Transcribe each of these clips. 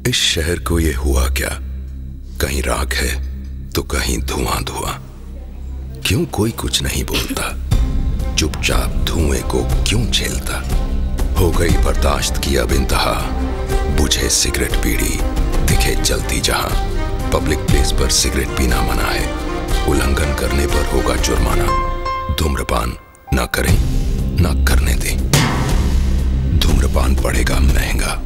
इस शहर को ये हुआ क्या कहीं राख है तो कहीं धुआं धुआं क्यों कोई कुछ नहीं बोलता चुपचाप धुएं को क्यों झेलता हो गई बर्दाश्त की अब इंतहा बुझे सिगरेट पीड़ी दिखे जलती जहां पब्लिक प्लेस पर सिगरेट पीना मना है उल्लंघन करने पर होगा जुर्माना धूम्रपान न करें न करने दें धूम्रपान पड़ेगा महंगा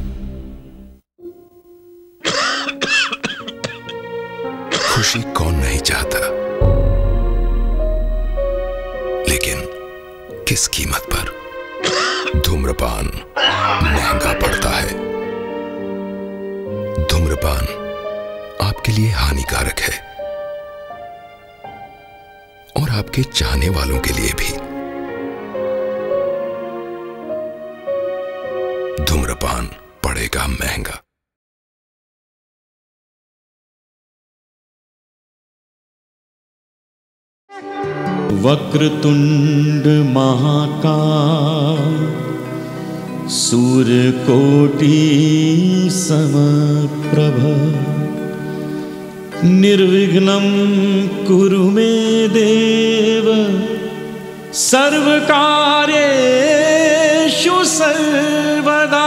खुशी कौन नहीं चाहता लेकिन किस कीमत पर धूम्रपान महंगा पड़ता है धूम्रपान आपके लिए हानिकारक है और आपके चाहने वालों के लिए भी धूम्रपान पड़ेगा महंगा वक्रतुंड महाकाय सूर्यकोटि समप्रभ निर्विघ्नं कुरु मे देव सर्वकार्येषु सर्वदा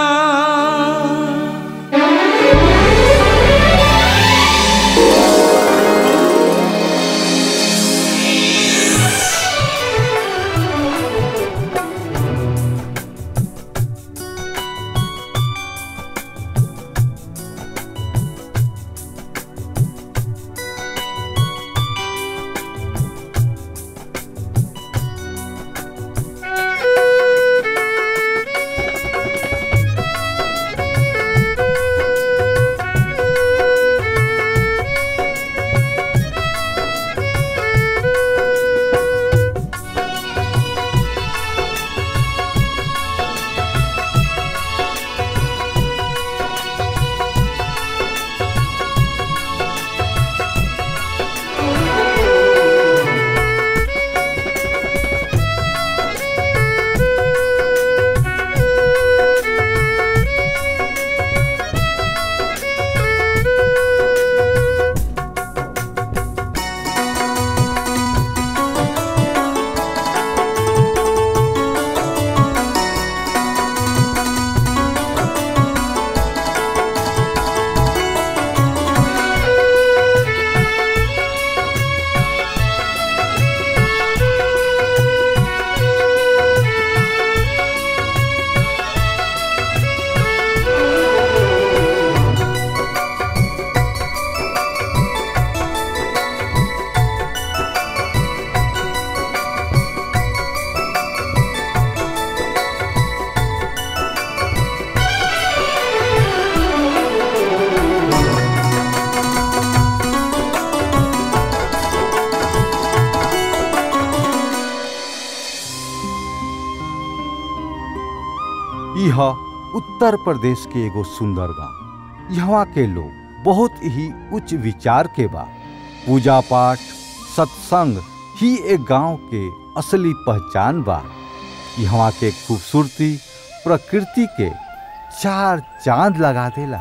यह उत्तर प्रदेश के एगो सुंदर गांव यहाँ के लोग बहुत ही उच्च विचार के बा पूजा पाठ सत्संग ही एक गांव के असली पहचान बा यहाँ के खूबसूरती प्रकृति के चार चांद लगा देला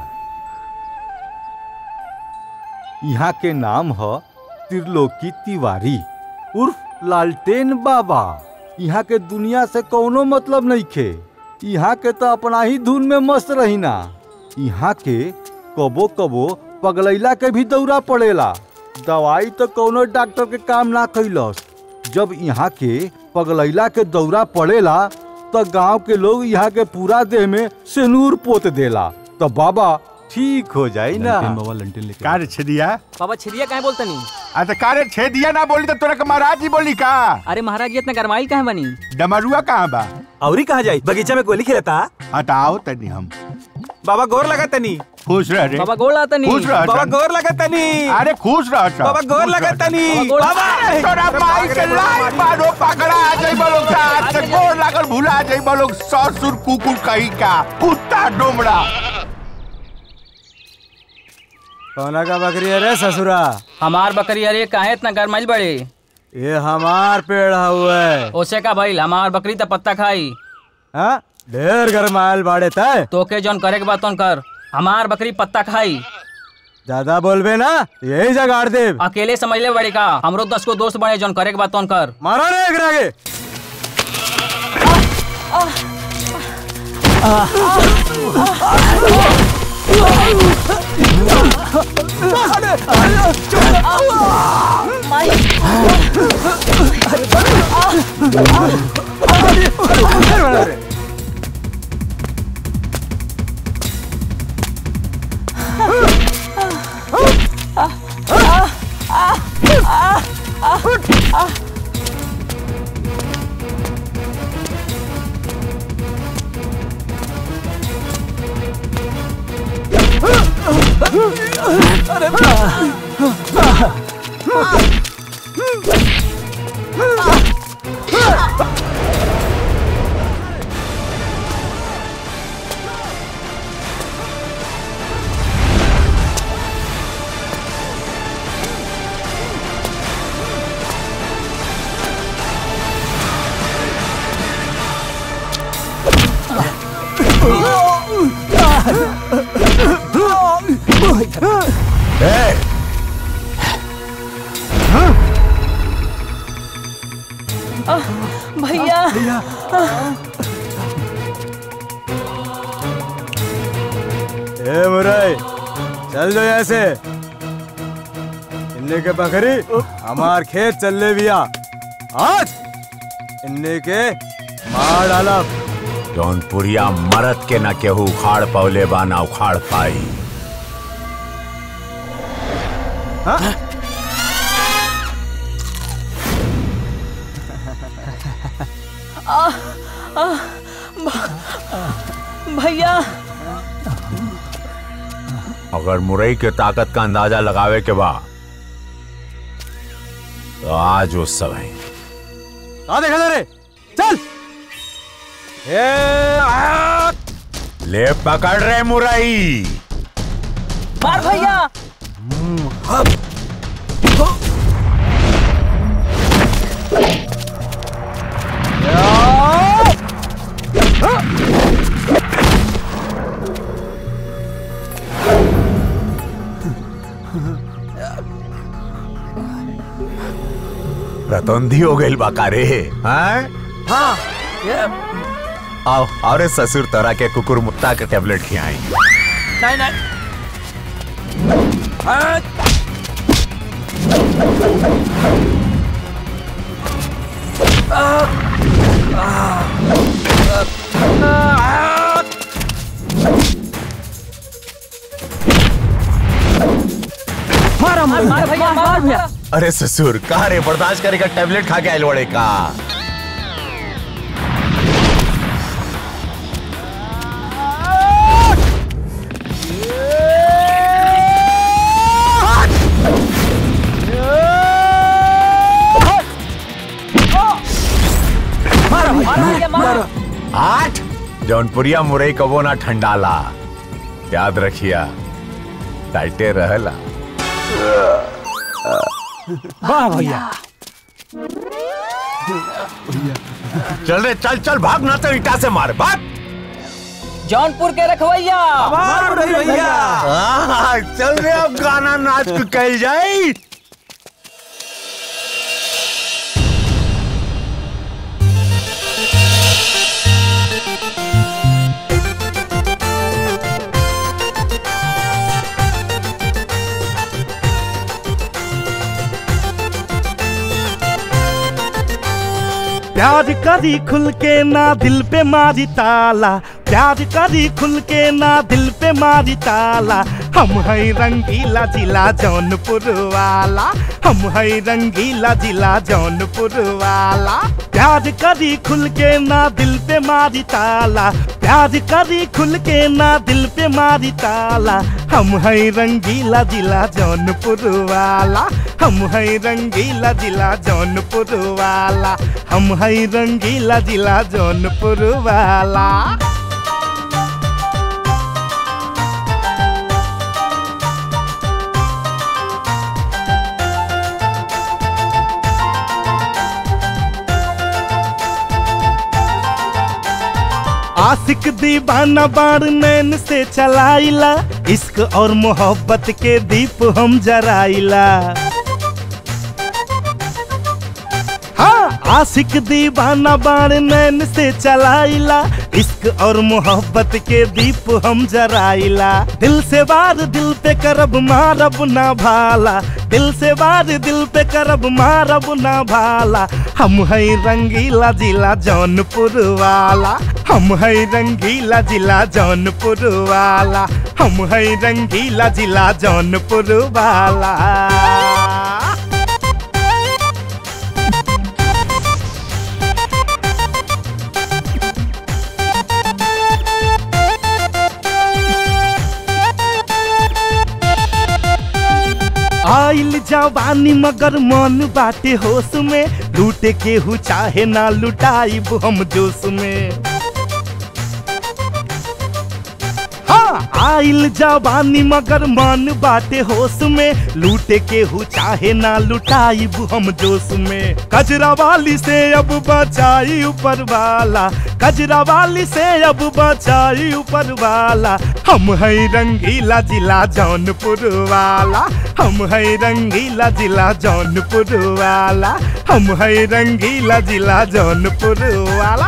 यहाँ के नाम है त्रिलोकी तिवारी उर्फ लालटेन बाबा यहाँ के दुनिया से कोनो मतलब नहीं खे यहाँ के तो अपना ही धुन में मस्त रही ना यहाँ के कबो कबो पगलैला के भी दौरा पड़ेला दवाई तो कोनो डॉक्टर के काम ना कैलस जब यहाँ के पगलैला के दौरा पड़ेला तो गांव के लोग यहाँ के पूरा देह में सिनूर पोत देला तो बाबा ठीक हो जाई ना का रे छेदिया बाबा छिरिया काहे बोलता नहीं आ त का रे छेदिया ना बोली त तोरा के महाराज जी बोली का अरे महाराज जी इतना गरमाइल काहे बनी डमरुआ कहाँ बा औरी कहाँ जाई बगीचा में गोली खेलता हटाओ तनी हम बाबा गोर लगा तनी खुश रह रे बाबा गोड़ आता नहीं खुश रह बाबा सन। गोर लगा तनी अरे खुश रह सन। बाबा गोर खुश लगा रह सन। तनी गोर- बाबा तोरा माई के लाई मारो पकड़ा आ जाई बोलो का आज से गोर लागल भुला जाई बोलो ससुर कुकुर कही का कुत्ता डोमड़ा कौना का बकरी है रे ससुरा हमार बकरी अरे काहे इतना गरमाइल बड़े ये हमार पेड़ हुए ओसे का भइल हमार बकरी त पत्ता खाई हाँ ढेर गरमायल बाड़े तय तोके जौन करे के बा तौन कर हमार बकरी पत्ता खाई ज्यादा बोलबे ना यही जगाड़ दे अकेले समझ ले बड़े का हमरो दस को दोस्त बने जौन करे के बात तौन कर मारा रे एकरा के भैया ए मुरई चल दो यहाँ से इन्ने के बकरी हमार खेत चल ले बिया आज इन्ने के मार डालब जौनपुरिया मरद के न केहू उखाड़ पौले बा ना उखाड़ पाई भैया अगर मुरई के ताकत का अंदाजा लगावे के बा तो आज वो सब है कहा देखा रे चल ए आ! ले पकड़ रहे मुरई मार भैया रतौंधी हो गई बाका रे हाँ आओ अरे ससुर तोरा के कुकुर मुत्ता के टेबलेट खियाई नहीं नहीं मार मार भैया मार भैया अरे ससुर कहा रे बर्दाश्त करेगा टेबलेट खा के आयल बड़े का मार भैया मार आठ जौनपुरिया मुरई कबो ना ठंडाला याद रखिया टाइटे रहला वाह भैया चल रे चल चल भाग ना तो ईटा से मार भाग जौनपुर के रखवैया मार भैया आहा, चल रे अब गाना नाच के कल जाए प्यार करी खुल के ना दिल पे मारी ताला प्यार करी खुल के ना दिल पे मारी ताला हम है रंगीला जिला जौनपुर वाला हम है रंगीला जिला जौनपुर वाला प्यार करी खुल के ना दिल पे मारी ताला प्यार करी खुल के ना दिल पे मारी ताला हम है रंगीला जिला जौनपुर वाला हम है रंगीला जिला जौनपुर वाला हम है रंगीला जिला जौनपुर वाला आशिक दीवाना बार नैन से चलाइला इश्क और मोहब्बत के दीप हम जराइला हाँ आशिक दीवाना बार नैन से चलाइला इश्क और मोहब्बत के दीप हम जराइला दिल से वार दिल पे करब मारब ना भाला दिल से वार दिल पे करब मारब ना भाला हम है रंगीला जिला जौनपुर वाला हम है रंगीला जिला जौनपुर वाला हम है रंगीला जिला जौनपुर वाला आइल जवानी मगर मन बाटे होश में लूटे केहू चाहे ना लुटाइब हम जोश में हाँ आइल जवानी मगर मन बाटे होश में लूटे केहू चाहे ना लुटाइब हम जोश में कजरा वाली से अब बचाई ऊपर वाला कजरा वाली से अब बचाई ऊपर वाला हम है रंगीला जिला जौनपुर वाला हम है रंगीला जिला जौनपुर वाला हम है रंगीला जिला जौनपुर वाला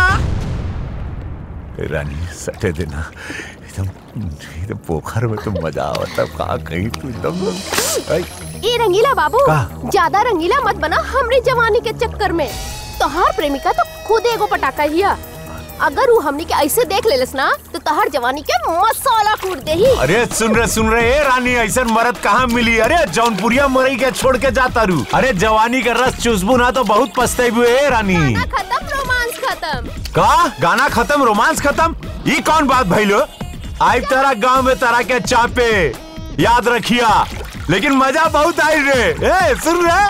रानी सटे देना एकदम एकदम पोखर में तो मजा आवता का कहीं तू एकदम ऐ, ए रंगीला बाबू का? ज्यादा रंगीला मत बना हमरे जवानी के चक्कर में तोहार प्रेमिका तो खुद एगो पटाखा हिया अगर वो हमनी के ऐसे देख लेलस ना तो तोहार जवानी के मसाला कूट देही अरे सुन रहे सुन रहे ए रानी ऐसा मरद कहाँ मिली अरे जौनपुरिया मरई के छोड़ के जाता रू अरे जवानी का रस चुसबू ना तो बहुत पछतेबू ए रानी गाना खत्म रोमांस खत्म का गाना खत्म रोमांस खत्म ये कौन बात भइलो आई तारा गांव में तारा के चापे याद रखिया लेकिन मजा बहुत आई रे ए सुन रहे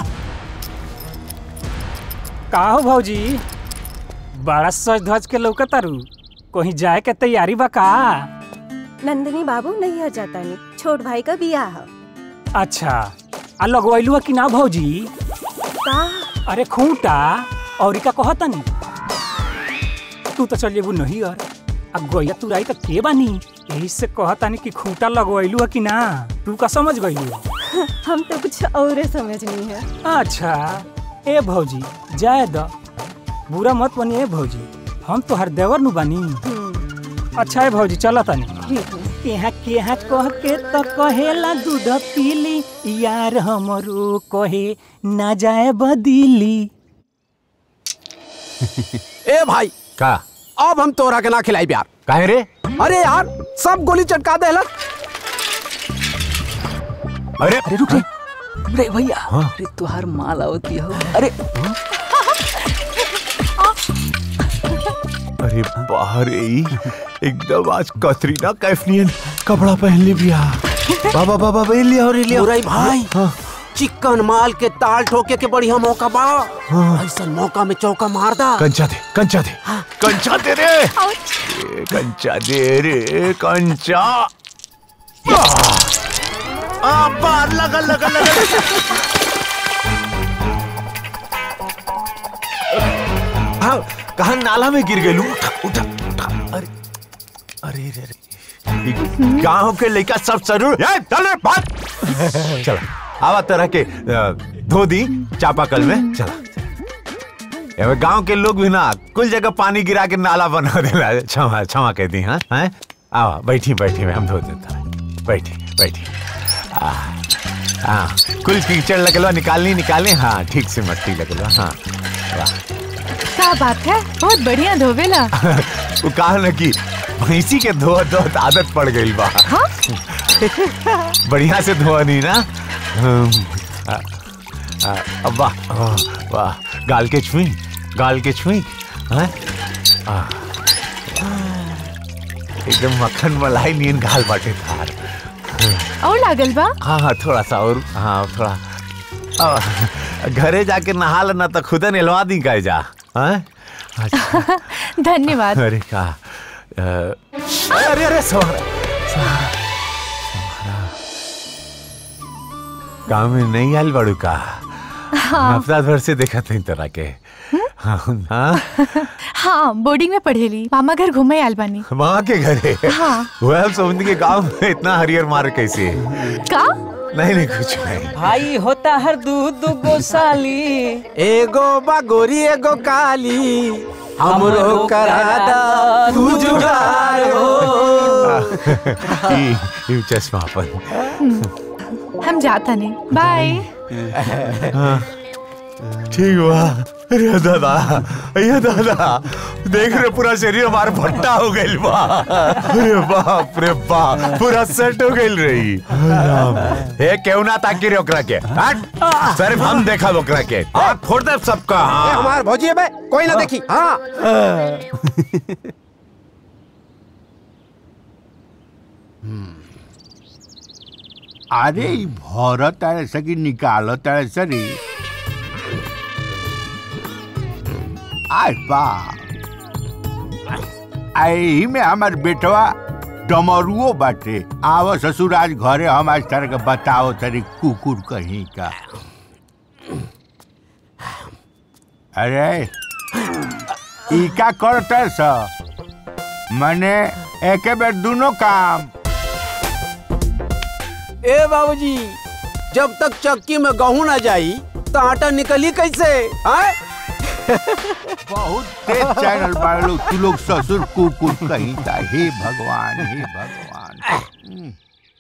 का हो भौजी बड़ा सज धज के लौकतारू कहीं जाए के तैयारी बा का नंदिनी बाबू नहीं जाता नहीं छोट भाई का बियाह है अच्छा आ लगवैलू कि ना भौजी का अरे खूंटा और का कहतनी तू तो चल जेबू नहीं और आ गोया तू राई तो के बानी यही से कहतानी कि खूंटा लगवैलू कि ना तू का समझ गईलू हम तो कुछ और समझनी है अच्छा ए भौजी जाए द बुरा मत बनी ए भौजी हम तो हर देवर नु बानी अच्छा है भौजी चला तानी ठीक है केहा केहा कह के तो कहेला दूध पीली यार हमरो कहे ना जाए बदीली ए भाई का अब हम तोरा के ना खिलाई प्यार काहे रे अरे यार सब गोली चटका देला अरे अरे रुक रे रे भैया अरे तुहार माल आवती हो अरे अरे बाहर ई एकदम आज कतरीना कैफनियन कपड़ा पहन ली बिया बाबा बाबा बे लिया और लिया बुराई भाई चिकन माल के ताल ठोके के बढ़िया मौका बा ऐसा मौका में चौका मार दा कंचा दे कंचा दे कंचा दे रे ए, कंचा दे रे कंचा आ बार लगा लगा लगा हाँ कहा नाला में गिर गए उठा उठा उठा अरे अरे रे रे गांव के लड़का सब जरूर ए चल बात चला आवा तरह के अ, धो दी चापाकल में चला एमे गांव के लोग भी ना कुल जगह पानी गिरा के नाला बना देला क्षमा क्षमा कह दी हाँ हैं आवा बैठी बैठी मैं हम धो देता बैठी बैठी आ, हाँ कुल कीचड़ लगलवा निकालनी निकालनी हाँ ठीक से मट्टी लगलवा हाँ वाह क्या बात है बहुत बढ़िया धोवेला वो कहा न कि भैंसी के धो धो आदत पड़ गई बा बढ़िया से धोआ नहीं ना हम्म, आ, आ, अब वाह वाह, वाह गाल के छुई गाल के छुई हैं? आ, एकदम मक्खन मलाई नियन गाल बाटे थार और लागल बा हाँ हाँ थोड़ा सा और हाँ थोड़ा आ, घरे जाके नहा लेना तो खुद नहलवा दी का जा हैं? अच्छा धन्यवाद अरे का अ, अरे अरे सोहरा सोहरा सोहरा गाँव में नहीं आयल बड़ू का हाँ हफ्ता भर से देखा थी तरह के हाँ हाँ बोर्डिंग में पढ़ेली मामा घर घूमे आयल बानी माँ के घरे हाँ। वह समझ के गांव में इतना हरियर मार कैसे का नहीं नहीं कुछ नहीं भाई होता हर दू दू गो साली एगो बागोरी एगो काली हमरो करादा तू जुगाड़ हो ई ई चश्मा अपन हम जाता नहीं बाय हाँ, ठीक हुआ अरे दादा अरे दादा देख रहे पूरा शरीर हमारा भट्टा हो गइल बा अरे बाप रे बाप पूरा सेट हो गइल रही राम हे केहू ना ताकि रे ओकरा के हट सिर्फ हम देखा ओकरा के आँख फोड़ दे सबका ए, हाँ हमार भौजी है बे कोई ना देखी हाँ अरे ई भरत तारे से कि निकालो तारे से रे आय बा आई में हमार बेटवा डमरुओ बाटे आव ससुर आज घरे हम आज तारे के बताओ तारे कुकुर कहीं का अरे ई का करते स मने एके बेर दोनों काम ए बाबूजी जब तक चक्की में गेहूं ना जाई तो आटा निकली कैसे आय? बहुत तेज चैनल वाले लोग तू लोग ससुर कुकुर कहीं था हे भगवान हे भगवान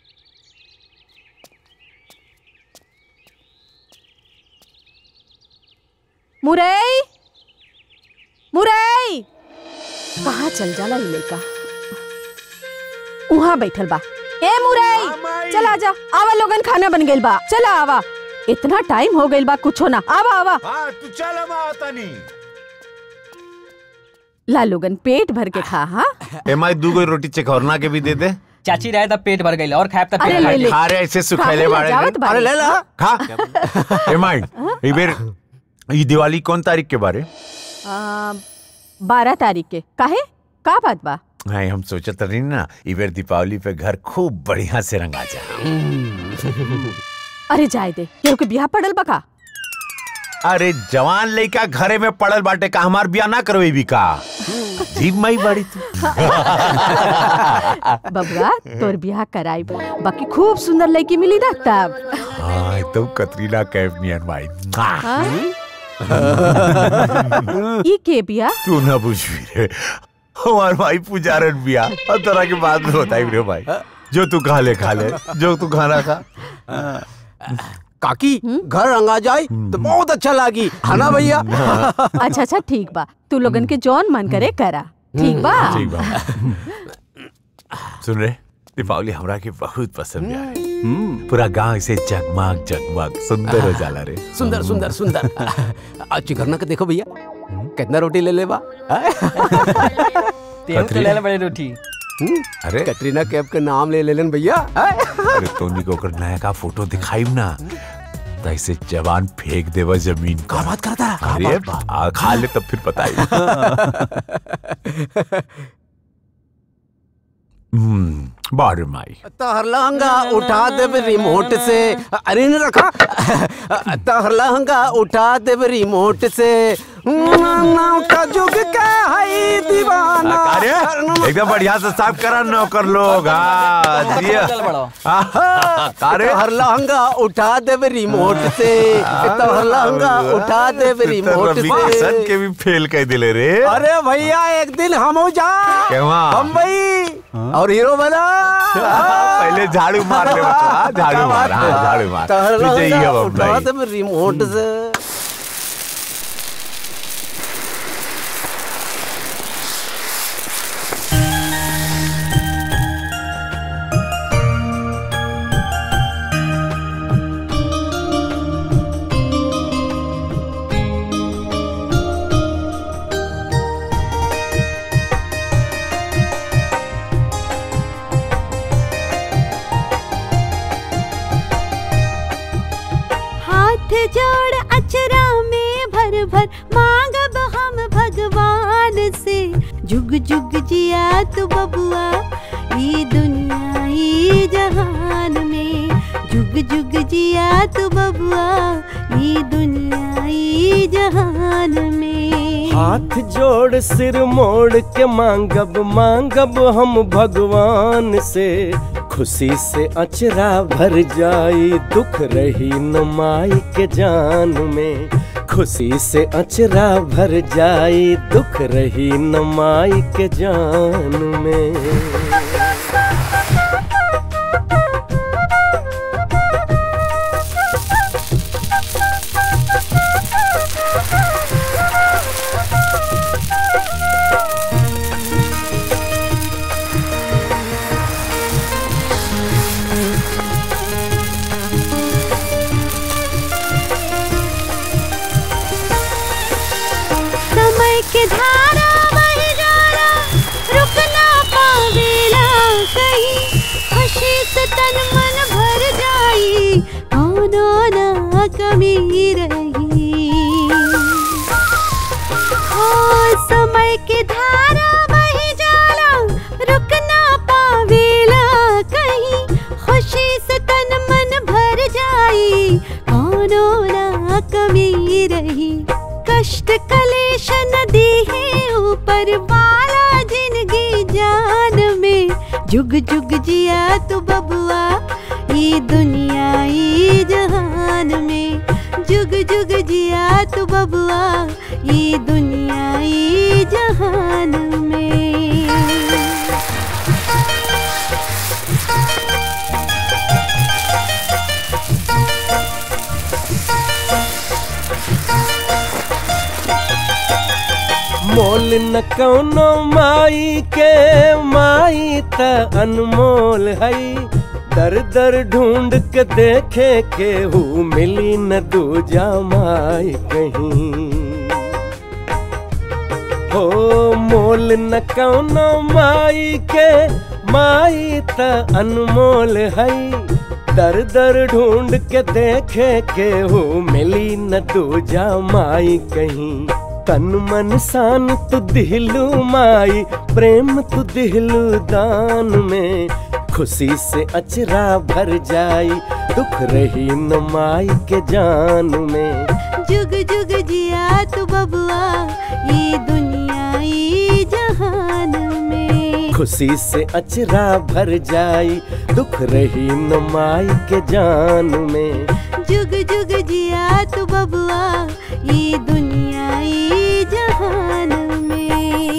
मुरई मुरई कहाँ चल जाला ई लड़का उहाँ बैठल बा ए मुरई चल आजा आवा लोगन खाना बन गइल बा चला आवा इतना टाइम हो गइल बा कुछो ना आवा आवा हाँ तू चल हम आता नहीं ला लोगन पेट भर के खा हाँ एम आई दू गो रोटी चकौरना के भी दे दे चाची रहे तब पेट भर गई और खाए तब अरे पेट ले भर ले। खा रहे ऐसे सुखैले खा बाड़े ले, जावत बाड़े। अरे ले ला खा एम आई ई बेर ई दिवाली कौन तारीख के बारे आ, बारह तारीख के काहे का बात बा नहीं हम सोचत रही ना ई बेर दीपावली पे घर खूब बढ़िया से रंगा जा अरे जाए दे केहू के बियाह पड़ल बा का अरे जवान लड़का घरे में पड़ल बाटे का हमार बिया ना करवे भी का जीव मई बड़ी तू बबुआ तोर बियाह कराई बाकी खूब सुंदर लड़की मिली ना तब हाँ एकदम कतरीना कैफ नियन माई हाँ? ई के बिया तू ना पूछवी रे हमार भाई पुजारन बिया और तरह के बात में बताई रे भाई जो तू खा ले खा ले जो तू खाना खा काकी घर रंगा जाए तो बहुत अच्छा लागी है ना भैया अच्छा अच्छा ठीक बा तू लोगन के जौन मन करे करा ठीक बा ठीक बा सुन रे दीपावली हमरा के बहुत पसंद है पूरा गांव इसे जगमग जगमग सुंदर हो जाला रे सुंदर सुंदर सुंदर अच्छी करना के देखो भैया कितना रोटी ले ले बा तेहू तो ले ले बड़ी रोटी अरे कटरीना कैफ के नाम ले लेलन भैया अरे तोनी को ओकर नया का फोटो दिखाई ना तो ऐसे जवान फेंक देवा जमीन का बात करता अरे आ, खा ले तब फिर बताई हम्म बारे माई तहर लहंगा उठा देब रिमोट से अरे न रखा तहर लहंगा उठा देब रिमोट से नाम का जुग का है दीवाना अरे एकदम बढ़िया से साफ करा नौकर लोग हाँ दिया अरे तहर लहंगा उठा देब रिमोट से तहर लहंगा उठा देब रिमोट रवि किशन से के भी फेल कर दिले रे अरे भैया एक दिन हम हो जा केवा? बम्बई और हीरो बना पहले झाड़ू मार ले बच्चा झाड़ू मार हाँ झाड़ू मार तहर विजयी लहंगा है उठा बम्बई देब रिमोट से हाथ जोड़ अचरा में भर भर मांगब हम भगवान से जुग जुग जिया तू बबुआ ई दुनिया ई जहान में जुग जुग जिया तू बबुआ ई दुनिया ई जहान में हाथ जोड़ सिर मोड़ के मांगब मांगब हम भगवान से खुशी से अचरा भर जाई दुख रही न माई के जान में खुशी से अचरा भर जाई दुख रही न माई के जान में समय के धारा बह जाना रुक ना पावेला कहीं खुशी से तन मन भर जाई कौनो ना कमी रही हो समय के धारा बह जाना रुक ना पावेला कहीं खुशी से तन मन भर जाई कौनो ना कमी रही कष्ट कलेश नदी है ऊपर वाला जिंदगी जान में जुग जुग जिया तू बबुआ ये दुनिया ये जहान में जुग जुग जिया तू बबुआ ये दुनिया ये जहान में मोल न कौनो माई के माई त अनमोल हई दर दर ढूंढ के देखे के हु मिली न दूजा माई कहीं हो मोल न कौनो माई के माई त अनमोल हई दर दर ढूंढ के देखे के हो मिली न दूजा माई कहीं तन मन सान तु दिलू माई प्रेम तु दिलू दान में खुशी से अचरा भर जाई दुख रही न माई के जान में जुग जुग जिया तू बबुआ ये दुनिया ये जहान में खुशी से अचरा भर जाई दुख रही न माई के जान में जुग जुग जिया तू बबुआ ये दुनिया ये जहान में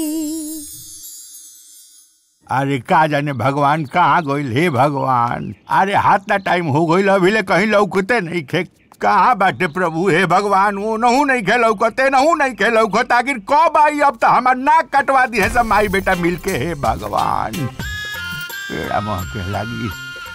अरे का जाने भगवान कहाँ गइल हे भगवान अरे हाथ ना टाइम हो गइल अभी ले कहीं लौकते नहीं खे कहाँ बाटे प्रभु हे भगवान वो नहू नहीं खे लौकते नहू नहीं खे लौकत आखिर कब आई अब तो हमार नाक कटवा दी है सब माई बेटा मिल के हे भगवान पेड़ा मोह के लगी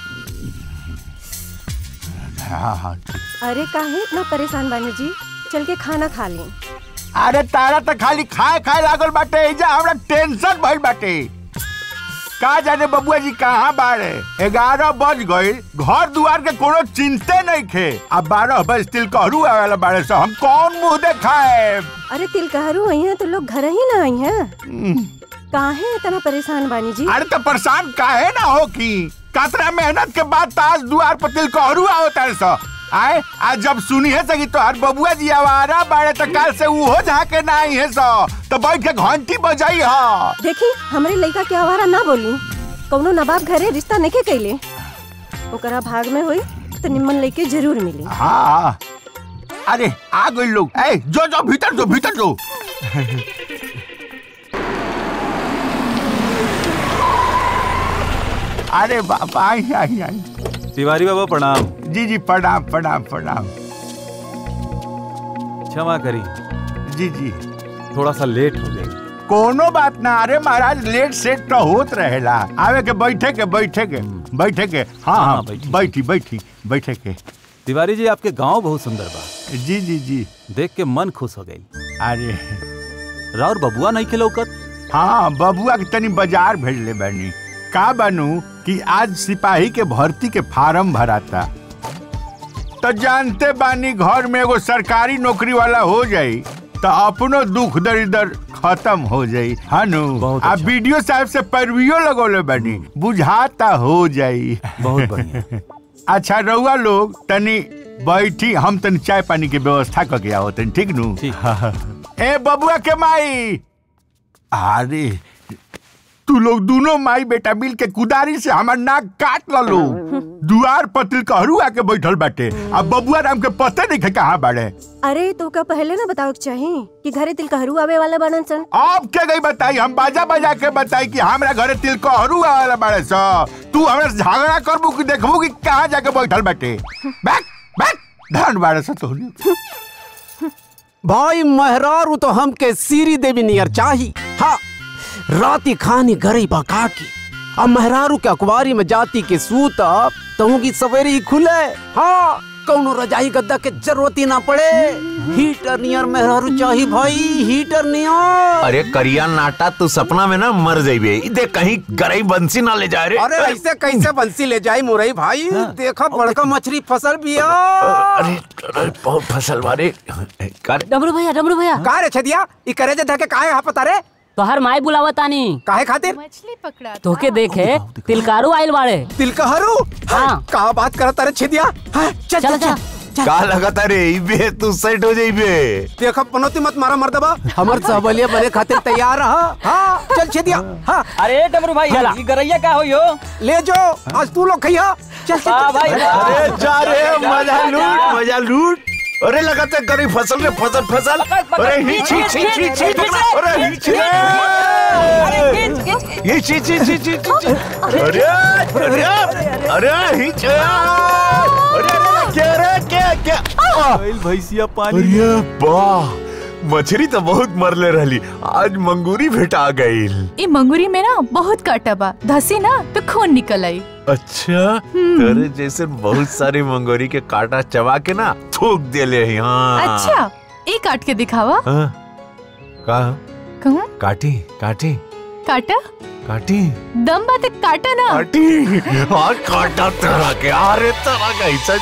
हाँ, अरे काहे इतना परेशान बानी जी चल के खाना खा ली अरे तारा तो खाली खाए खाए लागल बाटे एजा हमरा टेंशन भइल बाटे का जाने बबुआ जी कहाँ बाड़े ग्यारह बज गई घर दुआर के कोनो चिंते नहीं खे अब बारह बज तिल कहरू आवेला बाड़े से हम कौन मुंह देखाए अरे तिलकहरू आई हैं तो लोग घर ही ना आई हैं काहे इतना परेशान बानी जी अरे तो परेशान काहे ना हो की कतरा मेहनत के बाद ताज दुआर पर तिल कहरू आवता है सो आए आज जब सुनी है सगी तो हर बबुआ जी आवारा बाड़े तो कल से उहो झाके ना आई है सो तो बैठ के घंटी बजाई हा देखी हमरे लड़का के आवारा ना बोली कौनो नवाब घरे रिश्ता नहीं कैले ओकरा भाग में हुई तो निम्मन लड़के जरूर मिली हाँ अरे आ गए लोग ए जो जो भीतर जो भीतर जो अरे बाबा आई आई आई तिवारी बाबा प्रणाम जी जी प्रणाम प्रणाम प्रणाम क्षमा करी जी जी थोड़ा सा लेट हो गई कोनो बात ना अरे महाराज लेट सेट तो होत रहेला आवे के बैठे के बैठे के बैठे के हाँ हाँ बैठी बैठी बैठे के तिवारी जी आपके गांव बहुत सुंदर बा जी जी जी देख के मन खुश हो गई अरे राउर बबुआ नहीं खिलौकत हाँ बबुआ के तनी बाजार भेजले बानी का बनू कि आज सिपाही के भर्ती के फार्म भराता तो जानते बानी घर में एगो सरकारी नौकरी वाला हो जाई तो अपनो दुख दरिदर खत्म हो जाई हनु आ वीडियो साहब से पैरवियो लगोले बानी बुझाता हो जाई बहुत बढ़िया अच्छा रउआ लोग तनी बैठी हम तनी चाय पानी के व्यवस्था करके आओ तनी ठीक नु ए बबुआ के माई अरे तू लोग दोनों माई बेटा मिल के कुदारी से हमार नाक काट लो दुआर पतिल कहरू आके बैठल बाटे अब बबुआ राम के पते नहीं खे कहाँ बाड़े अरे तो का पहले ना बताओ के चाही कि घरे तिलकहरू आवे वाला बनन सन अब के गई बताई हम बाजा बजा के बताई कि हमरा घरे तिल कहरू वाला बाड़े स तू हमरा से झगड़ा करबू कि देखबू कि कहाँ जाके बैठल बाटे बैक बैक धन बाड़े स तोहनी भाई मेहरारू तो हमके सीरी देवी नियर चाही हाँ राती खानी गरी बका की अब मेहरारू के अखबारी में जाती के सूत तहु की सवेरे ही खुले हाँ कौनो रजाई गद्दा के जरूरत ही ना पड़े हीटर नियर मेहरारू चाही भाई हीटर नियर अरे करिया नाटा तू सपना में ना मर जाइबे ई देख कहीं गरई बंसी ना ले जाए रे अरे ऐसे कैसे बंसी ले जाई मुरई भाई देखा बड़का मछली फसल भी अरे अरे बहुत फसल वाले कर डमरू भैया डमरू भैया का रे छदिया ई करे जे धके काहे हा पता रे तोहर माई बुलावा तानी काहे खातिर मछली पकड़ा तोके देखे तिलकारू आइल बाड़े तिलकहरू हाँ कहा बात करता रे छदिया हाँ, चल चल चल का लगता रे इबे तू सेट हो जाइबे देखा पनौती मत मारा मर्दबा हमर सहबलिया बने खातिर तैयार रहा हाँ चल छदिया हाँ अरे डमरू भाई चला। ई गरैया का हो यो ले जो आज तू लोग खइया चल चल, वाह चल भाई, चल, वाह। अरे जा रे मजा लूट मजा लूट अरे लगाते गरी फसल रे फसल फसल अरे ही छी छी छी छी पकड़ा अरे ही छी ये छी छी छी छी छी अरे अरे अरे ही छी अरे अरे क्या रे क्या क्या भैंसिया पानी अरे वाह मछली तो बहुत मरले रहली आज मंगूरी भेटा गईल ई मंगूरी में ना बहुत काटा बा धसी ना तो खून निकल आई अच्छा तेरे जैसे बहुत सारी मंगोरी के काटा चबा के ना थूक देले ही हाँ अच्छा ई काट के दिखावा हाँ, का कहूँ काटी काटी काटा काटी दम बात काटा ना काटी हाँ काटा तरह के अरे तरह का ऐसा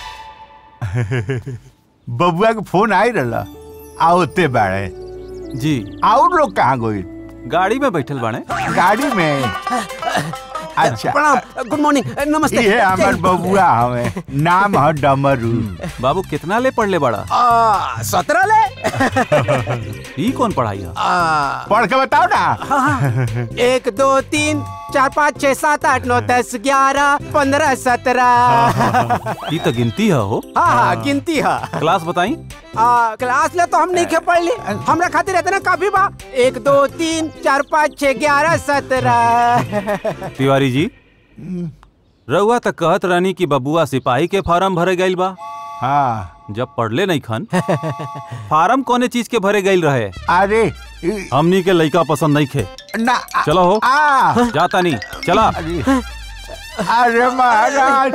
बबुआ के फोन आई रहला आवते बाड़े जी और लोग कहाँ गई गाड़ी में बैठल बाड़े गाड़ी में अच्छा प्रणाम गुड मॉर्निंग नमस्ते ये हमार बबुआ हमें नाम है डमरू बाबू कितना ले पढ़ले बड़ा आ, सत्रह ले ई कौन पढ़ाई है आ, पढ़ के बताओ ना हाँ, हाँ। एक दो तीन चार पाँच छह सात आठ नौ दस ग्यारह पंद्रह सत्रह ई तो गिनती है हो हाँ हाँ गिनती है क्लास बताई आ, क्लास ले तो हम नहीं खे पढ़ ली हमरा खातिर इतना काफी बा एक दो तीन चार पाँच छह ग्यारह सत्रह तिवारी जी रउआ तक कहत रहनी कि बबुआ सिपाही के फार्म भरे गइल बा हाँ जब पढ़ले नहीं खन फार्म कोने चीज के भरे गइल रहे अरे हमनी के लइका पसंद नहीं खे ना चलो हो आ जाता नहीं चला अरे महाराज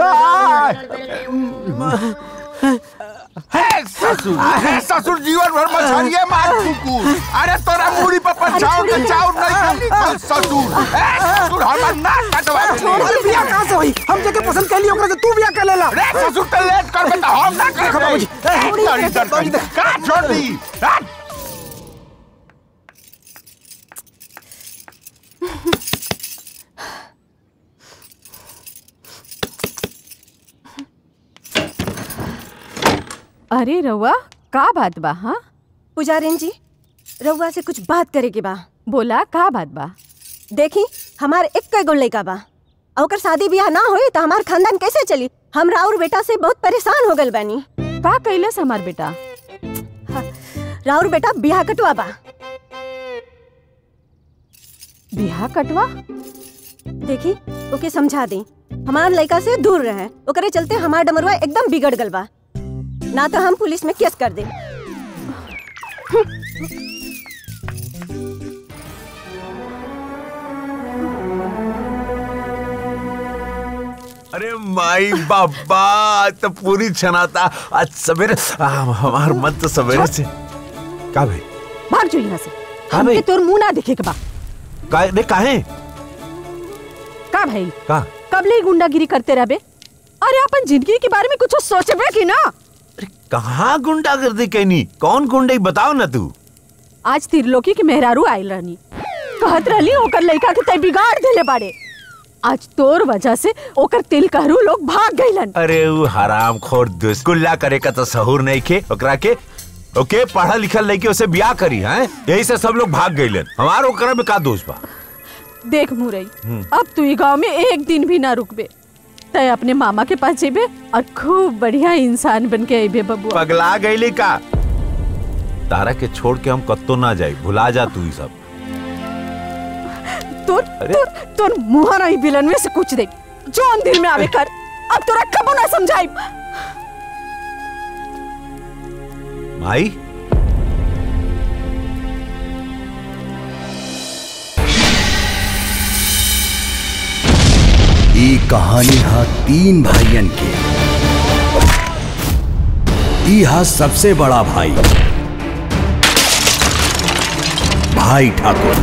हे ससुर हे ससुर जीवन भर मछलिए मार चुकू अरे तोरा मुड़ी पर पंचाव के चाउर नहीं खाली कल ससुर हे ससुर हमर नाक कटवा अरे बिया कहाँ से हुई हम जगह पसंद कर लियो ओकरा से तू बिया कर लेला रे ससुर ते लेट करबे त हम ना देखो करबे बाबूजी, ए, तारी दर बाबूजी, देख। का छोड़ दी हट। अरे रउआ का बात बा हाँ पुजारिन जी रउआ से कुछ बात करे के बा बोला का बात बा देखी हमार एक गो लइका बा और ओकर शादी ब्याह ना होई तो हमार खानदान कैसे चली हम राउर बेटा से बहुत परेशान हो गल बानी का कैलस हमार बेटा राउर बेटा ब्याह कटवा बा बिहा कटवा देखी ओके समझा दी हमार लड़का से दूर रहे ओकरे चलते हमार डमरुआ एकदम बिगड़ गल बा ना तो हम पुलिस में केस कर दे अरे माई बाबा आज तो पूरी छनाता आज सवेरे आ, हमार मन तो सवेरे से का भाई भाग जो यहाँ से हाँ हमके भाई। तोर मुंह ना दिखे के बा का ने काहे का भाई का कब ले गुंडागिरी करते रहबे अरे अपन जिंदगी के बारे में कुछ सोचबे की ना कहाँ गुंडा कर दी कहनी कौन गुंडा बताओ ना तू आज तिरलोकी के मेहरारू आइल रहनी कहत रहली ओकर लड़का के तय बिगाड़ देले बाड़े आज तोर वजह से ओकर तिल कहरू लोग भाग गइलन अरे वो हराम खोर दुष्कुल्ला करे का तो सहूर नहीं खे ओकरा के ओके पढ़ा लिखल लड़की उसे ब्याह करी है यही से सब लोग भाग गए हमारो ओकरा में का दोष बा देख मुरई हम्म। अब तू ई गांव में एक दिन भी ना रुकबे तय अपने मामा के पास जेबे और खूब बढ़िया इंसान बन के अबे बबुआ पगला गईली का तारा के छोड़ के हम कत्तो ना जाई भुला जा तू ही सब तोर तोर तोर मुंह नहीं बिलन में से कुछ दे जोन दिल में आवे कर अब तोरा कबो ना समझाई माई ई कहानी हा तीन भाइयन के ई हा सबसे बड़ा भाई भाई ठाकुर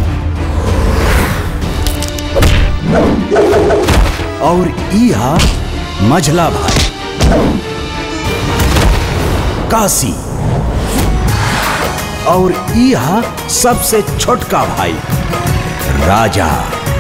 और ई हा मझला भाई काशी और ई हा सबसे छोटका भाई राजा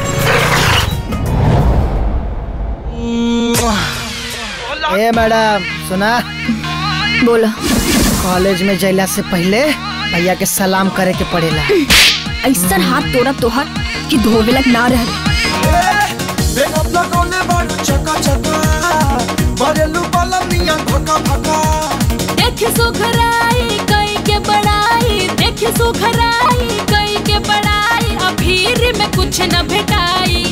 ए मैडम सुना बोला कॉलेज में जैला से पहले भैया के सलाम करे के पड़ेला ऐसा हाथ तोड़ा तोहर कि धोवे लग ना रह देखे सुखराई कई के बड़ाई देखे सुखराई कई के बड़ाई अभीर में कुछ न भेटाई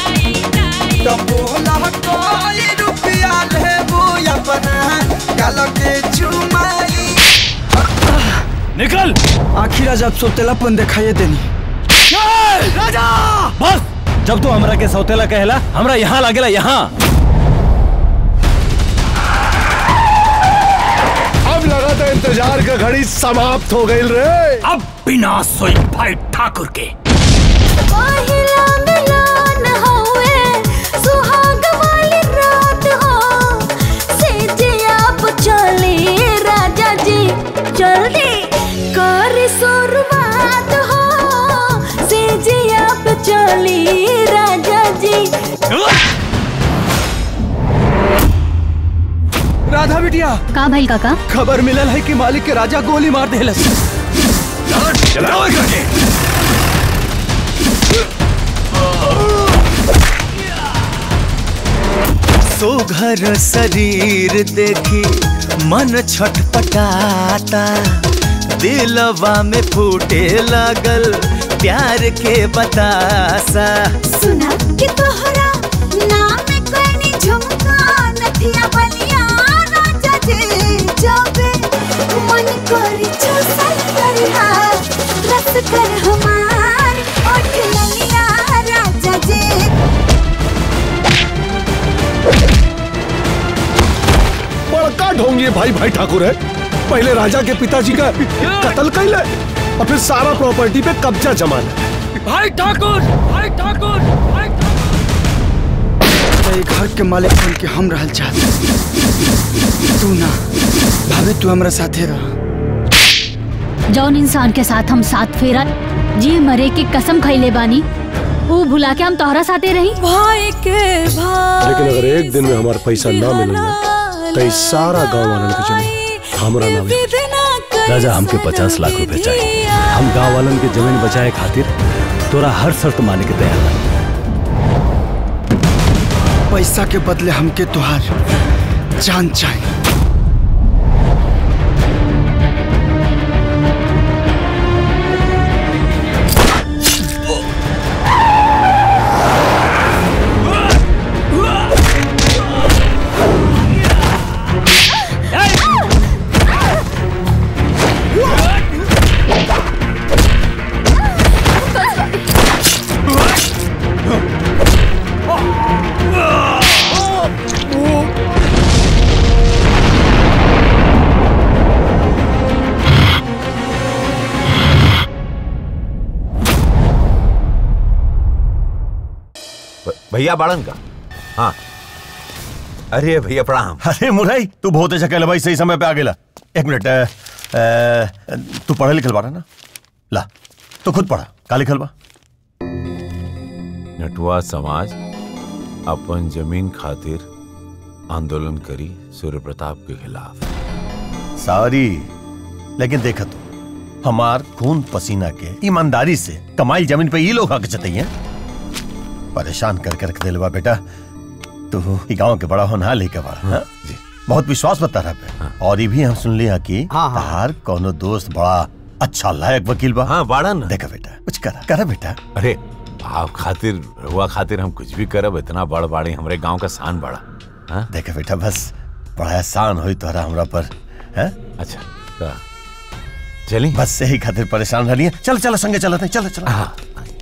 निकल आखिर आज अब सौतेलापन दिखाइए देनी राजा बस जब तू हमरा के सौतेला कहला हमरा यहाँ लागेला यहाँ अब लगा था इंतजार का घड़ी समाप्त हो गई रे अब विनाश सोई भाई ठाकुर के पहिला मिलन हउए, सुहाग वाली रात हो। सेजिया पे चली राजा जी जल्दी कर शुरुआत हो सेजिया पे चली राजा जी राधा बिटिया का भाई काका खबर मिलल है कि मालिक के राजा गोली मार देहलस चलाओ करके सुघर शरीर देखी मन छटपटाता दिलवा में फूटे लगल प्यार के बतासा सुना कि तोहरा नाम कोनी झुमका नथिया बलिया राजा जी जाबे मन करी चूसल करिया रस कर हमार ओठ ललिया राजा जी बड़का ढोंगी भाई भाई ठाकुर है पहले राजा के पिताजी का कत्ल कैले और फिर सारा प्रॉपर्टी पे कब्जा जमाना भाई ठाकुर भाई ठाकुर भाई तो ये घर के मालिक बन के हम रहल चाहते तू ना भावे तू हमरा साथे रह जौन इंसान के साथ हम साथ फेरा जी मरे के कसम खैले बानी वो भुला के हम तोहरा साथे रही भाई के भाई लेकिन अगर एक दिन में हमारा पैसा ना मिले तो इस सारा गांव वालन के जमीन हमरा नाम राजा हमके पचास लाख रुपए चाहिए हम गांव वालन के जमीन बचाए खातिर तोरा हर शर्त माने के तैयार बा पैसा के बदले हमके तुहार जान चाहिए भैया बाड़न का हाँ अरे भैया प्रणाम अरे मुरई तू बहुत अच्छा कहला भाई सही समय पे आ गेला एक मिनट अ, अ, तू पढ़े लिखल बारा ना ला तो खुद पढ़ा का लिखल बा नटवा समाज अपन जमीन खातिर आंदोलन करी सूर्य प्रताप के खिलाफ सारी लेकिन देखा तो हमार खून पसीना के ईमानदारी से कमाई जमीन पे ये लोग हक जतई हैं परेशान कर कर रख दिल बा बेटा तू ई गांव के बड़ा होनहार लेके बड़ा हाँ? बहुत विश्वास बता रहा पे और ये भी हम सुन लिया कि तहार कोनो दोस्त बड़ा अच्छा लायक वकील बा हाँ बाड़ा ना देखा बेटा कुछ करा करा बेटा अरे आप खातिर हुआ खातिर हम कुछ भी करब इतना बड़ बाड़ी हमरे गांव का शान बड़ा हाँ? देखा बेटा बस बड़ा एहसान हुई तोहरा हमरा पर है अच्छा का चली बस यही खातिर परेशान रही चल चल संगे चलते हैं चलो चलो हाँ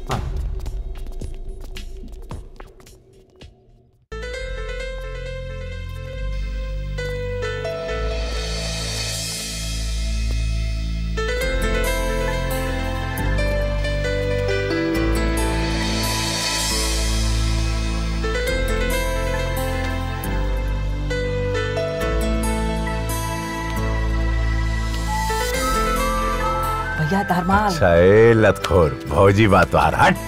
भैया धर्माल अच्छा ए लतखोर भौजी बात तो आ रहा हट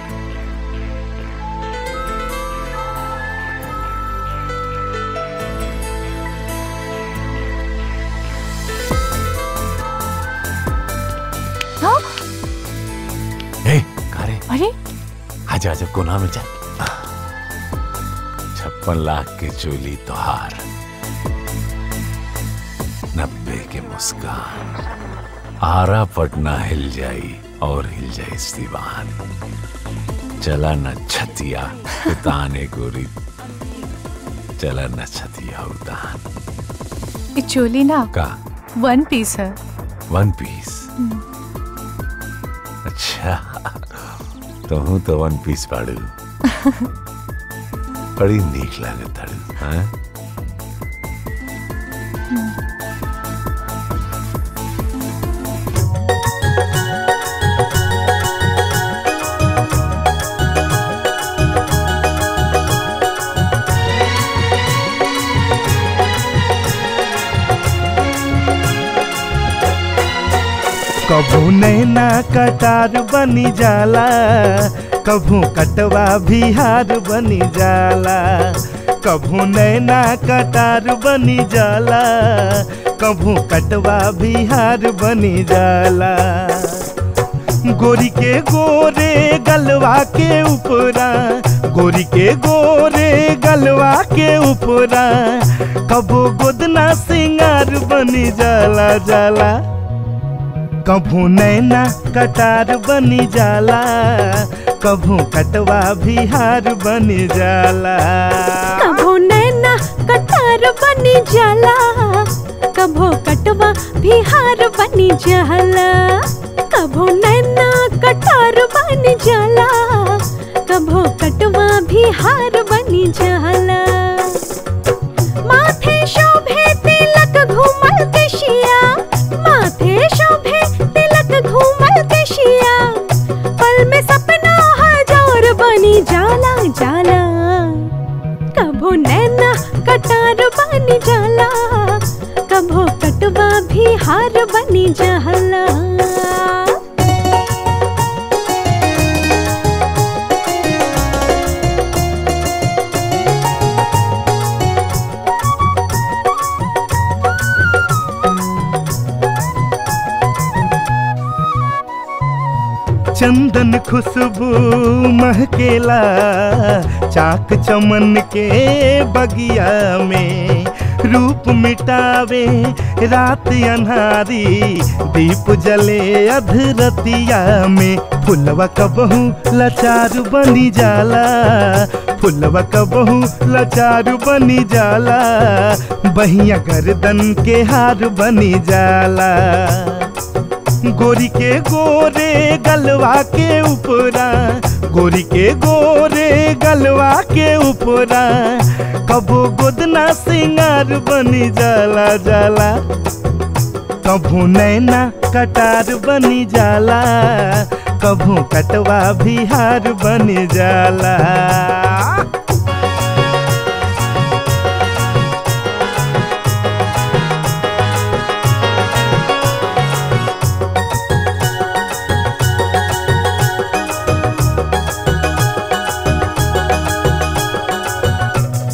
हाँ? ए कारे अरे आजा आजा कोना में जा छप्पन लाख के चोली तोहार नब्बे के मुस्कान आरा पटना हिल जाई और हिल जाए दीवान चला न छतिया उताने गोरी चला न छतिया उतान ये चोली ना का वन पीस है वन पीस अच्छा तो हूँ तो वन पीस पाड़ू बड़ी नीक लागत ताड़ू हाँ कभू नैना कटार बनी जाला कभू कटवा बिहार बनी जाला कभू नैना कटार बनी जाला कभू कटवा बिहार बनी जाला गोरी के गोरे गलवा के ऊपरा गोरी के गोरे गलवा के ऊपरा कबो गोदना सिंगार बनी जाला जाला कभू नैना कटार बनी जाला कभू कटवा बिहार बनी जाला कभो नैना कटार बनी जाला कभो कटवा बिहार बनी जाला कभो नैना कटार बनी जाला कभो कटवा बिहार बनी जाला माथे शोभे तिलक घूमल केशिया माथे शोभे तिलक घूमल केशिया पल में सपना हजार बनी जाला जाला कभो नैना कटार बनी जाला कभो कटवा भी हार बनी जाला चंदन खुशबू महकेला चाक चमन के बगिया में रूप मिटावे रात अन्हारी दीप जले अधरतिया में फुलवा कबहू लाचार बनी जाला फुलवा कबहू लाचार बनी जाला बहिया गर्दन के हार बनी जाला गोरी के गोरे गलवा के ऊपरा गोरी के गोरे गलवा के ऊपरा कबो गोदना सिंगार बनी जाला जाला कभू नैना कटार बनी जाला कभू कटवा बिहार बनी जाला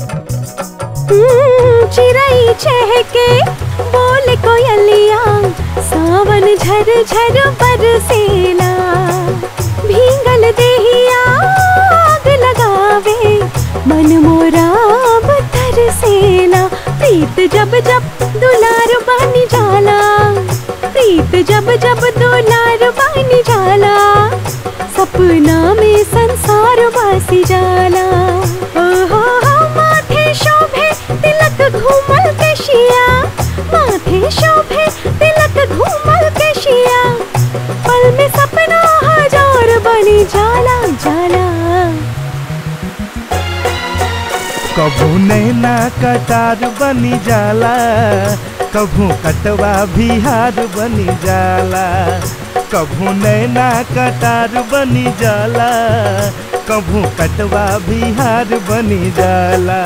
हम्म, चिड़ै चहके बोले कोयलिया सावन झर झर बरसेला भींगल देहिया आग लगावे मन मोरा तरसेला प्रीत जब जब दुलार बन जाला प्रीत जब जब दुलार बन जाला सपना में संसार वासी जाला ओहो हो माथे शोभे तिलक घूमल केशिया माथे शोभे तिलक घूमल केशिया पल में सपना हजार बनी जाला जाला कभू नैना कटार बनी जाला कभू कटवा बिहार बनी जाला कभू नैना कटार बनी जाला कभू कटवा बिहार बनी जाला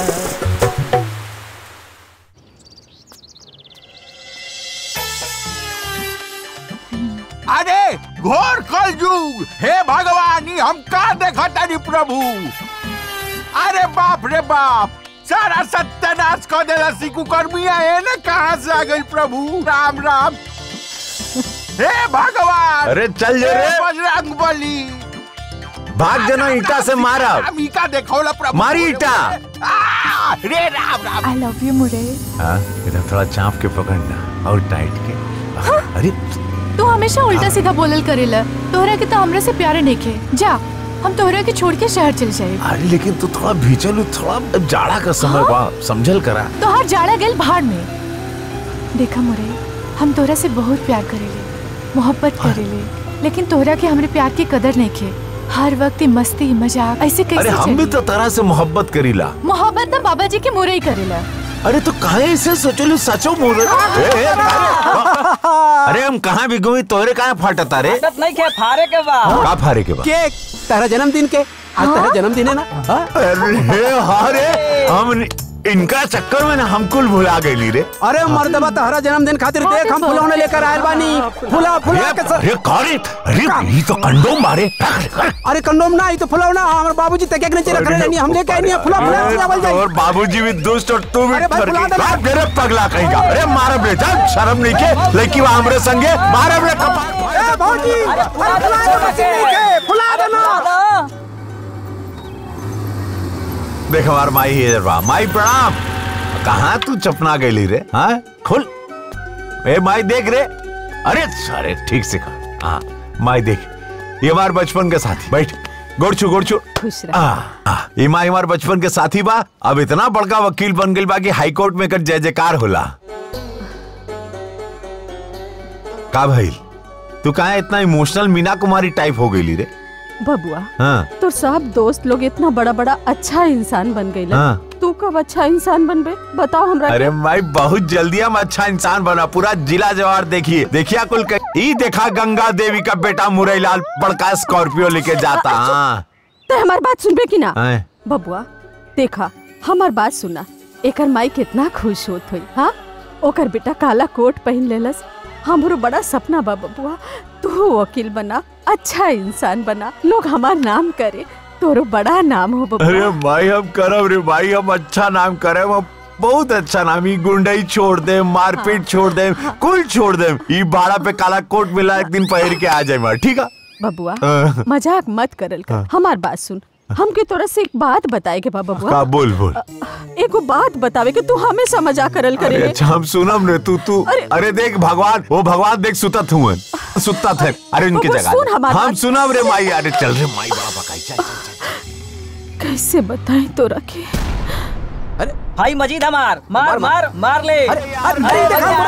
अरे घोर कलयुग हे भगवानी हम का देखा तारी प्रभु अरे बाप रे बाप सारा सत्यानाश कर देला सिकू कर्मिया है ने कहां से आ गई प्रभु राम राम हे भगवान अरे चल जे रे। हे बजरंग बली भाग जना ईटा से मारा हम ईटा देखौला प्रभु मारी ईटा आ, रे Ram Ram I love you मुरे हाँ, इधर थोड़ा चाप के पकड़ना और टाइट के अरे तू हमेशा उल्टा सीधा बोलल करेला तोहरा के तो हमरे से प्यारे नइखे जा हम तोहरा के छोड़ के शहर चल जाए अरे लेकिन तू थोड़ा भीचल थोड़ा जाड़ा का समय बा समझल करा तोहार जाड़ा गेल भाड़ में देखा मुरे हम तोहरा से बहुत प्यार करेले मोहब्बत करेले लेकिन तोहरा के हमरे प्यार की कदर नइखे हर वक्त ही मस्ती मजाक ऐसे कैसे अरे हम भी चली? तो तरह से मोहब्बत करीला मोहब्बत तो बाबा जी के मुरे ही करेला अरे तो काहे ऐसे सोचलू सचो मोर ए, ए, अरे, अरे हम कहाँ भी गई तोहरे कहाँ फाटता रे आदत नहीं के फारे के बा का फारे के बा केक तेरा जन्मदिन के आज तेरा जन्मदिन है ना हाँ? अरे हाँ रे हम इनका चक्कर में ना हम कुल भुला गई रे अरे मर्दबा तहरा जन्मदिन खातिर देख हम फुलौने लेकर आयल बानी फुला फुला के सब अरे कौन अरे ये तो कंडोम मारे अरे कंडोम ना ई तो फुलौना हमारे बाबूजी तक के नीचे रख रहे नहीं हम लेके आए नहीं फुला फुला से आवल जाए और बाबूजी भी दुष्ट और तू भी अरे भाई, फर्की। बुला दे ना। बाप मेरे पगला कहेगा अरे मारा बेटा शर्म नहीं के लेकिन वो हमरे संगे मारा बे कपार ए बाबूजी अरे फुला दे मशीन के फुला देना देख हमार माई है बा माई प्रणाम कहाँ तू चपना गई रे हाँ खुल ए माई देख रे अरे अरे ठीक से कहा हाँ माई देख ये हमार बचपन के साथी बैठ गोड़छू गोड़छू खुश आ, आ, ये माई हमार बचपन के साथी बा अब इतना बड़का वकील बन गई बा कि हाई कोर्ट में कर जय जयकार होला का भाई तू कहा इतना इमोशनल मीना कुमारी टाइप हो गई रे बबुआ हाँ तो सब दोस्त लोग इतना बड़ा बड़ा अच्छा इंसान बन गए हाँ। तू कब अच्छा इंसान बनबे बताओ हमरा के। अरे भाई बहुत जल्दी हम अच्छा इंसान बना पूरा जिला जवार देखिए देखिए कुल क- ई देखा गंगा देवी का बेटा मुरैलाल बड़का स्कॉर्पियो लेके जाता हाँ ते हमार बात सुनबे की ना हैं? बबुआ देखा हमार बात सुना एकर माई कितना खुश होत हुई हाँ ओकर बेटा काला कोट पहन लेलस हमरो बड़ा सपना बा बबुआ तू वकील बना अच्छा इंसान बना लोग हमार नाम करे तोरो बड़ा नाम हो अरे बबुआ भाई हम करब रे भाई हम अच्छा नाम करे हम बहुत अच्छा नाम ई गुंडई छोड़ दे मारपीट छोड़ दे कुल छोड़ दे ई बाड़ा पे काला कोट मिला एक दिन पहन के आ जाए मार ठीक है बबुआ हाँ। मजाक मत करल कर हाँ। हमार बात सुन हमके तोरा से एक बात बताए के बा बबुआ का बोल बोल एगो बात बतावे के तू हमेशा मजाक करल अरे करे अच्छा हम सुनम रे तू तू अरे- अरे देख भगवान वो भगवान देख सुतत हुए सुतत है अरे उनकी बाबा, जगह सुन दे। हमार हम बात। सुनम रे माई अरे चल रे माई बड़ा बकाई चल चल कैसे बताएं तोरा के भाई मजीद हमार मार मार मार ले अरे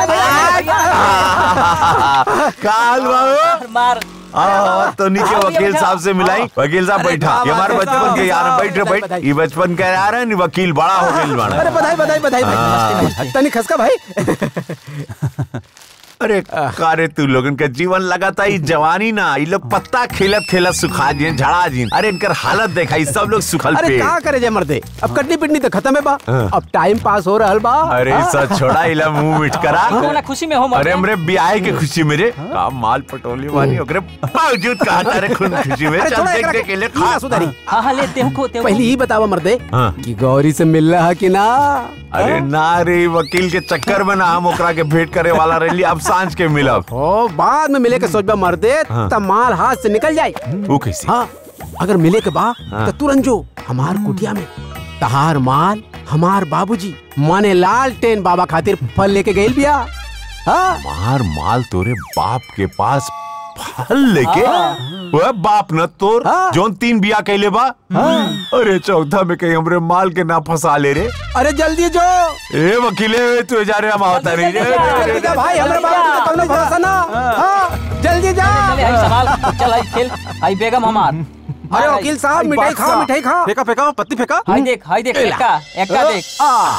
काल बाबू मार हाँ तो नीचे वकील साहब से मिलाई वकील साहब बैठा ये हमारे बचपन के यार हैं, बैठ रे बैठ ये बचपन के यार है नहीं वकील बड़ा हो गई बड़ा अरे बधाई बधाई बधाई हाँ। भाई तनी खसका भाई अरे कारे तू लोगन के जीवन लगाता ही जवानी ना ये लोग पत्ता खेलत खेलत सुखा जिन झड़ा जिन अरे इनकर हालत देखा ई सब लोग सुखल अरे पे का करे जे मर्दे अब कटनी पिटनी तो खत्म है बा हाँ। अब टाइम पास हो रहल बा अरे हाँ। सब छोड़ा इला मुंह मिट करा कौन खुशी में हो मत अरे हमरे ब्याह के खुशी मेरे का माल पटोली वाली ओकरे बावजूद कहा तारे खून खुशी में अरे चल थोड़ा देख एकरा देख के- के ले ई ना सुधारी हाँ हाँ ले तेहू को तेहू पहले ही बतावा मर्दे हाँ। कि गौरी से मिल रहा कि ना अरे ना रे वकील के चक्कर में ना हम ओकरा के भेंट करे वाला रही अब सांझ के मिलब ओ बाद में मिले के सोचबा मर दे हाँ। तब माल हाथ से निकल जाए वो कैसे हाँ अगर मिले के बा हाँ। तो तुरंत जो हमार कुटिया में तहार माल हमार बाबूजी माने लाल टेन बाबा खातिर फल लेके गइल बिया हाँ मार माल तोरे बाप के पास फल लेके वह बाप न तोर जोन तीन बिया कैले बा अरे चौथा में कहीं हमरे माल के ना फंसा ले रे अरे जल्दी जो ए वकीले तू जा रे हम आवता नहीं जल्दी जा भाई हमरा बाबू का कौनो भरोसा ना हाँ जल्दी जा चले आई सवाल चल आई खेल आई बेगम हमार अरे वकील साहब मिठाई खाओ मिठाई खाओ फेंका फेंका पत्ती फेंका हाय देख हाय देख एला। एक्का एक्का अ, देख आ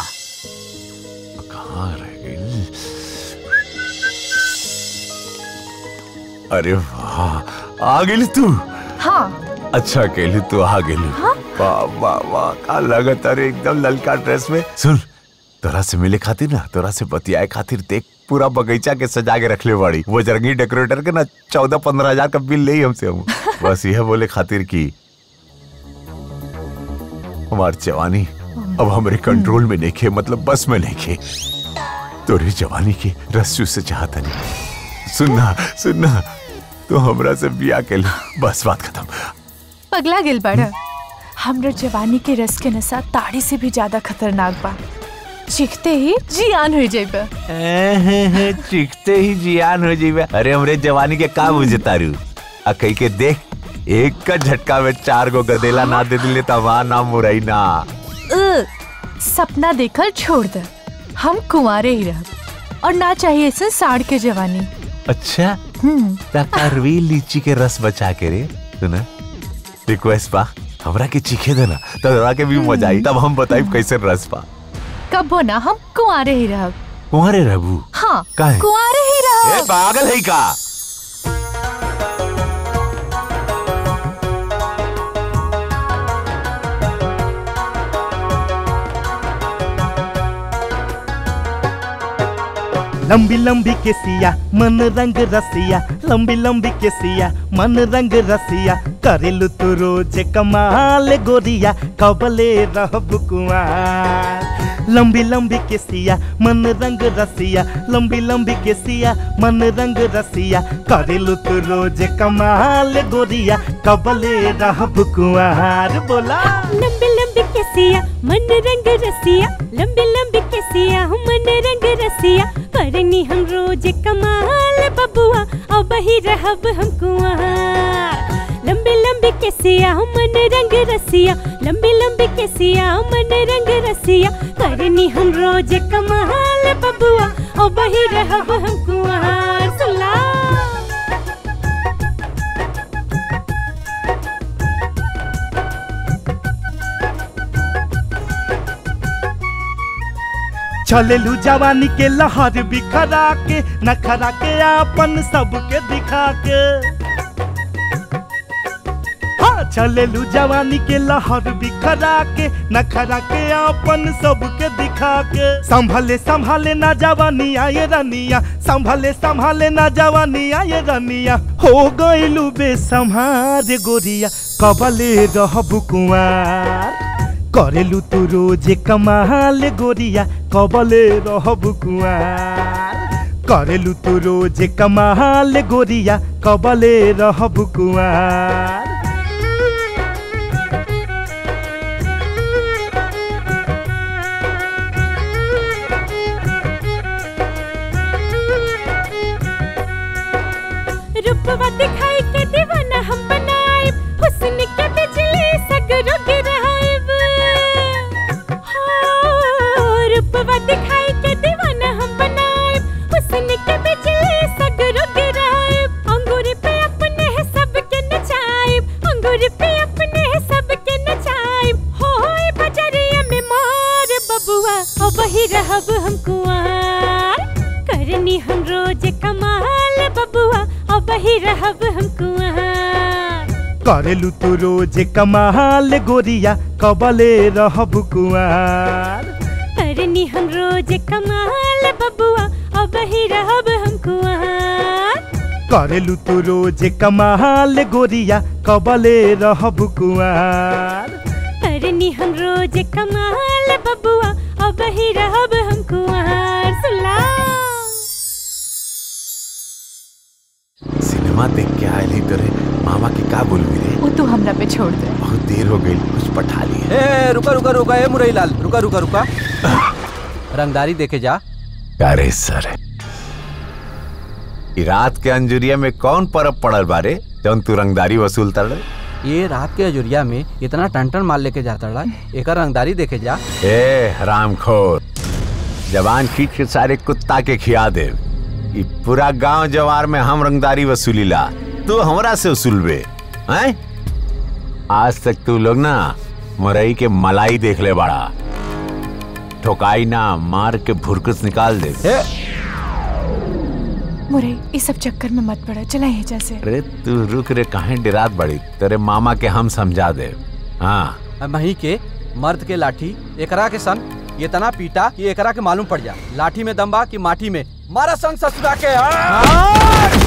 अरे वाह आ गेली तू हाँ अच्छा केली तू आ गेली वाह वाह वाह का लगत अरे एकदम ललका ड्रेस में सुन तोरा से मिले खातिर ना तोरा से बतियाए खातिर देख पूरा बगीचा के सजा के रखले बड़ी वो जरंगी डेकोरेटर के ना चौदह पंद्रह हजार का बिल ले हमसे हम बस यह बोले खातिर की हमार जवानी अब हमारे कंट्रोल में नहीं खे मतलब बस में नहीं खे तोरी जवानी की रस्सू से चाहता नहीं सुनना सुनना तो हमरा से बिया के ले बस बात खत्म पगला गिल बड़ा हमरा जवानी के रस के नशा ताड़ी से भी ज्यादा खतरनाक बा चीखते ही जियान हो जाइबा चिखते ही जियान हो जीवे अरे हमरे जवानी के का बुझे तारू आ कही के देख एक का झटका में चार गो गदेला ना दे दिले त वहां ना मुरई ना अ, सपना देखल छोड़ दे हम कुंवारे ही रह और ना चाहिए ऐसे साड़ के जवानी अच्छा हम्म ता करवी लीची के रस बचा के रे सुना रिक्वेस्ट बा हमरा के चीखे देना तब तोरा के भी मजा आई तब हम बताई कैसे रस बा कब हो ना हम कुंवारे ही रह तुम्हारे रहबू हाँ काहे? कुंवारे ही रह ए पागल है का लंबी लंबी केसिया मन रंग रसिया लंबी लंबी केसिया मन रंग रसिया करेलु तू रोज कमाल गोरिया कबले रहब कुआर लंबी लंबी केसिया मन रंग रसिया लंबी लंबी केसिया मन रंग रसिया करेलु तू रोज कमाल गोरिया कबले रहब कुआर बोला लंबी लंबी केसिया मन रंग रसिया लंबी लंबी केसिया हम मन रंग रसिया करनी हम रोज कमाल बबुआ और बही रहब हम कुआर लंबी लंबी केसिया हम मन रंग रसिया लंबी लंबी केसिया हम मन रंग रसिया करनी हम रोज कमाल बबुआ और बही रहब हम कुआर सुला चलेलू जवानी के लहर बिखरा के नखरा के आपन सबके दिखा के हाँ चलेलू जवानी के लहर बिखरा के नखरा के आपन सबके दिखा के संभले संभाले ना जवानी आए रनिया संभले संभाले ना जवानी आए रनिया हो गइलू बेसम्हार गोरिया कबले रहब कुआर करेलू तू रोज कमाल गोरिया कबले रहब कुआर करेलू तू रोज कमाल गोरिया कबले रहब कुआर रूपवा दिखाई के दीवाना हम बनाए हुस्न के बिजली सगरो गिराएब हाँ, रूपवा दिखाई के दीवाना हम बनाए हुस्न के बिजली सगरो गिराएब अंगूर पे अपने है सबके नचाएब अंगूर पे अपने है सबके नचाएब हो होए बजरिया में मार बबुआ और वही रहब हम कुआर करनी हम रोज कमाल बबुआ और वही रहब हम कुआर करेलू तू रोज कमाल गोरिया कबले रहब कुआर करनी हम रोज कमाल बबुआ और वही रहब हम कुआर करेलू तू रोज कमाल गोरिया कबले रहब कुआर करनी हम रोज कमाल बबुआ और वही रहब हम कुआर सुला फिल्मा देख के आयल ही तोरे मामा के का बोलबी रे वो तू हमरा पे छोड़ दे बहुत देर हो गई कुछ पठा लिया ए रुका रुका रुका ए मुरई लाल रुका रुका रुका रंगदारी देखे जा अरे सर ई रात के अंजुरिया में कौन परब पड़ल बारे जौन तू रंगदारी वसूल तड़ ये रात के अजुरिया में इतना टन टन माल लेके जाता रहा एक रंगदारी देखे जा ए हरामखोर जवान खींच के सारे कुत्ता के खिया दे ई पूरा गांव जवार में हम रंगदारी वसूलीला तू हमरा से वसूलबे हैं आज तक तू लोग ना मुरई के मलाई देख ले बड़ा ठोकाई ना मार के भुरकुस निकाल दे मुरे इस सब चक्कर में मत पड़ा चला ये जैसे अरे तू रुक रे काहे डिरात बड़ी तेरे मामा के हम समझा दे हाँ मही के मर्द के लाठी एकरा के सन ये तना पीटा कि एकरा के मालूम पड़ जा लाठी में दम बा कि माटी में मारा सन ससुरा के आ!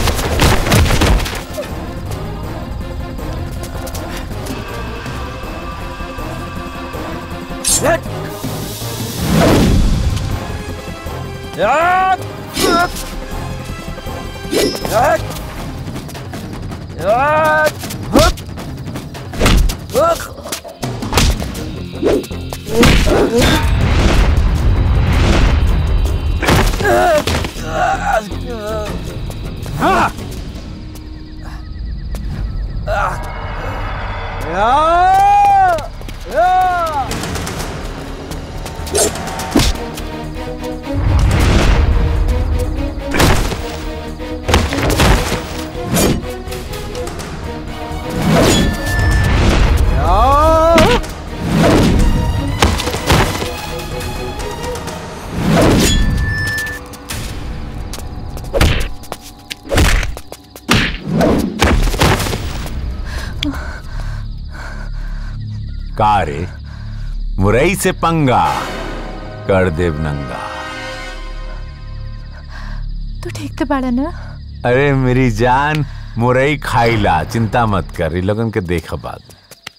का रे मुरई से पंगा कर देव नंगा तू ठीक तो बाड़ा ना अरे मेरी जान मुरई खाइला चिंता मत कर इ लोगन के देख बात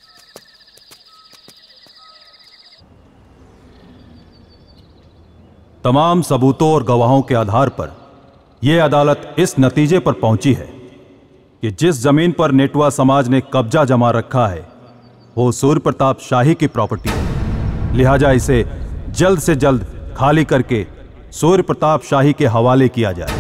तमाम सबूतों और गवाहों के आधार पर यह अदालत इस नतीजे पर पहुंची है कि जिस जमीन पर नेटवा समाज ने कब्जा जमा रखा है वो सूर्य प्रताप शाही की प्रॉपर्टी है लिहाजा इसे जल्द से जल्द खाली करके सूर्य प्रताप शाही के हवाले किया जाए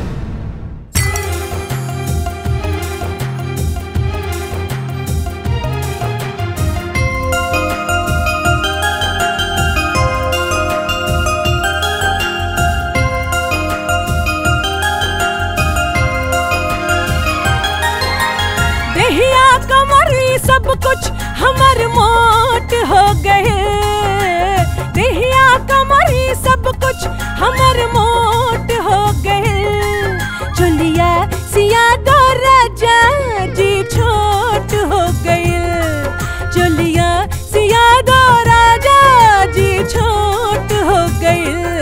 देहिया कमरी सब कुछ हमर मोट हो गए देहिया कमरी सब कुछ हमर मोट हो गए चलिया सिया दो राजा जी छोट हो गए चलिया सिया दो राजा जी छोट हो गए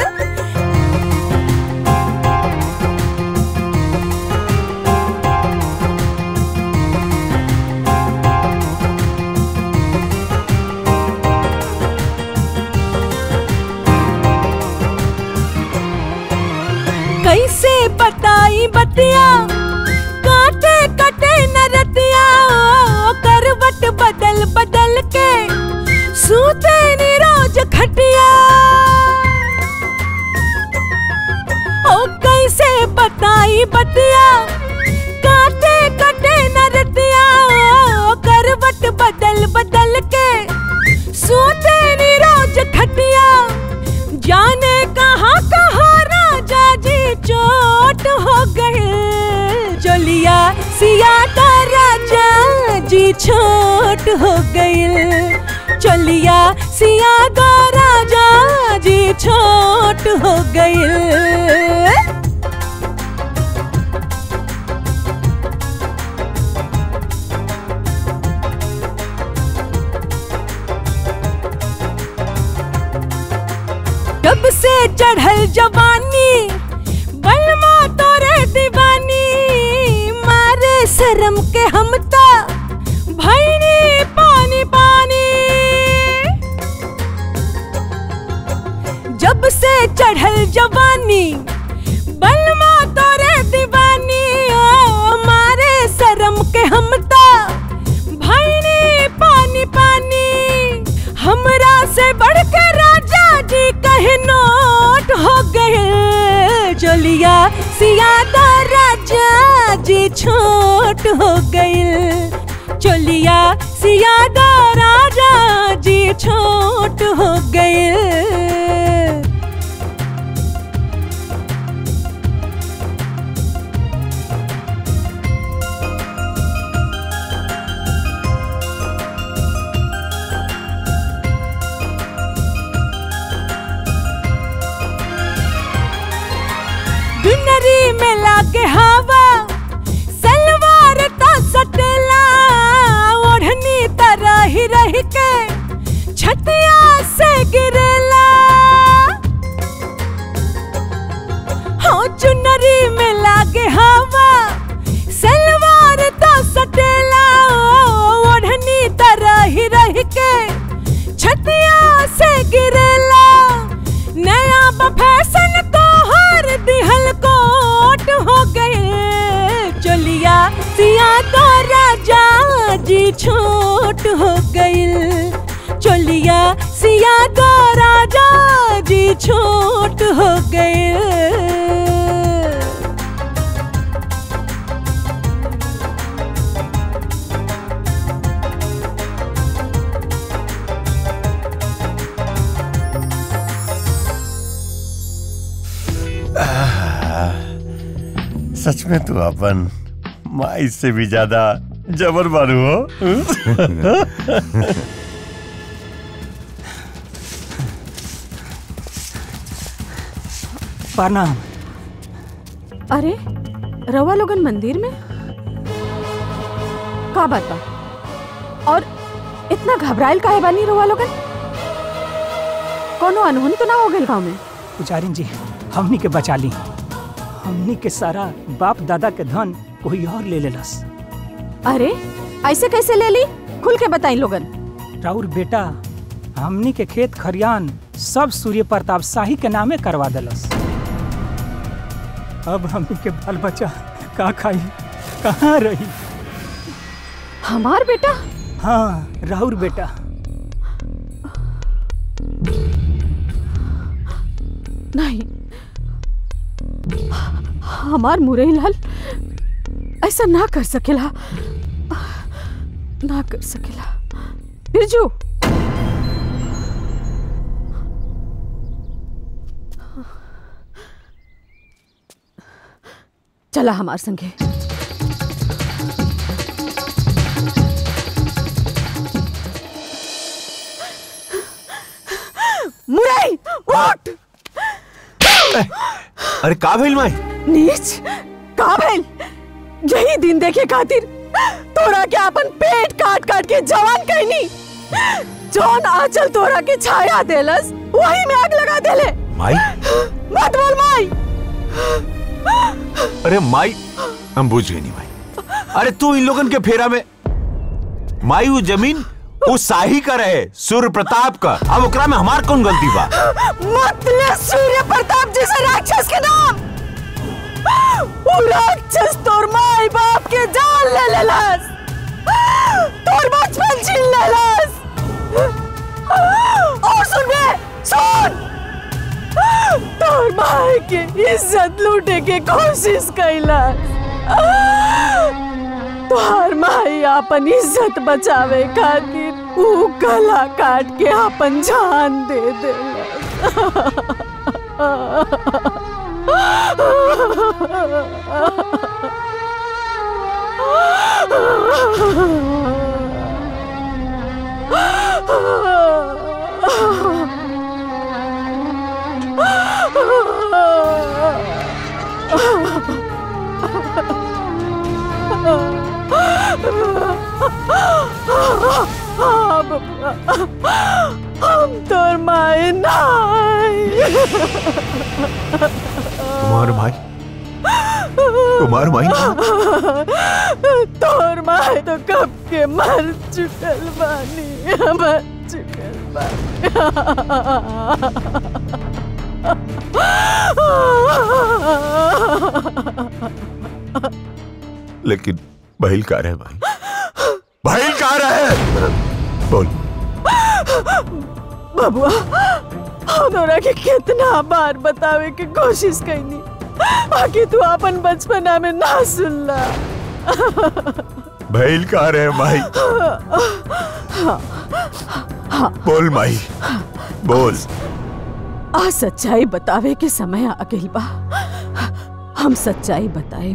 कैसे बताई बतिया काटे कटे नरतिया ओ, करवट बदल बदल के सूते नी रोज खटिया ओ कैसे बताई बतिया काटे कटे नरतिया ओ, करवट बदल बदल के सूते नी रोज खटिया जाने कहाँ कहाँ राजा जी चोट हो गए चलिया सिया का राजा जी छोट हो गए चलिया सिया का राजा जी छोट हो गए जब से चढ़ल जवानी बलमा तोरे दीवानी मारे शर्म के हम ता भैनी पानी पानी जब से चढ़ल जवानी बलमा तोरे दीवानी ओ मारे के हमता भाईनी पानी पानी हमरा से बढ़ के राजा जी कहे नोट हो गए चलिया सियादा राजा जी छोट हो गए चलिया सियादा राजा जी छोट हो गए बिनरी में लागे हवा सलवार तो सटेला ओढ़नी तरह ही रह के छतिया से गिरेला हाँ चुनरी में लागे हवा सलवार तो सटेला ओढ़नी तरह ही रह के छतिया से गिरेला नया फैशन तो हर दिहल कोट हो गए चलिया सिया तो राजा जी छोट हो गइल चलिया सिया तो राजा जी छोट हो गइल आह, सच में तू अपन माई से भी ज्यादा जबर बारू हो प्रणाम अरे रवा लोगन मंदिर में का बात बा और इतना घबराइल काहे बानी रवा लोगन कोनो अनहोनी तो ना हो गइल गाँव में पुजारिन जी हमनी के बचा ली हमनी के सारा बाप दादा के धन कोई और ले लेलस अरे ऐसे कैसे ले ली खुल के बताई लोगन राउर बेटा हमनी के खेत खरियान सब सूर्य प्रताप शाही के नामे करवा देलस अब हमनी के बाल बच्चा का खाई कहाँ रही हमार बेटा हाँ राउर बेटा नहीं हमार मुरई लाल ऐसा ना कर सकेला ना कर सकेला बिरजू चला हमार संगे मुरई उठ अरे का भइल माई नीच का भइल यही दिन देखे खातिर तोरा के अपन पेट काट काट के जवान कहनी जौन आंचल तोरा के छाया देलस वही में आग लगा देले माई मत बोल माई अरे माई हम बुझ गए नहीं माई अरे तू इन लोगन के फेरा में माई वो जमीन वो शाही का रहे सूर्य प्रताप का अब ओकरा में हमार कौन गलती बा मत ले सूर्य प्रताप जैसे राक्षस के नाम वो राक्षस तोर माई बाप के जान ले लेलस तोर बचपन छीन लेलस और सुन बे सुन तोर माई के इज्जत लूटे के कोशिश कैलस तोहर माई अपन इज्जत बचावे खातिर ऊ गला काट के अपन जान दे हाँ बबुआ हम तोर माए नाई तुम्हार भाई तुम्हार भाई तोर माए तो कब के मर चुकल बानी मर चुकल लेकिन बहिल का रहे भाई बहिल का रहे बोल बबुआ हमरा के कितना बार बतावे की कोशिश कैनी बाकी तू अपन बचपना में ना सुनला बहिल का रहे भाई बोल माई बोल आ सच्चाई बतावे के समय आ गइल बा हम सच्चाई बताए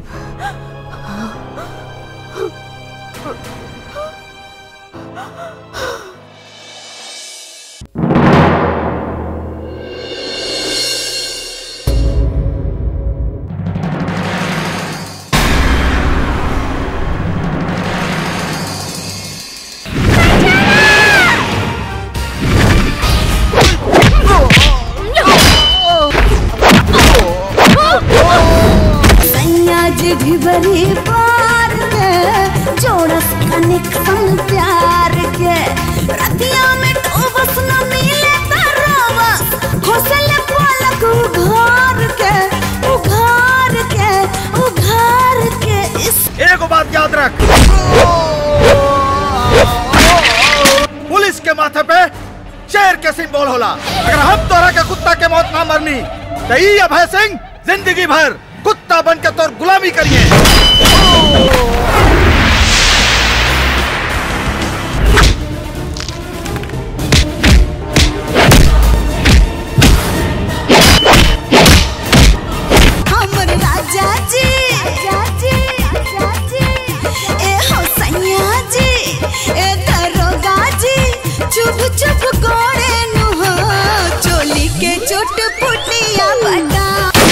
सैयाज भी बड़ी पार के जोड़स कनेक्शन प्यार के रतिया में टोबस न मिले तरवस घोसल पलक उघार के उघार के उघार के इस एगो बात याद रख पुलिस के माथे पे शेर के सिंबल होला अगर हम तोरा के कुत्ता के मौत ना मरनी तो ई अभय सिंह जिंदगी भर कुत्ता बन के तोर गुलामी करिए हमर राजा जी राजा जी राजा जी ए हो सैया जी ए दरोगा जी चुप चुप गोड़े नु हो चोली के चोट पुटिया बटा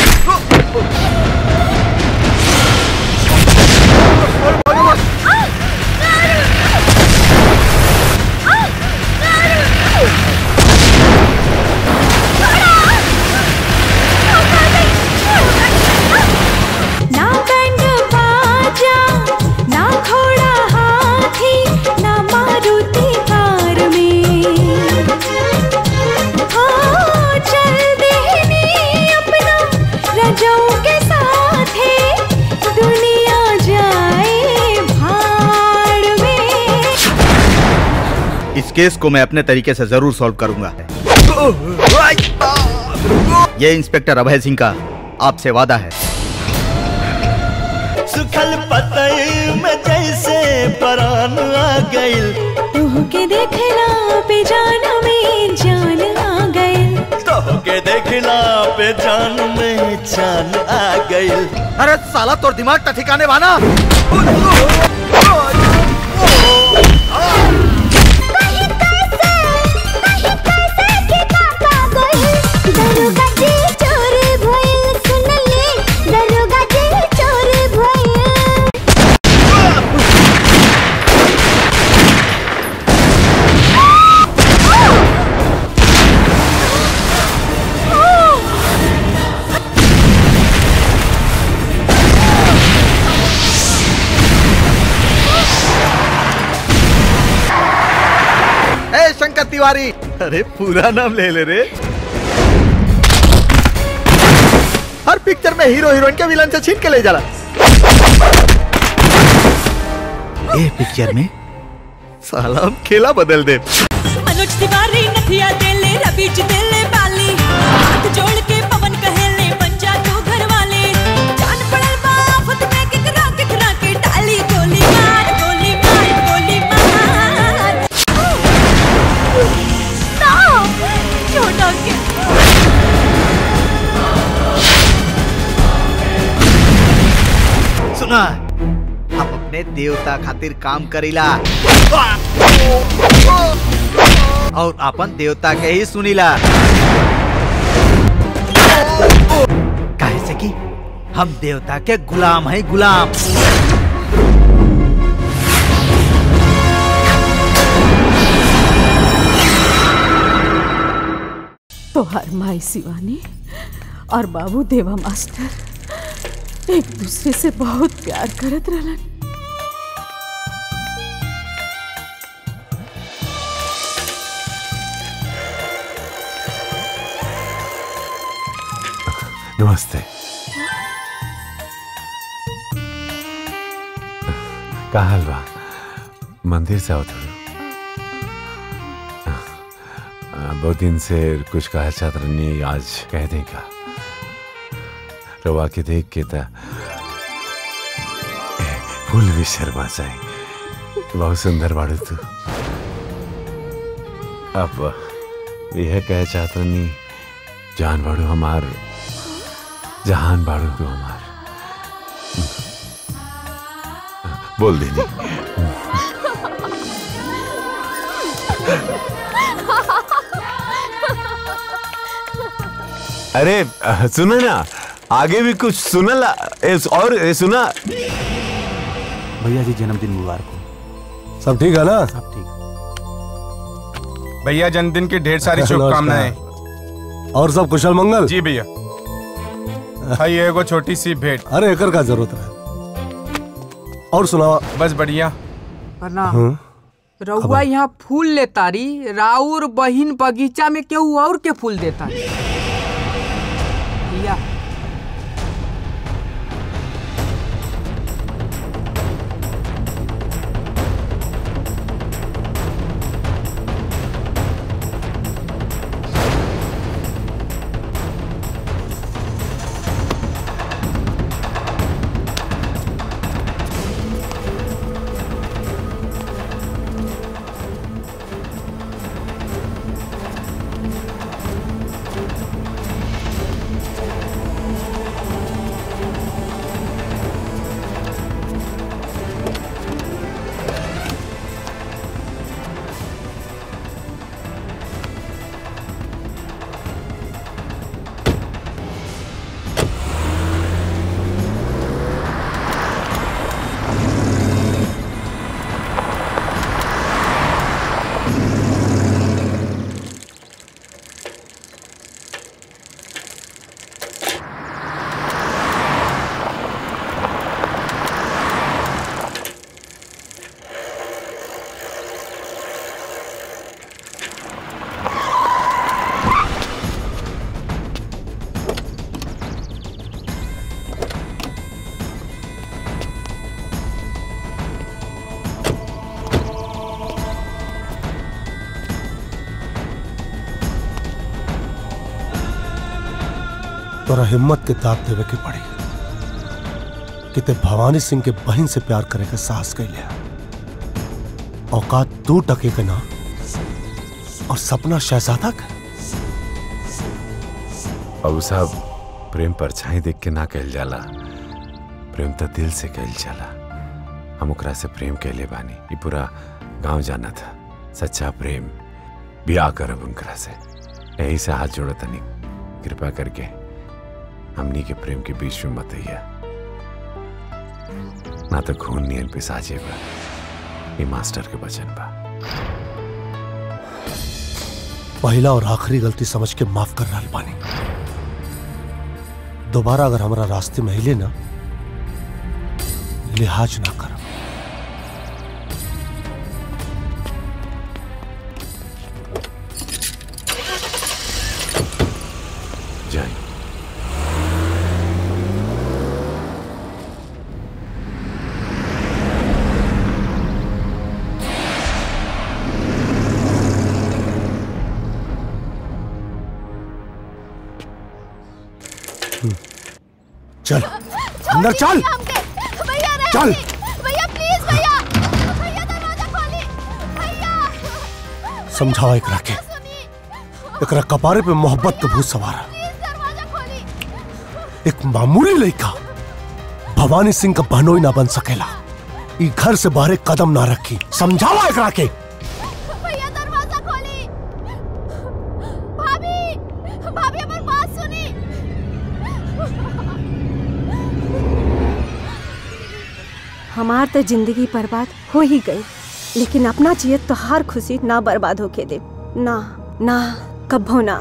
ना बैंड बाजा ना घोड़ा हाथी ना मारुति कार में हाँ चल देनी अपना रजाओं के साथ है दुनिया जाए भाड़ में इस केस को मैं अपने तरीके से जरूर सॉल्व करूंगा ये इंस्पेक्टर अभय सिंह का आपसे वादा है सुखल पतई में जैसे परान आ गइल तू के देखला पे जान में जान आ गए तो के देखला पे जान में जान आ गइल अरे साला तोर दिमाग का ठिकाने बाना दरोगा जी चोर भइल सुन ले दरोगा जी चोर भइल ए शंकर तिवारी अरे पूरा नाम ले ले रे हर पिक्चर में हीरो हीरोइन के विलन से छीन के ले जाला ए पिक्चर में साला हम खेला बदल दे मनोज तिवारी नथिया देले रबीज देले बाली हाथ जोड़ के पवन कहेले बन जा तू घर वाले जान पड़ल बा आफत में किकरा किकरा के डाली गोली मार गोली मार गोली मार ना छोटा के सुना हम अपने देवता खातिर काम करीला और अपन देवता के ही सुनीला काहे से कि हम देवता के गुलाम है गुलाम तोहार माई शिवानी और बाबू देवा मास्टर एक दूसरे से बहुत प्यार करत रहलन नमस्ते का हलवा मंदिर से आओ थोड़ा बहुत दिन से कुछ कहा चाहत रहनी आज कह देगा रवा के देख के था फूल भी शर्मा जाए बहुत सुंदर बाड़ू तू अब यह कह चाहत रहनी जान बाड़ू हमार जहान बाड़ू तू हमार बोल देनी अरे अ, सुनो ना आगे भी कुछ सुनला ए, और ए, सुना भैया जी जन्मदिन मुबारक हो सब ठीक है ना सब ठीक भैया जन्मदिन की ढेर सारी नमस्कार। शुभकामनाएं और सब कुशल मंगल जी भैया भाई एगो छोटी सी भेंट अरे एकर का जरूरत है और सुनाओ बस बढ़िया प्रणाम हम्म, रउआ यहाँ फूल लेतारी राउर बहिन बगीचा में केहू और के फूल देता भैया तोरा हिम्मत के दाब देवे के पड़ी कि ते भवानी सिंह के बहन से प्यार करे के साहस कैले औकात तू टके के ना और सपना शहजादा का बाबू साहब प्रेम परछाई देख के ना कहल जाला प्रेम तो दिल से कहल जाला हम ओकरा से प्रेम कहले बानी ये पूरा गांव जाना था सच्चा प्रेम ब्याह करब उनकरा से यही से हाथ जोड़ो तनी कृपा करके हमनी के प्रेम के बीच में मत आइया ना तो खून नियन पिसाजे बा ये मास्टर के वचन बा पहला और आखिरी गलती समझ के माफ कर रहा पानी दोबारा अगर हमारा रास्ते में हिले ना लिहाज ना कर जय चल अंदर चल चल भैया प्लीज भैया भैया दरवाजा खोली समझाओ एकरा के एकरा कपारे पे मोहब्बत के भूत सवार है। एक मामूली लड़का भवानी सिंह का बहनोई ना बन सकेला ई घर से बाहर एक कदम ना रखी समझावा एकरा के भैया दरवाजा खोली भाभी भाभी हमारी बात सुनी हमार तो जिंदगी बर्बाद हो ही गई लेकिन अपना चाहिए तो हर खुशी ना बर्बाद होके दे ना ना कभो ना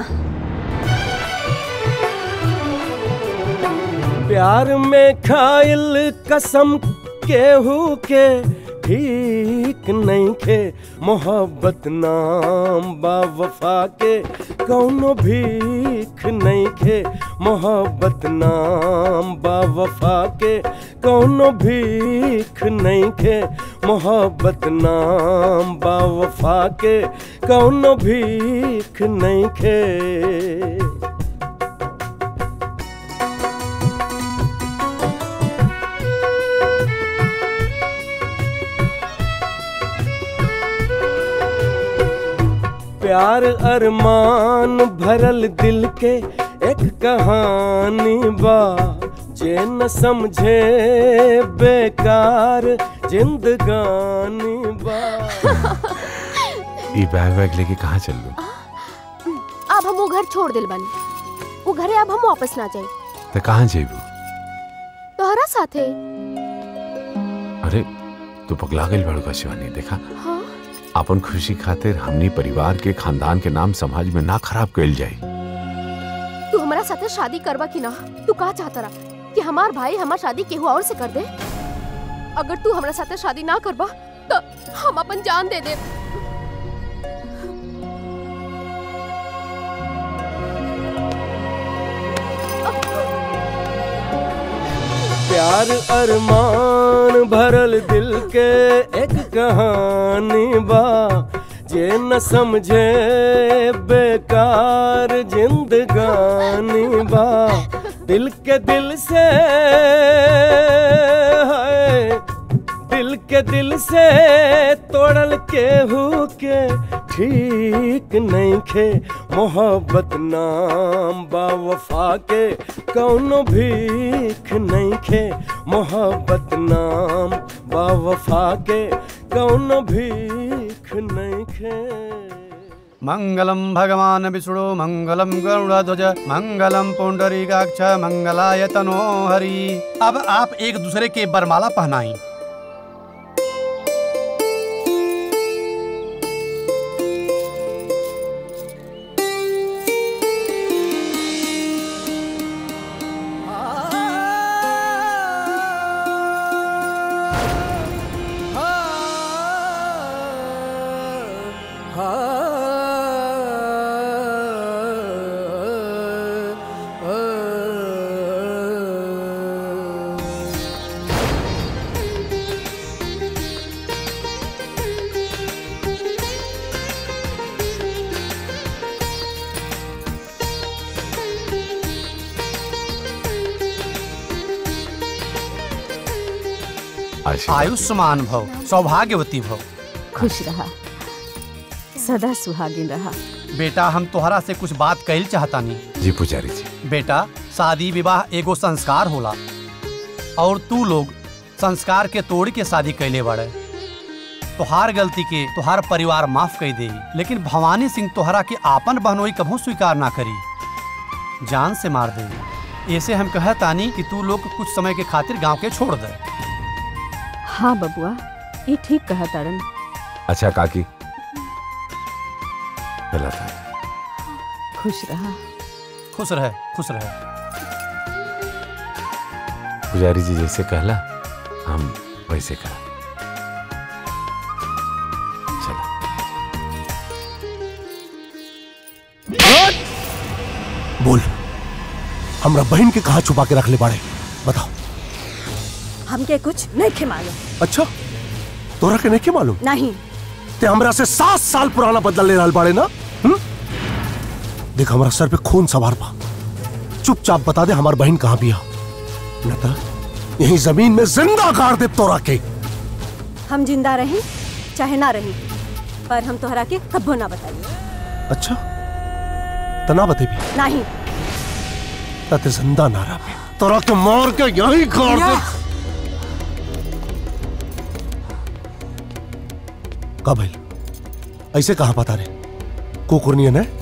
प्यार में खाइल कसम केहू के ठीक भीख नहीं खे मोहब्बत नाम बा वफा के कौनो भीख नहीं खे मोहब्बत नाम बा वफा के कौनो भीख नहीं खे मोहब्बत नाम बा वफा के कौनो भीख नहीं खे प्यार अरमान भरल दिल के एक कहानी बा जे न समझे बेकार जिंदगानी बा ये बैग वैग लेके कहाँ चल लू अब हम वो घर छोड़ दिल बानी वो घरे अब हम वापस ना जाए तो कहाँ जेबू तोहरा साथे अरे तू पगला गई बड़ू का शिवानी देखा हाँ अपन खुशी खातिर हमनी परिवार के खानदान के नाम समाज में ना खराब कइल जाई तू हमारा साथे शादी करवा कि ना तू का चाहता रहा कि हमार भाई हमार शादी केहू और से कर दे अगर तू हमारा साथे शादी ना करवा तो हम अपन जान दे दे प्यार अरमान भरल दिल के एक कहानी बा जे न समझे बेकार जिंदगानी बा दिल के दिल से है दिल के दिल से तोड़ल केहू के ठीक नहीं खे मोहब्बत नाम बा वफा के कौनो भीख नहीं खे मोहब्बत नाम बा वफा के कौनो भीख नहीं खे मंगलम भगवान विष्णु मंगलम गरुड़ध्वज मंगलम पुंडरीकाक्ष मंगलाय तनो हरि अब आप एक दूसरे के बरमाला पहनाई आयुष्मान भव सौभाग्यवती भव खुश रहा सदा सुहागिन रहा बेटा हम तोहरा से कुछ बात कहल चाहतानी जी पुजारी जी बेटा शादी विवाह एगो संस्कार होला और तू लोग संस्कार के तोड़ के शादी कैले बड़े तोहार गलती के तोहार परिवार माफ कर दे लेकिन भवानी सिंह तोहरा के आपन बहनोई कभू स्वीकार ना करी जान से मार दे ऐसे हम कहतानी कि तू लोग कुछ समय के खातिर गांव के छोड़ दे हाँ बबुआ ये ठीक कहा तारन अच्छा काकी चला था खुश रहा खुश रहे खुश रहे पुजारी जी जैसे कहला हम वैसे करा बोल हमरा बहन के कहा छुपा के रख ले बाड़े बताओ हमके कुछ नहीं खे मालूम अच्छा तोरा के नहीं के मालूम नहीं ते हमरा से सात साल पुराना बदला ले रहल बाड़े ना हुँ? देख हमरा सर पे खून सवार बा चुपचाप बता दे हमार बहन कहाँ बिया न तो यही जमीन में जिंदा गाड़ दे तोरा के हम जिंदा रही चाहे ना रही पर हम तोहरा के कब्बो ना बताइए अच्छा तना बते भी नहीं ताते जिंदा ना रह तोरा के मार के यही गाड़ दे का भइल ऐसे कहा पता रे कुकुरनियन है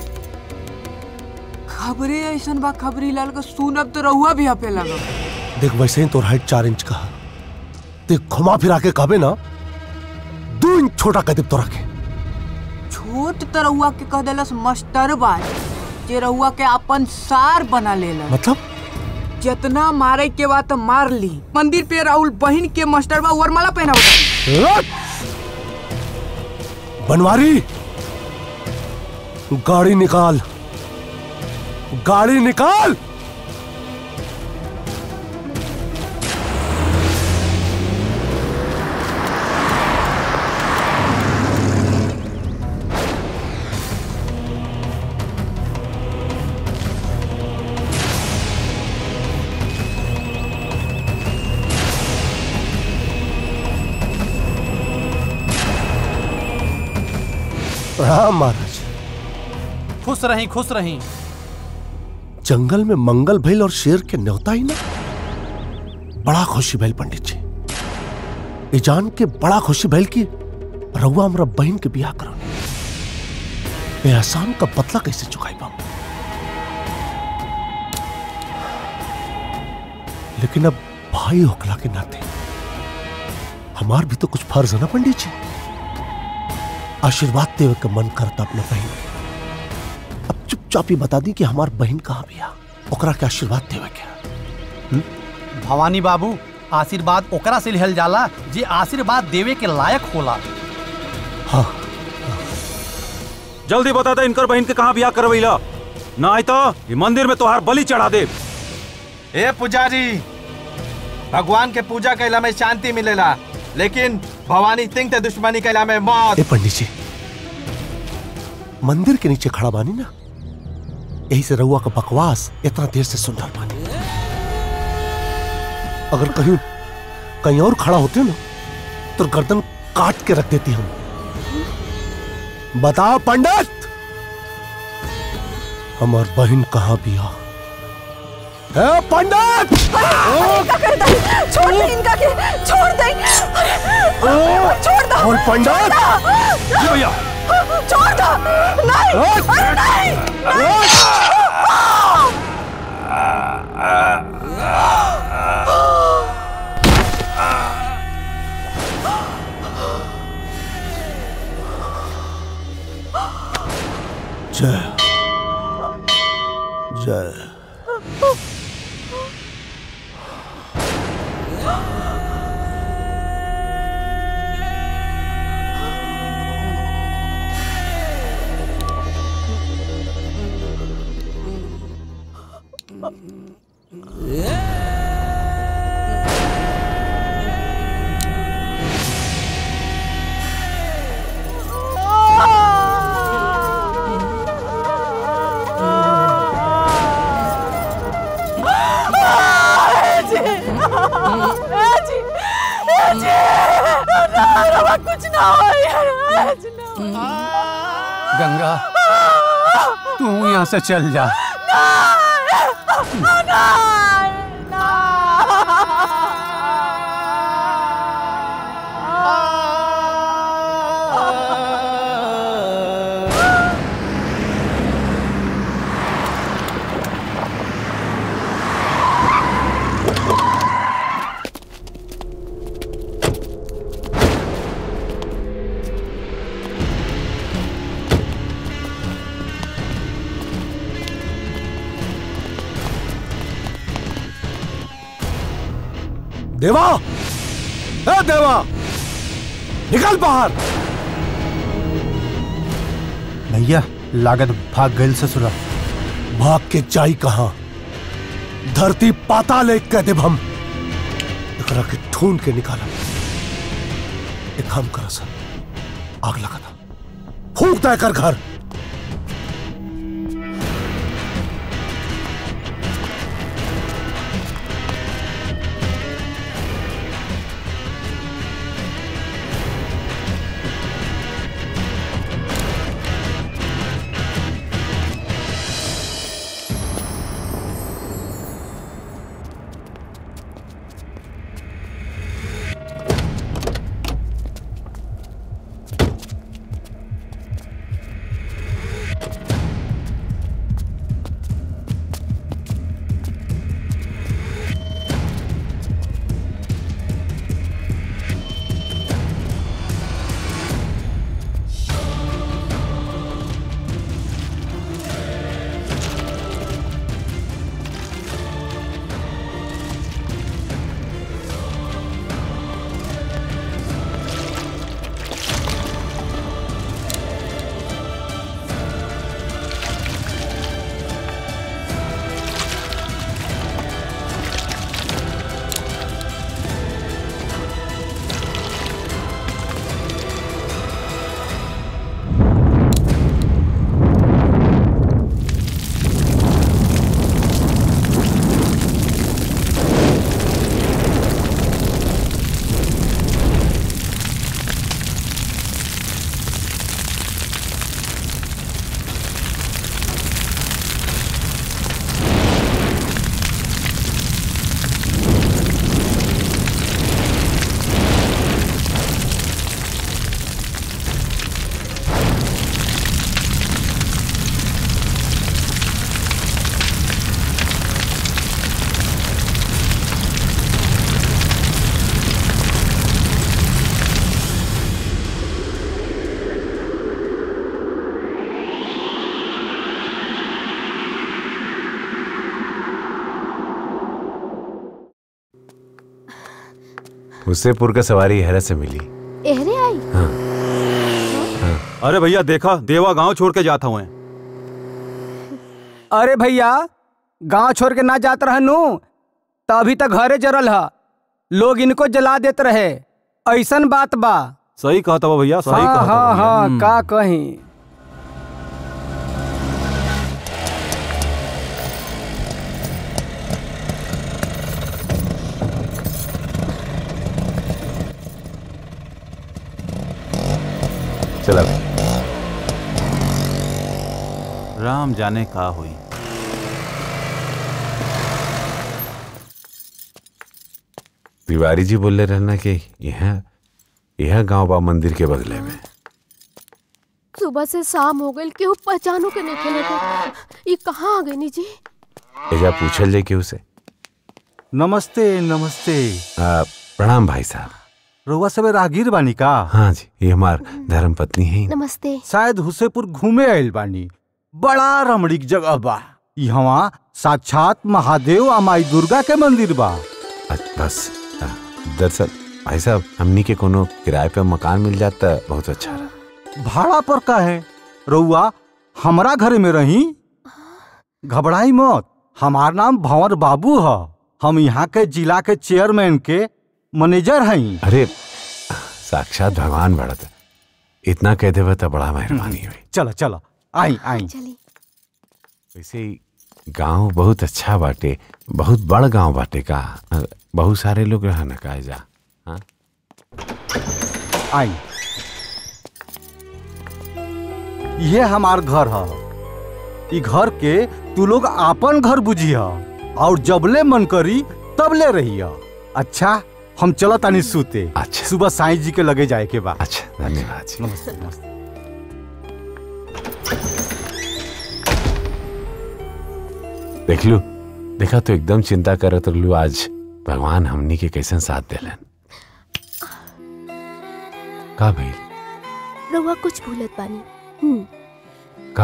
खबरे ऐसन बा खबरी लाल का सुनब तो रहुआ भी हपे लगा देख वैसे ही तोर हाइट चार इंच का है। देख घुमा फिरा के कहबे ना दो इंच छोटा कह दे तोरा के छोट तो रहुआ के कह देलस मास्टर बाज जे रहुआ के अपन सार बना लेला मतलब जितना मारे के बाद तो मार ली मंदिर पे राहुल बहन के मास्टर बा वरमाला पहना बता बनवारी गाड़ी निकाल गाड़ी निकाल प्रणाम महाराज खुश रही खुश रही जंगल में मंगल भइल और शेर के न्योता ही ना बड़ा खुशी भइल पंडित जी ये जान के बड़ा खुशी भइल कि रउआ हमरा बहन के बियाह करो ए एहसान का बदला कैसे चुकाई पाऊं लेकिन अब भाई होकला के नाते हमार भी तो कुछ फर्ज है ना पंडित जी आशीर्वाद देवे के मन करता अपने बहन के अब चुपचाप ही बता दी कि हमार बहन कहाँ बिया ओकरा के आशीर्वाद देवे के भवानी बाबू आशीर्वाद ओकरा से लिहल जाला जे आशीर्वाद देवे के लायक होला हाँ जल्दी बता दे इनकर बहन के कहाँ बियाह करवैला ना आई तो ये मंदिर में तोहार बलि चढ़ा दे ए पुजारी भगवान के पूजा कैला में शांति मिलेला लेकिन भवानी सिंह ते दुश्मनी कैला में मौत ए पंडित जी मंदिर के नीचे खड़ा बानी ना यही से रउआ का बकवास इतना देर से सुन रहा बानी अगर कहीं कहीं और खड़ा होते ना तो गर्दन काट के रख देती हम बताओ पंडित हमार बहन कहाँ बिया है पंडित क्या कर दे छोड़ दे इनका के छोड़ दे छोड़ दो और पंडित भैया छोड़ दो नहीं अरे नहीं जय जय कुछ ना हो यार गंगा तू यहाँ से चल जा देवा ए देवा निकल बाहर भैया लागत भाग गई ससुरा भाग के जाई कहा धरती पाताल एक कह देव हम एकरा के ढूंढ के निकाला एक काम करा सर आग लगा था फूक दे कर घर हुसेपुर का सवारी हैरत से मिली एहरे आई अरे भैया देखा देवा गांव छोड़ के जाता हुए अरे भैया गांव छोड़ के ना जात रहनु त अभी तक घरे जरल ह लोग इनको जला देत रहे ऐसन बात बा सही कहता बा भैया सही हाँ कहता हाँ बा भैया। हाँ का कहीं चला भाई राम जाने का हुई तिवारी जी बोले रहना कि यह यह गांव बा मंदिर के बगले में सुबह से शाम हो गई केहू पहचानो के नहीं खेले थे ये कहाँ आ गई नी जी एजा पूछल जाए केहू से नमस्ते नमस्ते आ, प्रणाम भाई साहब रउआ सब राहगीर बानी का हाँ जी ये हमार धर्म पत्नी है नमस्ते शायद हुसेपुर घूमे आइल बानी बड़ा रमणीक जगह बा यहाँ साक्षात महादेव आ माई दुर्गा के मंदिर बा बस आ, दरअसल भाई साहब हमनी के कोनो किराए पे मकान मिल जाता बहुत अच्छा रहा भाड़ा पर का है रउआ हमरा घरे में रही घबराई मत हमार नाम भंवर बाबू ह हम यहाँ के जिला के चेयरमैन के मैनेजर हई अरे साक्षात भगवान बढ़त इतना कह देवे तो बड़ा मेहरबानी हुई चलो चलो आई आई वैसे ही गांव बहुत अच्छा बाटे बहुत बड़ गांव बाटे का अ, बहुत सारे लोग रहना का जा हाँ आई ये हमार घर ह ई घर के तू लोग आपन घर बुझी और जबले मन करी तबले रही अच्छा हम चलो तानी सूते अच्छा सुबह साईं जी के लगे जाए के बाद अच्छा धन्यवाद जी नमस्ते नमस्ते देख लू देखा तो एकदम चिंता करत रहलू आज भगवान हमनी के कैसन साथ देलन का भइल रउआ कुछ भूलत बानी हम्म, का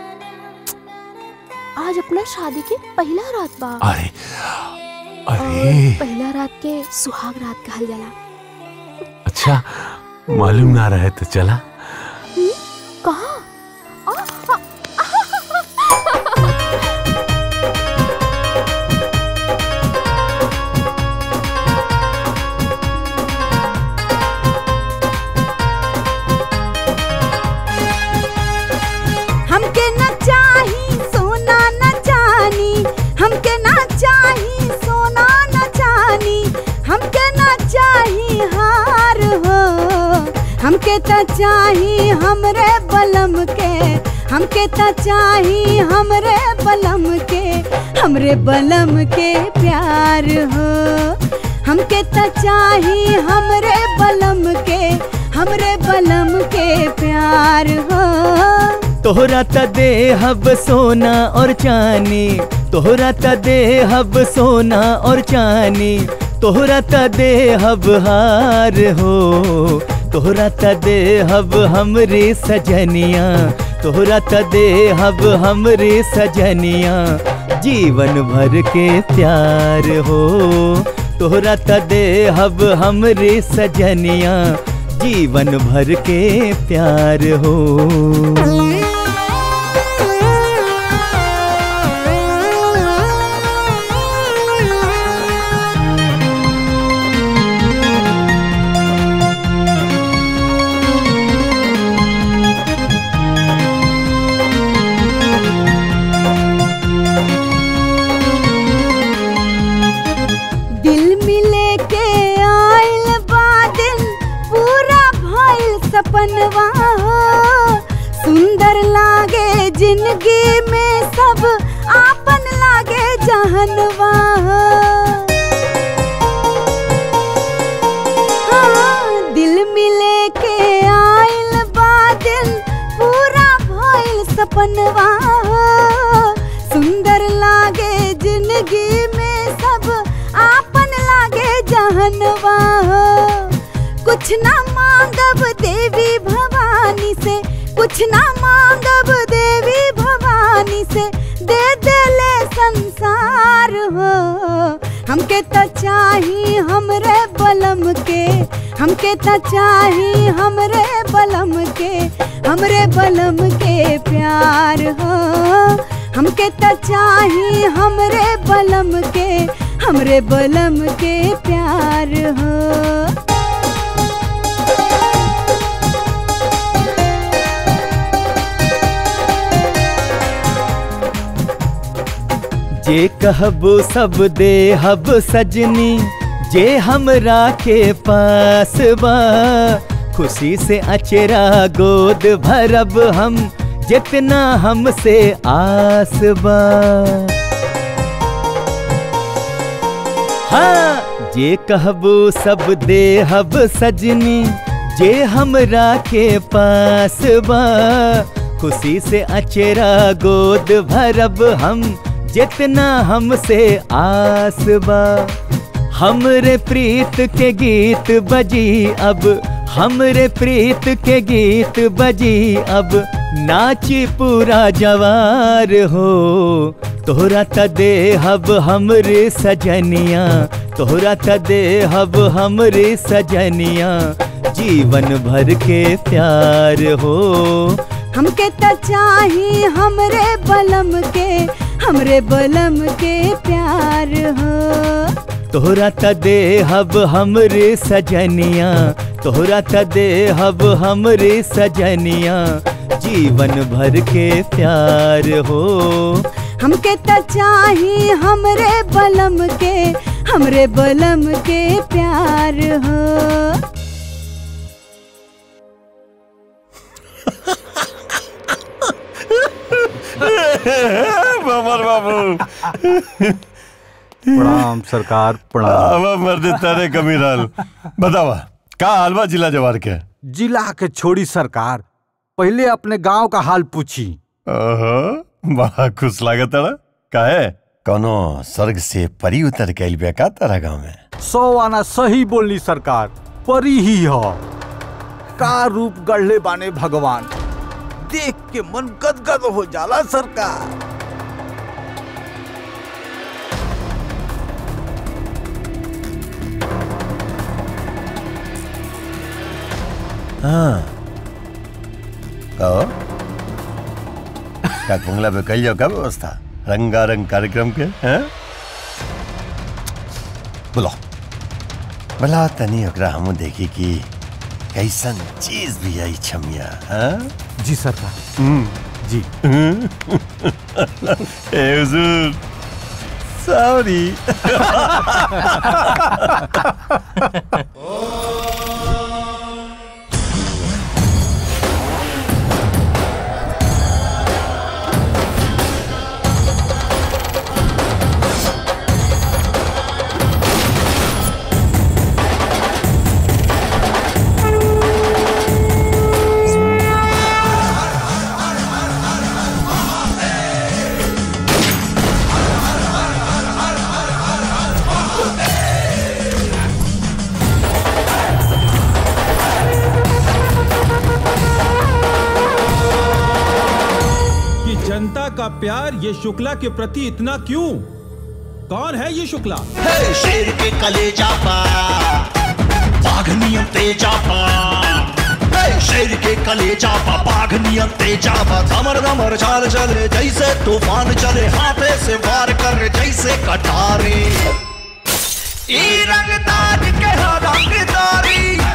आज अपना शादी के पहला रात बा अरे और अरे पहला रात के सुहाग रात कहल जाला अच्छा मालूम ना रहे तो चला कहाँ आ, आ, हमके न चाही सोना न चानी हमके न चाही सोना न चानी हमके न चाही हार हो हमके त चाही हमरे बलम के हमके त चाही हमरे बलम के हमरे बलम के प्यार हो हमके त चाही हमरे बलम के हमरे बलम के प्यार हो तोहरा त देहब सोना और चानी तोहरा त देहब सोना और चानी तोहरा त देहब हार हो तोहरा त देहब हमरे सजनिया तोहरा त देहब हमरे सजनिया जीवन भर के प्यार हो तोहरा त देहब हमरे सजनिया जीवन भर के प्यार हो दिल मिले के आइल बा दिन पूरा भइल सपनवा हो सुंदर लागे जिंदगी में सब आपन लागे जहनवा हो हाँ, दिल मिले के आइल बा दिन पूरा भइल सपनवा हो सुंदर लागे जिंदगी में सब आपन लागे जहनवा हो कुछ ना मांगब देवी भवानी से कुछ ना मांगब देवी भवानी से दे देले संसार हो हमके त चाही हमरे बलम के हमके त चाही हमरे बलम के हमरे बलम के प्यार हो हमके त चाही हमरे बलम के हमरे बलम के प्यार हो जे कहबो सब दे हब सजनी जे हमरा के पास बा खुशी से अचेरा गोद भरब हम जितना हमसे आस बा हाँ जे कहबो सब दे हब सजनी जे हमरा के पास बा खुशी से अचेरा गोद भरब हम जितना हमसे आस बा हमरे प्रीत के गीत बजी अब हमरे प्रीत के गीत बजी अब नाची पूरा जवार हो तोहरा त दे हब हमरे सजनिया तोहरा त दे हब हमरे सजनिया जीवन भर के प्यार हो हमके त चाही हमरे बलम के हमरे बलम के प्यार हो तोहरा त दे हब हमरे सजनिया तोहरा त दे हब हमरे सजनिया जीवन भर के प्यार हो हमके त चाही हमरे बलम के हमरे बलम के प्यार हो बमर बाबू प्रणाम सरकार प्रणाम अब मर्द तारे कमी रहल बतावा का हलवा जिला जवार के जिला के छोड़ी सरकार पहले अपने गांव का हाल पूछी ओहो बड़ा खुश लागत है काहे कोनो स्वर्ग से परी उतर के आइल का तारा गांव में सौ आना सही बोलनी सरकार परी ही हो का रूप गढ़ले बाने भगवान देख के मन गदगद हो जाला सरकार हाँ कहो का कुंगला पे कल जाओ का व्यवस्था रंगारंग कार्यक्रम के हैं बोलो बोला तनी ओकरा हम देखी कि कैसन चीज भी आई छमिया हाँ जी सरकार जी ए हुजूर सॉरी कि जनता का प्यार ये शुक्ला के प्रति इतना क्यों कौन है ये शुक्ला हे शेर के कलेजा पा बाघ नियम तेजा पा हे शेर के कलेजा पा बाघ नियम तेजा पा दमर दमर चाल चले जैसे तूफान चले हाथे से वार कर जैसे कटारे ई रंगदार के हो रंगदारी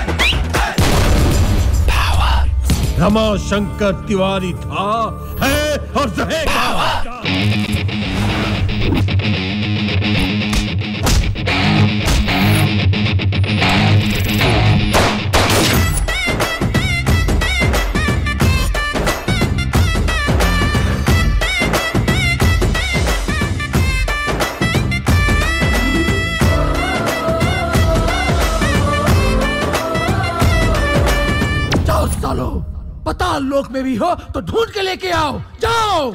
रमा शंकर तिवारी था है और रहेगा जाओ सालो पताल लोक में भी हो तो ढूंढ के लेके आओ जाओ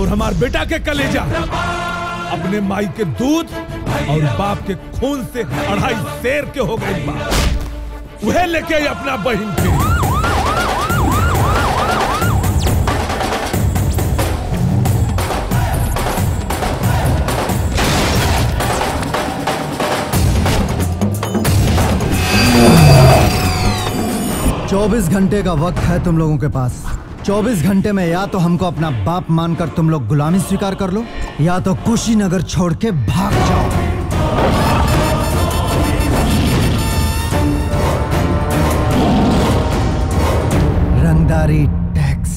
और हमार बेटा के कलेजा अपने माई के दूध और बाप के खून से अढ़ाई शेर के हो गए बा वह लेके आई अपना बहन के चौबीस घंटे का वक्त है तुम लोगों के पास चौबीस घंटे में या तो हमको अपना बाप मानकर तुम लोग गुलामी स्वीकार कर लो या तो कुशीनगर छोड़ के भाग जाओ रंगदारी टैक्स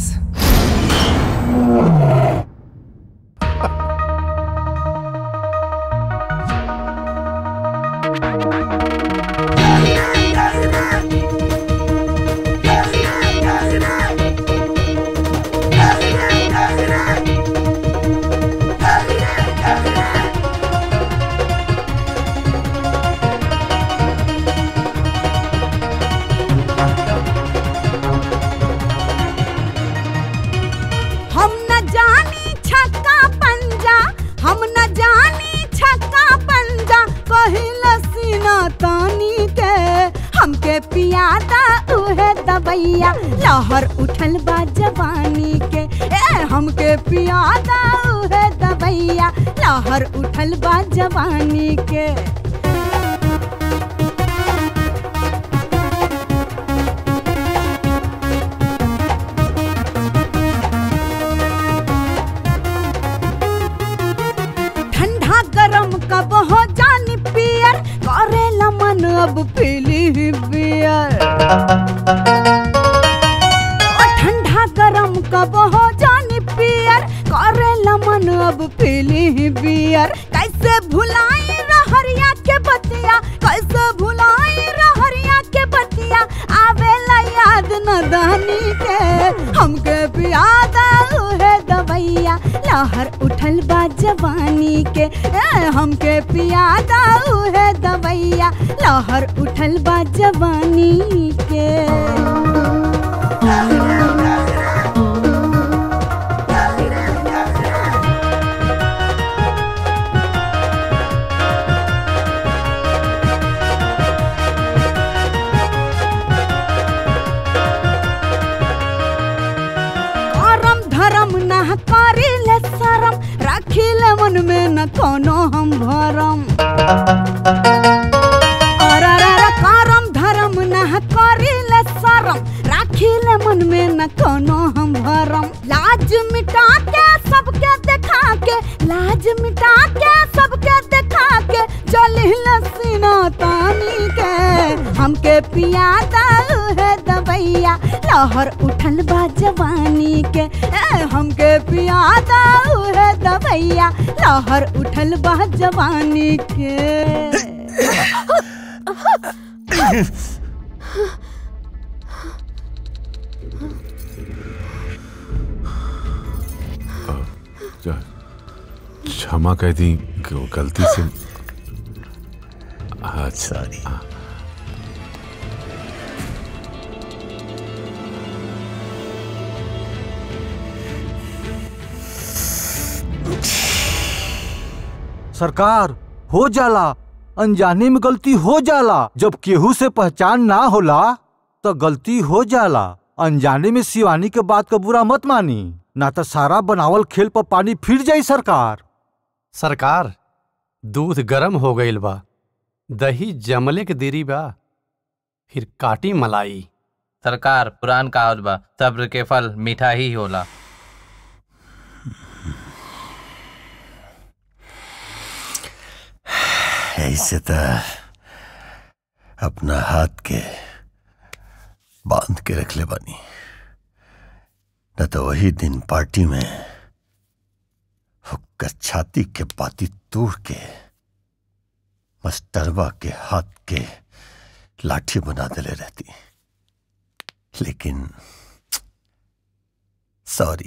हम न जानी छक्का पंजा हम न जानी छक्का पंजा कहिल सीना तानी के हमके पियादा उहे दबैया लहर उठल बा जवानी के ए हमके पियादा उहे दबैया लहर उठल बा जवानी के ठंडा गरम कब हो जानी पियर करेला मन अब पीली बियर ओ ठंडा गरम कब हो जानी पियर करेला मन अब पीली बियर कैसे भुलाई रहरिया के बतिया कैसे भुलाई रहरिया के बतिया आवेला याद न दानी के हमके पियादा उहे दवैया लहर उठल बा जवानी के ए, हमके पियादा उहे दवैया लहर उठल बा जवानी के करम धर्म न करिले शरम रखिले मन में न कोनो हम भरम अररर करम धर्म न करिले शरम राखिले मन में न कोनो हम भरम लाज मिटा के सबके देखा के लाज मिटा के सबके देखा के चलिल सीना तानी के हमके पियादा है दवैया लहर उठल बा जवानी के ए, हमके पियादा है दवैया लहर उठल बा जवानी के क्षमा कह दी कि वो गलती से अच्छा हाँ। सरकार हो जाला अनजाने में गलती हो जाला जब केहू से पहचान ना होला तो गलती हो जाला अनजाने में शिवानी के बात का बुरा मत मानी ना तो सारा बनावल खेल पर पानी फिर जाई सरकार सरकार दूध गरम हो गईल बा दही जमले के देरी बा फिर काटी मलाई सरकार पुरान कहावत बा सब्र के फल मीठा ही होला ऐसे तो अपना हाथ के बांध के रख ले बानी न तो वही दिन पार्टी में हुक्का छाती के पाती तोड़ के मस्टरवा के हाथ के लाठी बना देले रहती लेकिन सॉरी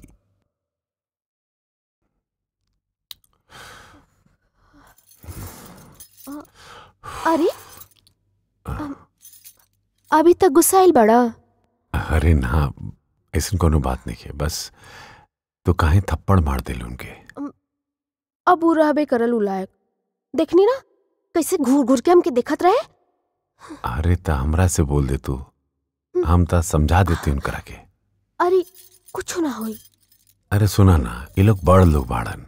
अरे अम, अभी तक गुस्साइल बड़ा अरे ना ऐसा कोनो बात नहीं है बस तो काहे थप्पड़ मार दिल उनके अब उ रहबे करल उ लायक देखनी ना कैसे घूर घूर के हमके देखत रहे अरे त हमरा से बोल दे तू हम त समझा देते उनकरा के अरे कुछ ना होई अरे सुना ना ये लोग बड़ लोग बाड़न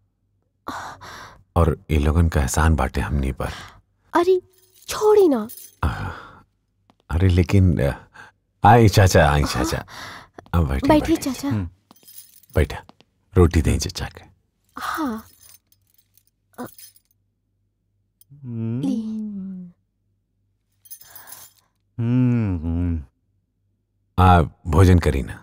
और ये लोगन का एहसान बाटे हमनी पर अरे छोड़ी ना अरे लेकिन अ, आई चाचा आई चाचा अब बैठे बैठी चाचा बैठा रोटी दें चाचा के हाँ अ, ली हम्म आ भोजन करी ना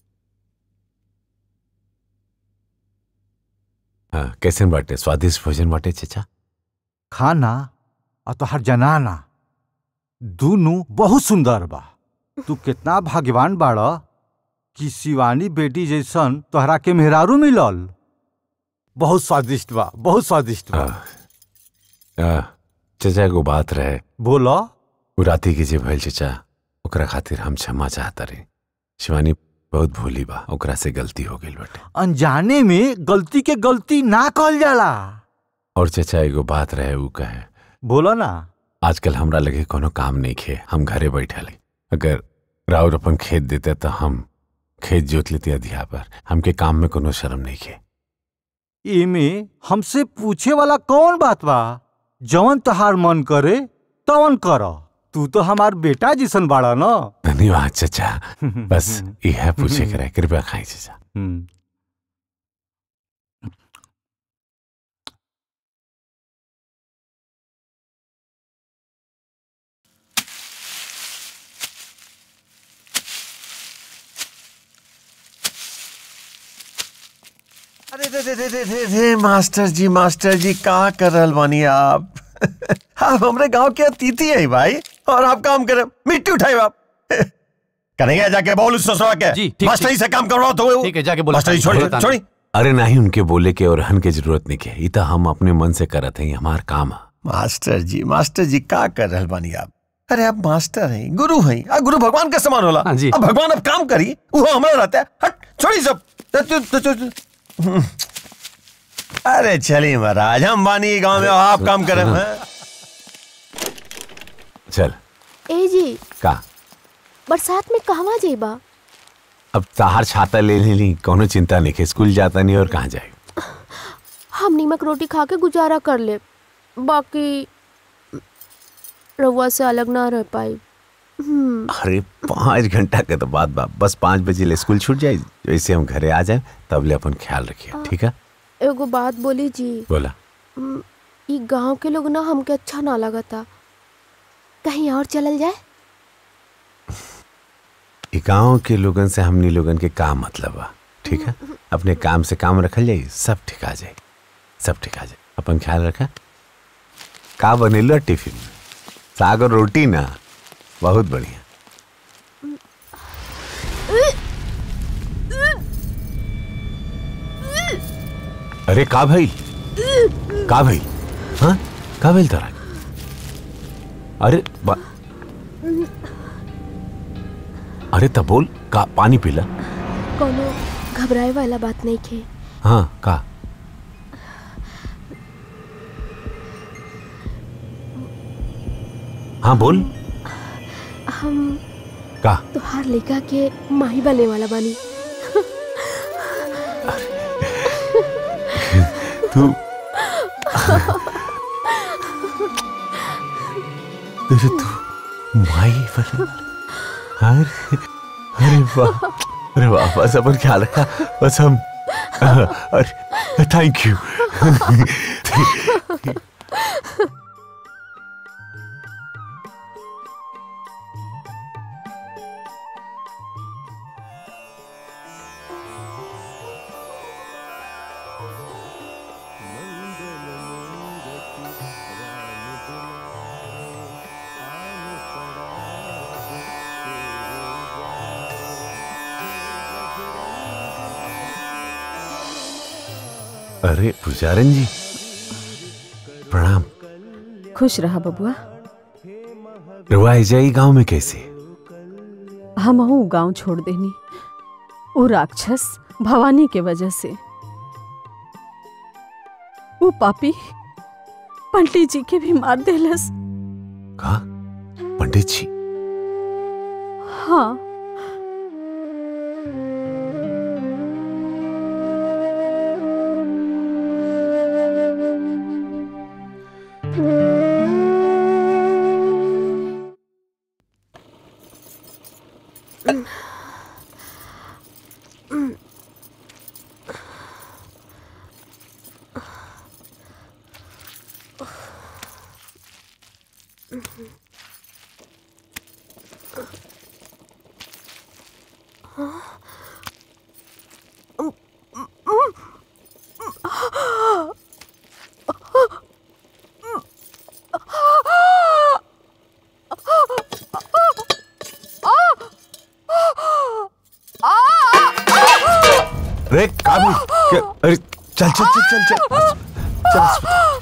हाँ कैसे बाटे स्वादिष्ट भोजन बाटे चाचा खाना और तोहर जनाना दोनों बहुत सुंदर बा तू कितना भाग्यवान बाड़ कि शिवानी बेटी जैसन तोहरा के मेहरारू मिलल बहुत स्वादिष्ट बा बहुत स्वादिष्ट बा आ, चाचा को बात रहे बोलो उ राती के जे भइल चाचा ओकरा खातिर हम क्षमा चाहता रही शिवानी बहुत भोली बा ओकरा से गलती हो गई बाटे अनजाने में गलती के गलती ना कहल जाला और चाचा एगो बात रहे उ कहे बोलो ना आजकल हमरा लगे कोनो काम नहीं खे हम घरे बैठल हई। अगर राउर अपन खेत देते तो हम खेत जोत लेते अधिया पर हमके काम में कोनो शर्म नहीं खे एमे हमसे पूछे वाला कौन बात बा जवन तहार मन करे तवन कर तू तो हमार बेटा जिसन बाड़ा न धन्यवाद चाचा बस यह पूछे करे कृपया खाई चाचा अरे रे रे रे रे रे रे मास्टर जी मास्टर जी कहाँ कर रहल बानी आप आप हमरे गांव के अतिथि है भाई और आप काम करे मिट्टी उठाए आप करेंगे जाके बोल उस ससुरा के जी, ठीक, मास्टर जी ठीक। से काम करवाओ तो ठीक है, जाके बोला मास्टर जी बोला छोड़ी तानी। छोड़ी अरे नहीं उनके बोले के और हन के जरूरत नहीं के ई तो हम अपने मन से करत हैं हमार काम है मास्टर जी मास्टर जी का कर रहल बानी आप अरे आप मास्टर हैं गुरु हैं आ गुरु भगवान के समान होला हाँ जी। अब भगवान अब काम करी वो हमारा रहता है हट छोड़ी सब तो- तो- तो- तो- तो- अरे चलिए महाराज हम बानी गांव में आप काम करें हैं? चल ए जी का बरसात में कहवा जेबा अब ताहार छाता ले ली कोनो चिंता नहीं के स्कूल जाता नहीं और कहाँ जाए हम नीमक रोटी खा के गुजारा कर ले बाकी रउआ से अलग ना रह पाई हम्म, अरे पाँच घंटा के तो बात बा बस पाँच बजे ले स्कूल छूट जाए वैसे हम घरे आ जाए तब ले अपन ख्याल रखिए ठीक है एगो बात बोली जी बोला हम्म, ई गांव के लोग ना हमके अच्छा ना लगता कहीं और चलल जाए ई गाँव के लोगन से हमनी लोगन के का मतलब बा ठीक है अपने काम से काम रखल जाए सब ठीक आ जाए सब ठीक आ जाए अपन ख्याल रखा का बनेलो टिफिन में साग और रोटी ना बहुत बढ़िया अरे का भाई का भाई हाँ का भाई तारा अरे बा- अरे तब बोल का पानी पीला कोनो घबराए वाला बात नहीं खे हाँ का हाँ बोल हम का तुहार लड़का के माही बने वाला बानी तू तेरे तू माई बने अरे अरे वाह अरे वाह बस अपन ख्याल रखा बस हम अरे थैंक यू अरे पुजारन जी प्रणाम खुश रहा बबुआ रुआ जाई गांव में कैसे हम गांव छोड़ देनी वो राक्षस भवानी के वजह से वो पापी पंडित जी के भी मार देलस पंडित जी हाँ अरे काबिल क्या- अरे चल चल चल चल चल चल अस्पताल।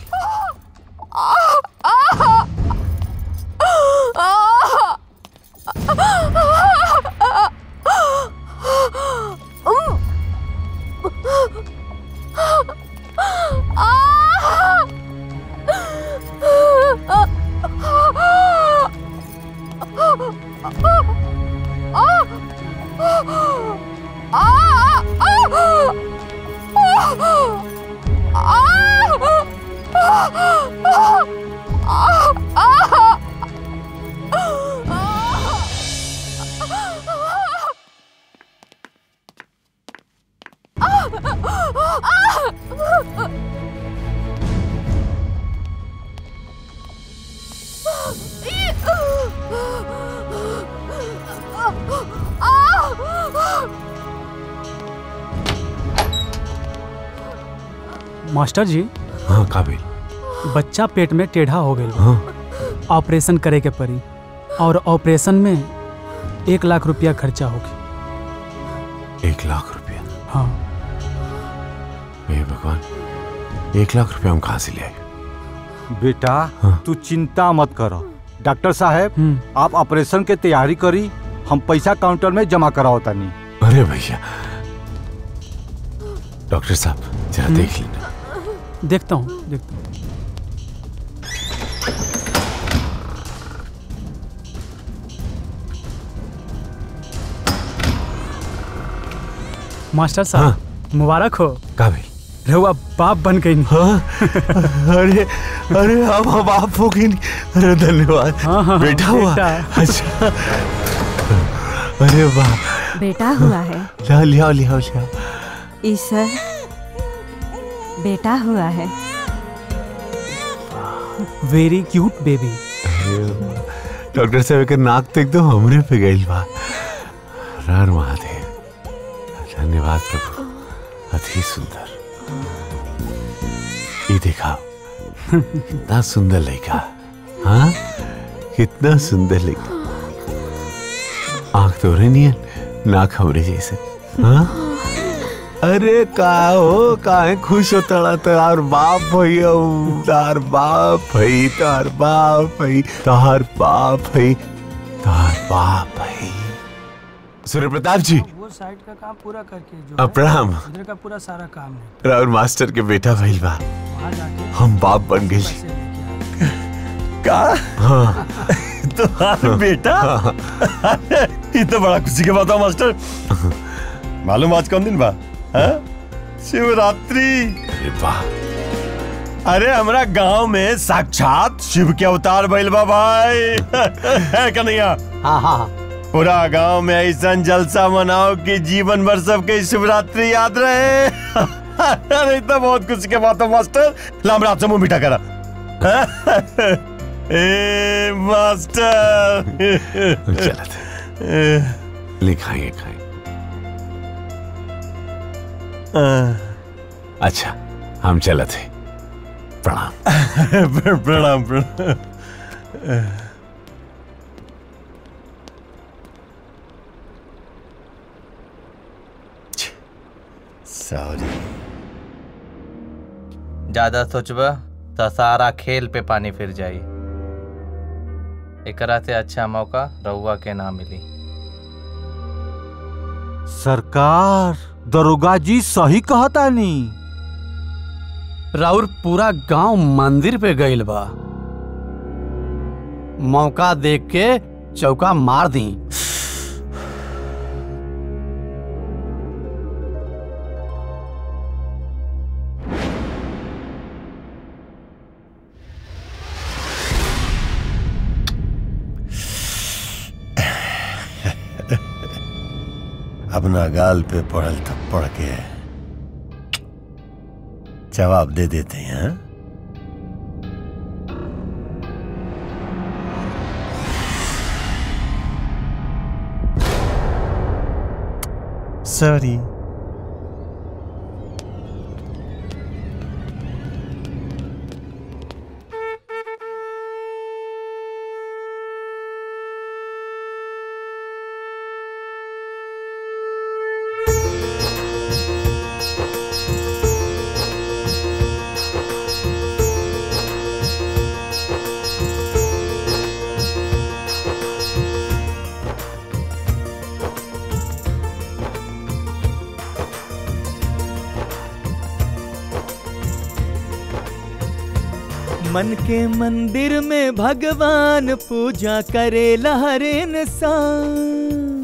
मास्टर जी हाँ काबिल बच्चा पेट में टेढ़ा हो गई हाँ ऑपरेशन करे के पड़ी और ऑपरेशन में एक लाख रुपया खर्चा होगी एक लाख रुपया हाँ हे भगवान एक लाख रुपया हम कहाँ से ले आए बेटा तू चिंता मत करो डॉक्टर साहब आप ऑपरेशन के तैयारी करी हम पैसा काउंटर में जमा कराओ तानी अरे भैया डॉक्टर साहब जरा देख लेना देखता हूँ देखता हूँ मास्टर साहब मुबारक हो काबिल रहुआ बाप बन गई हाँ अरे अरे अब हम बाप हो गई अरे धन्यवाद हाँ, हाँ, बेटा हुआ बेटा। अच्छा अरे वाह बेटा हुआ है लिया लिया लिया लिया ईश्वर बेटा हुआ है वेरी क्यूट बेबी डॉक्टर साहब के नाक तो एकदम हमरे पे गई बा रार महादेव धन्यवाद प्रभु अति सुंदर ये देखा कितना सुंदर लड़का हाँ कितना सुंदर लड़का आंख तो रही नहीं है नाक हमरे जैसे हाँ अरे का हो काहे खुश हो तड़ा तार बाप भैया तार बाप भई तार बाप भई तार बाप भई तार बाप भई सूर्य प्रताप जी वो साइड का काम पूरा करके जो अब प्रणाम इधर का पूरा सारा काम है राहुल मास्टर के बेटा भइल बा वहाँ जाके हम बाप बन गए का हाँ तुम्हारा बेटा ये तो बड़ा खुशी के बात है मास्टर मालूम आज कौन दिन बा हाँ? शिवरात्रि अरे हमारा गांव में साक्षात शिव के अवतार भइल बा भाई है कन्हैया हाँ हाँ पूरा गांव में ऐसा जलसा मनाओ कि जीवन भर सबके शिवरात्रि याद रहे अरे तो बहुत खुशी के बात है मास्टर लाम रात से मुंह मीठा करा ए मास्टर चलत लिखाएंगे खाएंगे अच्छा हम चलत है प्रणाम प्रणाम प्रणाम सॉरी ज्यादा सोचबा तो सारा खेल पे पानी फिर जाई एकरा से अच्छा मौका रउआ के ना मिली सरकार दरोगा जी सही कहता नी राउर पूरा गांव मंदिर पे गइल बा मौका देख के चौका मार दी अपना गाल पे पड़ल थप्पड़ के जवाब दे देते हैं हाँ? सॉरी मन के मंदिर में भगवान पूजा करे हर इंसान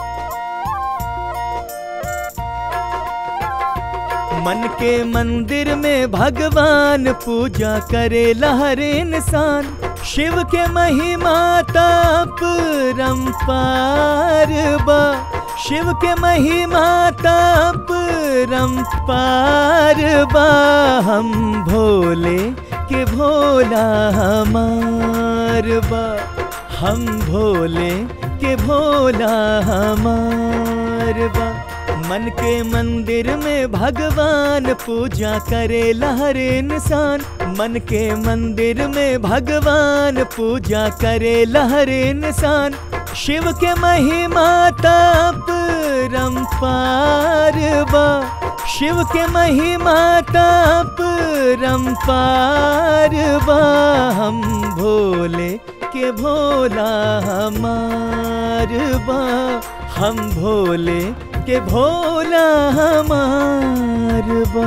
मन के मंदिर में भगवान पूजा करे हर इंसान शिव के महिमा ताप रंपार बा शिव के महिमा ताप रंपार बा हम भोले के भोला हमार बा हम भोले के भोला हमार बा मन के मंदिर में भगवान पूजा करे हर इंसान मन के मंदिर में भगवान पूजा करे हर इंसान शिव के महिमा ताप रंपार बा शिव के महिमा ताप रंपार बा हम भोले के भोला हमार बा हम भोले के भोला हमार बा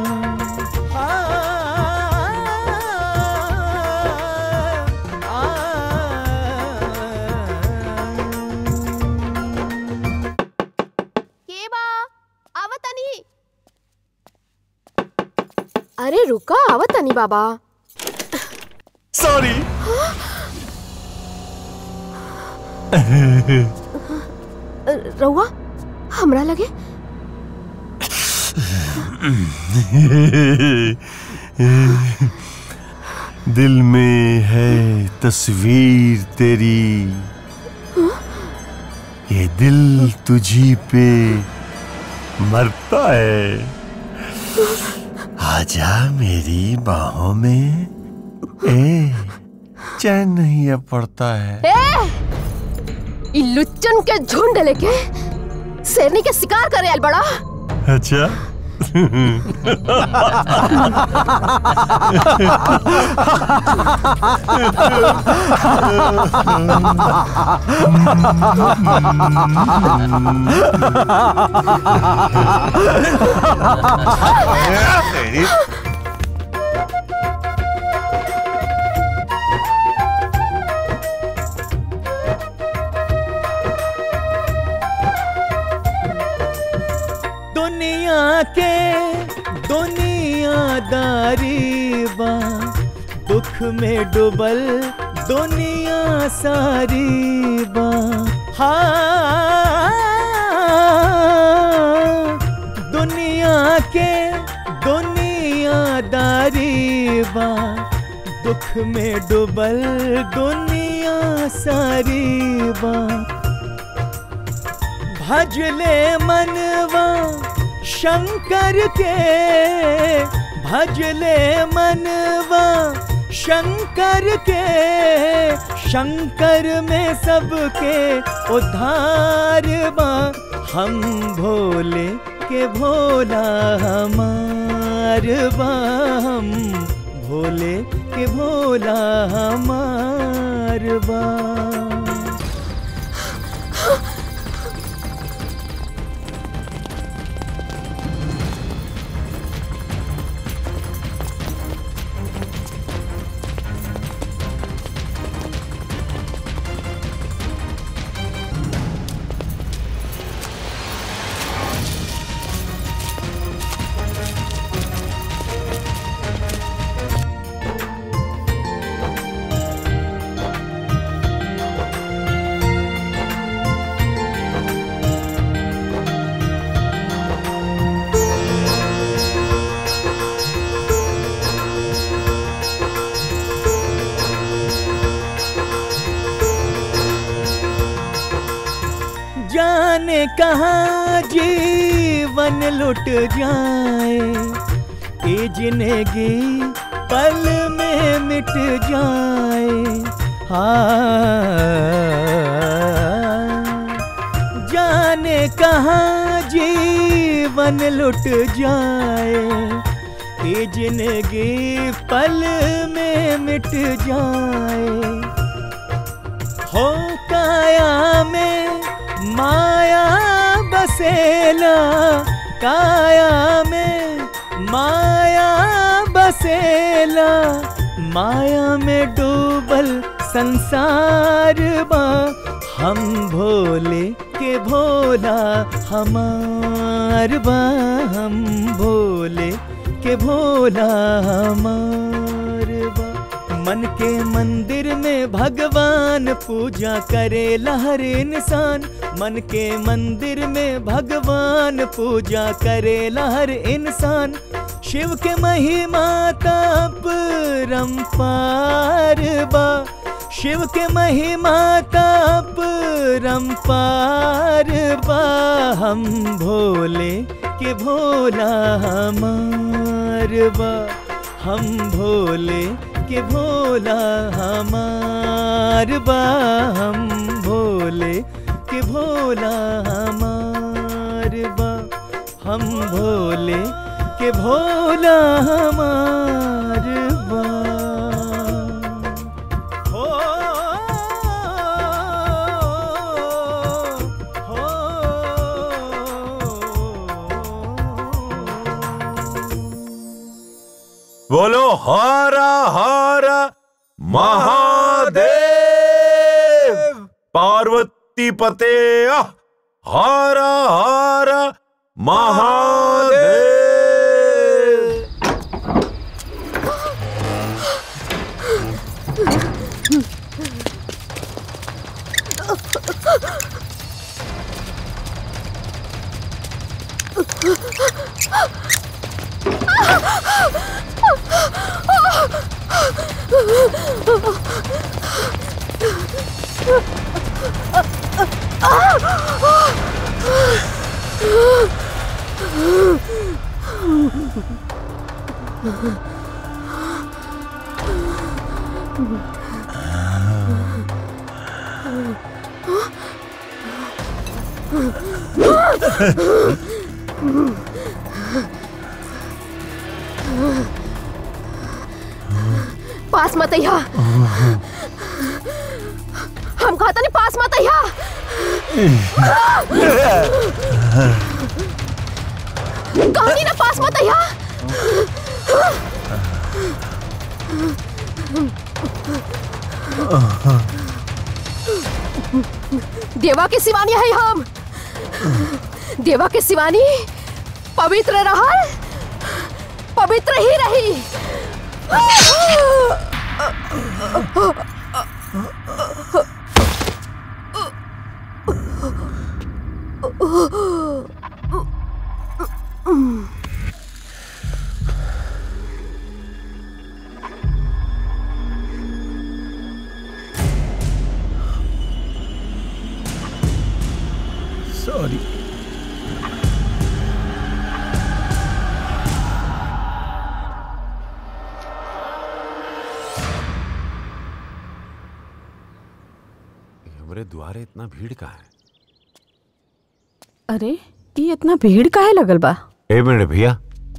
के बा आवतनी अरे रुका आवतनी बाबा सॉरी रउआ हमरा लगे दिल में है तस्वीर तेरी ये दिल तुझी पे मरता है आजा मेरी बाहों में ए चैन नहीं अब पड़ता है ए इ लुच्चन के झुंड लेके शेरनी के शिकार करे आयल बड़ा अच्छा दुनिया के दुनियादारी बा दुख में डूबल दुनिया सारी बा हाँ दुनिया के दुनियादारी बा दुख में डूबल दुनिया सारी बा भजले मनवा शंकर के भजले मनवा शंकर के शंकर में सबके उद्धार बा हम भोले के भोला हमार बा हम भोले के भोला हमार बा कहाँ जीवन लुट जाए ये जिंदगी पल में मिट जाए हाँ जाने कहाँ जीवन लुट जाए ये जिंदगी पल में मिट जाए हो काया में माया बसेला काया में माया बसेला माया में डूबल संसार बा हम भोले के भोला हमार बा हम भोले के भोला हमार बा मन के मंदिर में भगवान पूजा करे हर इंसान मन के मंदिर में भगवान पूजा करे हर इंसान शिव के महिमा तप रंपार बा शिव के महिमा तप रंपार बा हम भोले के भोला हमार बा हम भोले के भोला हमार बा हम भोले के भोला हमार बा हम भोले के भोला हमार बा हो बोलो हरा हरा महादेव पार्वती पते हरा हरा महादेव पास मत अइहा हम कहता नहीं पास मत अइहा कहानी ना पास मत अइहा देवा के सिवानी है हम देवा के सिवानी पवित्र रहल पवित्र ही रही सॉरी हमरे द्वारे इतना भीड़ का है अरे ये इतना भीड़ काहे लगल बा ए मिनट भैया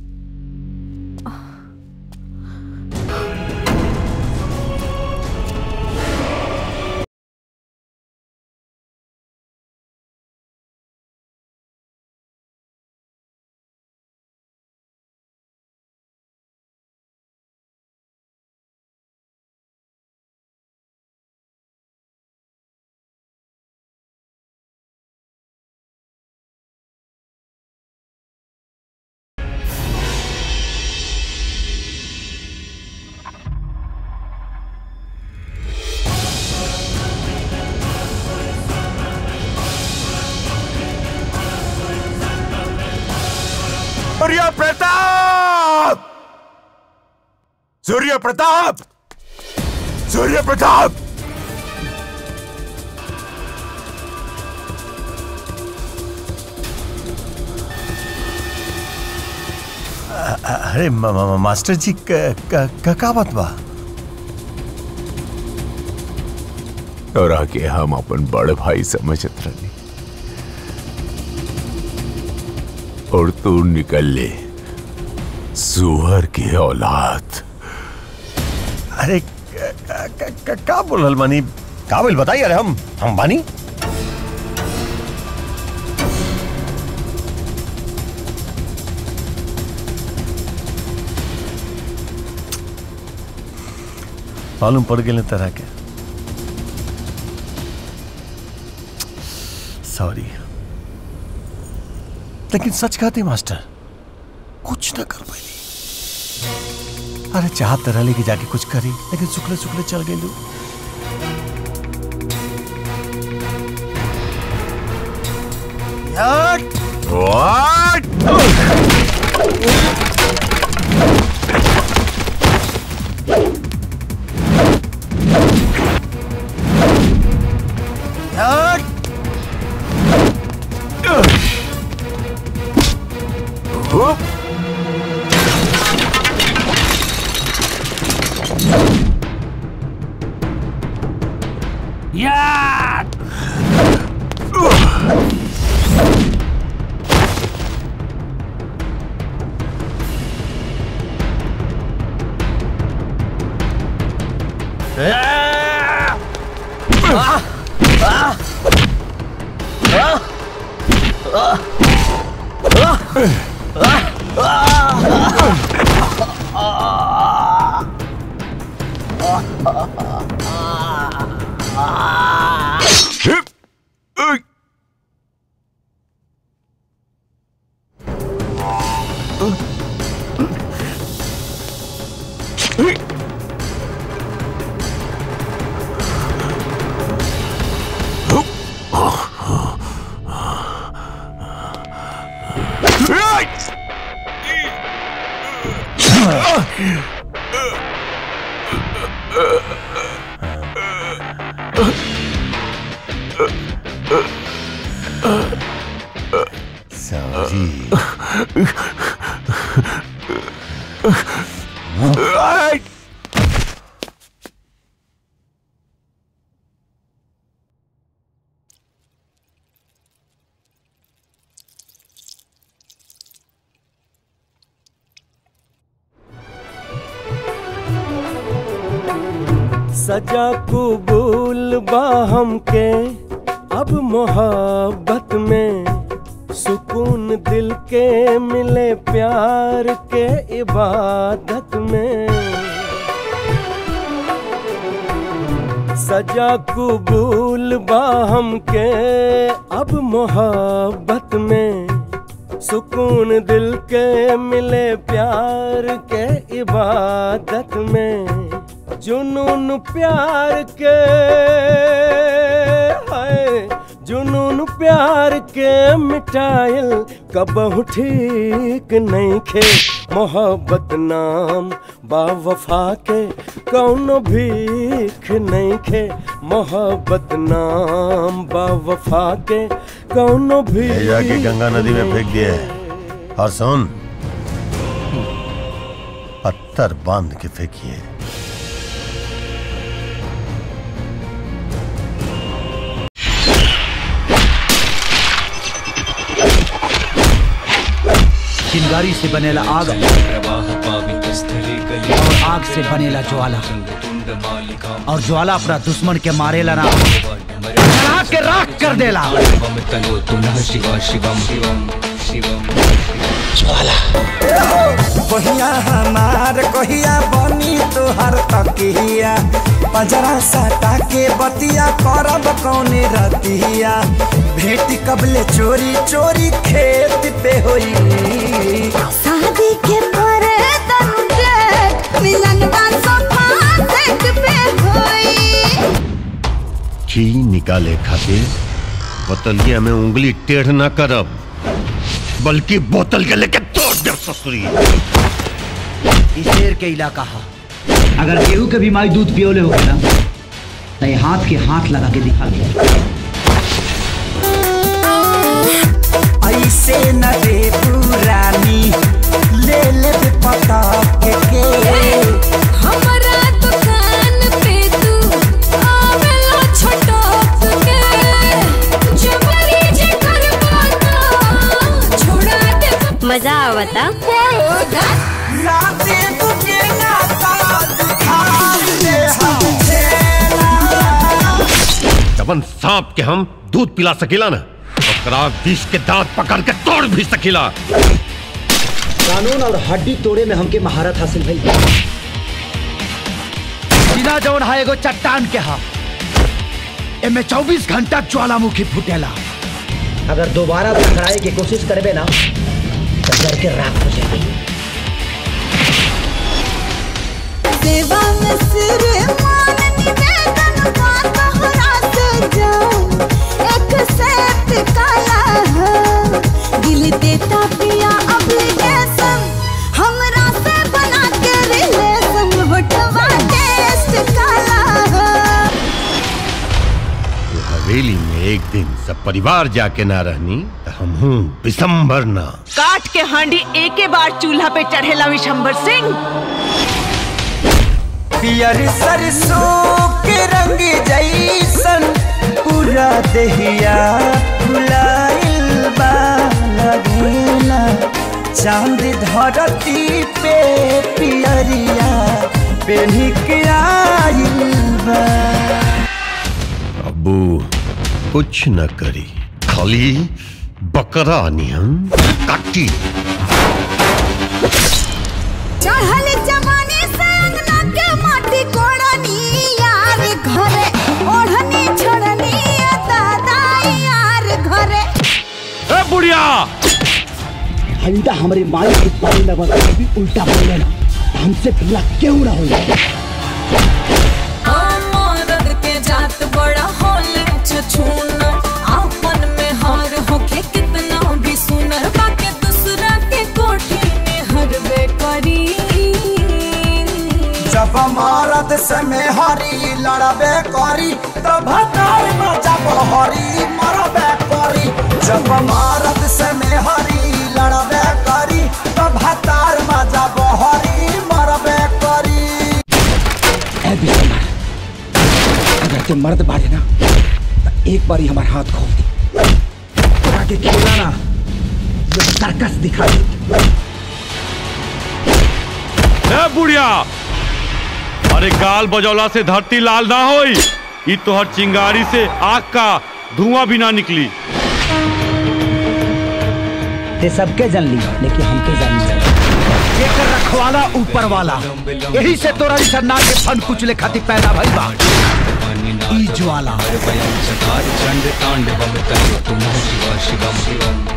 सूर्य प्रताप सूर्य प्रताप सूर्य प्रताप अरे म- म- मास्टर जी क- क- क- का बात बा और आके हम अपन बड़ भाई समझत रही और तू निकल ले सुअर की औलाद अरे क- क- क- का बोलल बानी का बोल बताइए अरे हम हम बानी मालूम पड़ गए तरह के सॉरी लेकिन सच कहते मास्टर कुछ ना कर पाई अरे चाहत तरह लेके जाके कुछ करी लेकिन सुखले सुखले चल गए लोग What? Yeah! सजा कुबूल बा हमके अब मोहब्बत में सुकून दिल के मिले प्यार के इबादत में सजा कुबूल बा हमके अब मोहब्बत में सुकून दिल के मिले प्यार के इबादत में जुनून प्यार के है जुनून प्यार के मिटाइल कबहू ठीक नहीं खे मोहब्बत नाम बावफा के कौनो भीख नहीं खे मोहब्बत नाम बावफा के कौनो ले भीख जाके गंगा नदी में फेंक दिया है और सुन पत्थर बांध के फेंकिए चिंगारी से बनेला आग और आग से बनेला ज्वाला और ज्वाला अपना दुश्मन के मारेला ना जला के राख कर देला कहिया हमार कहिया बनी तोहर तकिया पंजरा सटा के बतिया करब कौने रतिया भेटी कबले चोरी चोरी खेत पे होई शादी के परे तनुजे मिलन सोफा सेट पे होई ची निकाले खातिर बोतलिया में उंगली टेढ़ ना करब बल्कि बोतल के लेके तोड़ दे ससुरी ई शेर के इलाका हा अगर केहू के भी माई दूध पियोले होगे ना तो ये हाथ के हाथ लगा के दिखा दे ऐसे न रे पुरानी ले ले पता के के हमरा दुकान पे तू आवेला छटक के जबरी जे करबा ना छोड़ा दे मजा आवता राते तुझे ना ताज खाते जबन सांप के हम दूध पिला सकीला ना ओकरा विष के दांत पकड़ के तोड़ भी सकीला कानून और हड्डी तोड़े में हमके महारत हासिल भइल बिना जौन हा एगो चट्टान के हा एमे 24 घंटा ज्वालामुखी फुटेला अगर दोबारा टकराए की कोशिश करबे ना तो डर के राख हो जाएगी सेवा में सिर मान निवेदन का तोहरा से जान एक सेट काला है दिल देता पिया ऑब्लिगेशन हमरा से बना के रिलेशन होटवा टेस्ट काला है हवेली में एक दिन सब परिवार जाके ना रहनी तो हम हूँ विशंबर ना काट के हांडी एके बार चूल्हा पे चढ़ेला विशंबर सिंह पियर सरसों के रंग जैसन पूरा दहिया फुलाइल बा लगेला चांद धरती पे पियरिया पेन्ही के आइल बा अबू कुछ न करी खाली बकरा नियम काटी चढ़ल जवानी से अंगना के माटी कोड़नी यार घरे ओढ़नी छोड़नी दादा यार घरे ए बुढ़िया हंडा हमारी माई के पानी में बता भी उल्टा बोले ना हमसे पिला क्यों ना हो मदद के जात बड़ा होले छछूना आपन में हार होके कितना भी सुनर बाके दूसरा के कोठी में हरबे करी जब मारत से में हरी लड़बे करी तब हतार में जब हरी मरबे करी जब मारत से में हरी लड़बे करी तब हतार में जब हरी मरबे करी ए बिस्तर अगर ते मर्द बाड़े ना तो एक बारी हमारे हाथ खोल दे आगे खेला ना ये सर्कस दिखा दे ए बुढ़िया अरे गाल बजौला से धरती लाल ना होई ई तोहर चिंगारी से आग का धुआं भी ना निकली ते सबके जन ली लेकिन हमके जान जेकर रखवाला ऊपर वाला यही से तोरा जैसा नाग के फन कुचले खातिर पैदा भइल बा ई ज्वाला चंड तांडवम तुम शिव शिवम शिवम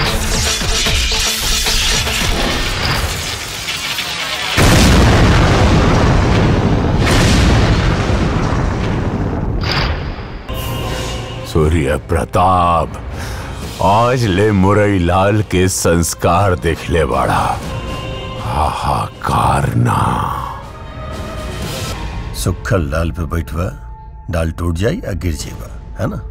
सूर्य प्रताप आज ले मुरई लाल के संस्कार देखले बड़ा हाहाकार ना सुखल डाल पे बैठवा डाल टूट जाई या गिर जाएगा है ना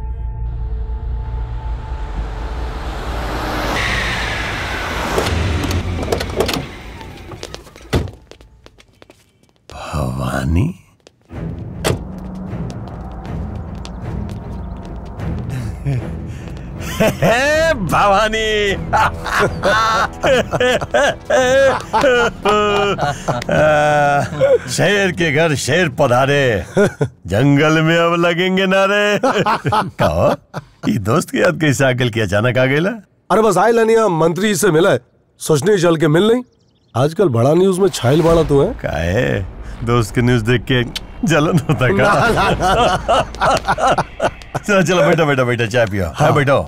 भवानी हे भवानी शेर के घर शेर पधारे जंगल में अब लगेंगे नारे कहो ये दोस्त की याद कैसे आकल की अचानक आ गई अरे बस आए लनिया मंत्री से मिला है सोचने चल के मिल नहीं आजकल बड़ा न्यूज में छाइल बाड़ा तू है काहे दोस्त की न्यूज देख के जलन होता ना, ना, का चलो चलो बैठो बैठो बैठो चाय पियो हाँ बैठो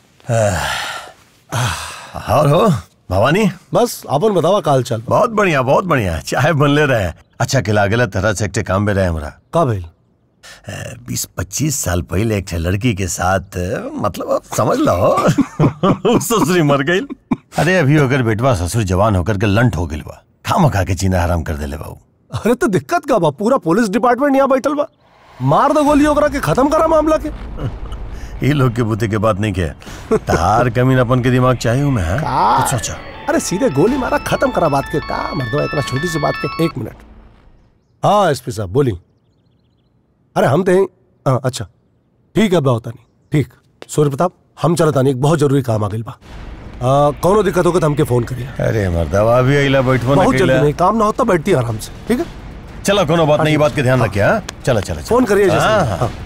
और हो भवानी बस अपन बतावा काल चल बहुत बढ़िया बहुत बढ़िया चाय बनले रहे अच्छा खिला गेला तरह से एक काम में रहे हमरा का भइल बीस पच्चीस साल पहले एक ठे लड़की के साथ मतलब आप समझ लो ससुरी मर गई अरे अभी अगर बेटवा ससुर जवान होकर के लंट हो गई बा खाम खा के जीना हराम कर देले बाबू अरे तो दिक्कत का बा पूरा पुलिस डिपार्टमेंट यहाँ बैठल बा मार दो गोली ओकरा के खत्म करा मामला के ये लोग के बुद्धि के बात नहीं के तार कमीन अपन के दिमाग चाहिए हूँ मैं हाँ? कुछ सोचा अरे सीधे गोली मारा खत्म करा बात के का मर्दवा इतना छोटी सी बात के एक मिनट हाँ एसपी साहब बोली अरे हम थे हाँ अच्छा ठीक है होता नहीं ठीक सूर्य प्रताप हम चलता नहीं एक बहुत जरूरी काम आ गई बा आ, कौनो दिक्कत होगा तो हमके फोन करिए अरे मर्दवा भी अइला बैठबो ना बहुत जल्दी कइला नहीं काम ना होता बैठती आराम से ठीक है चलो कोनो बात नहीं ये बात के ध्यान रखिए हाँ चलो चलो फोन करिए जैसे हाँ, हाँ, हाँ।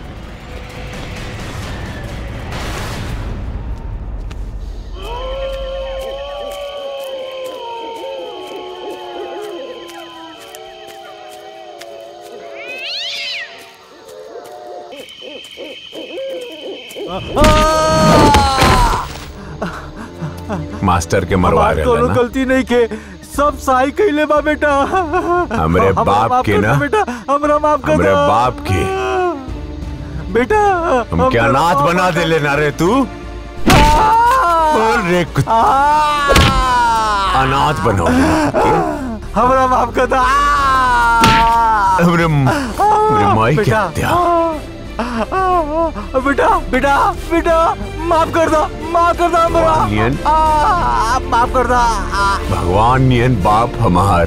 मास्टर के मरवा हमार रहे कोनो ना गलती नहीं के सब सही कैले बा बेटा हमरे हमरा बाप माफ के कर ना दो बेटा हमरा माफ कर हमरे दो बाप के बेटा हम क्या हमरा अनाथ माफ बना कर दे दो। लेना रे तू बोल रे कुत्ता अनाथ बनो हमरा माफ कर दो हमरे हमरे माई के बेटा। हत्या बेटा बेटा बेटा माफ कर दो माफ कर दो हमरा नियन। आ, माफ कर दो भगवान नियन बाप हमार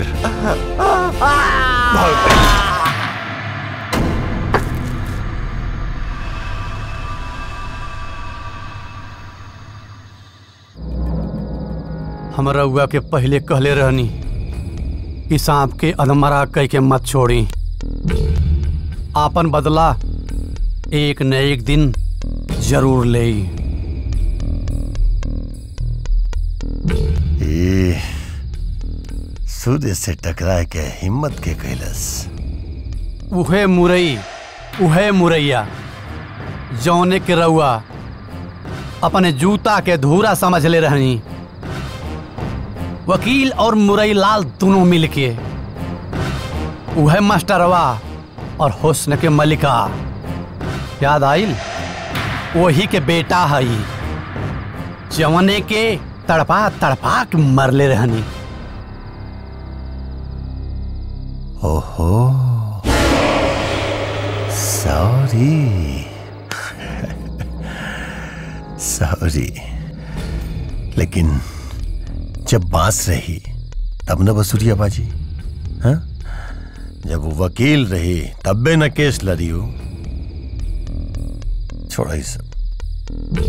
हमरा हुआ के पहले कहले रहनी कि सांप के अधमरा कह के मत छोड़ी आपन बदला एक न एक दिन जरूर ले ए सूर्य से टकरा के हिम्मत के कैलस उहे मुरई उहे मुरैया जौने के रउआ अपने जूता के धूरा समझ ले रहनी वकील और मुरई लाल दोनों मिलके उहे मास्टरवा और हुस्न के मलिका याद आइल वही के बेटा हई जवने के तड़पा तड़पा के मरले रहनी ओहो सॉरी सॉरी लेकिन जब बांस रही तब न बसुरिया बाजी हाँ जब वो वकील रही तब बे न केस लड़ी हो छोड़ा ही सब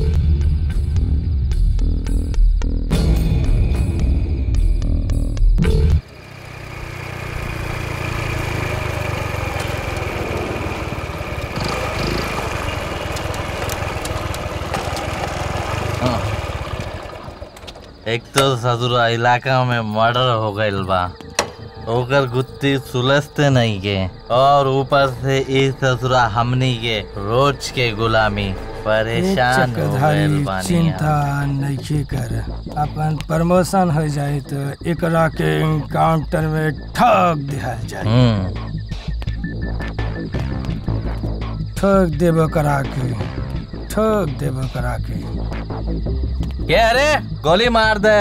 एक तो सदुरा इलाका में मर्डर हो गइल बा ओकर गुत्ती सुलझते नहीं के और ऊपर से इस ससुरा हमनी के रोज के गुलामी परेशान हो गइल चक्रधारी बानी चिंता नहीं कर अपन प्रमोशन हो जाए तो एकरा के एनकाउंटर में ठग दिहल जाए हम्म ठग देब करा के ठग देब करा के क्या रे गोली मार दे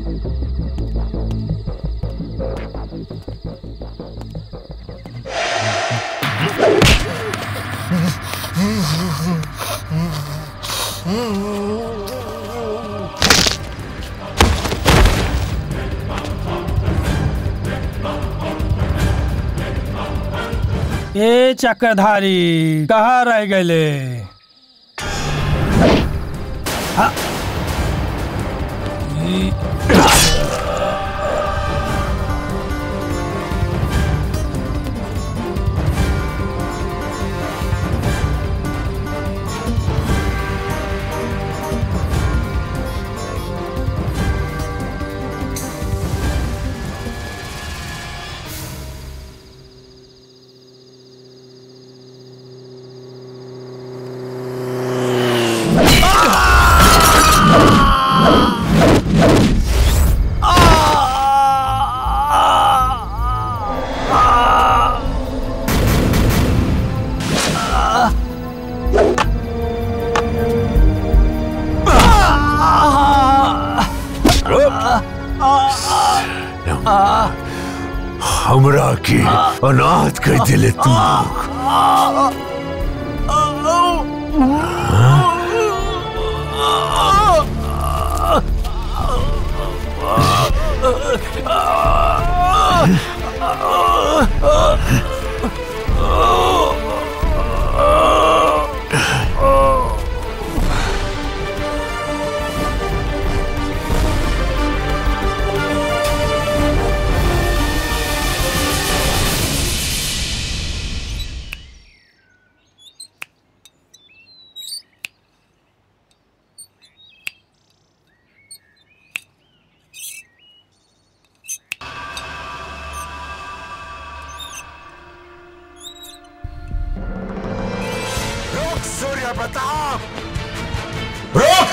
ए चक्रधारी कहाँ रह गए हमरा के अनाथ कर दिले तू लोग रुक सूर्य प्रताप रुक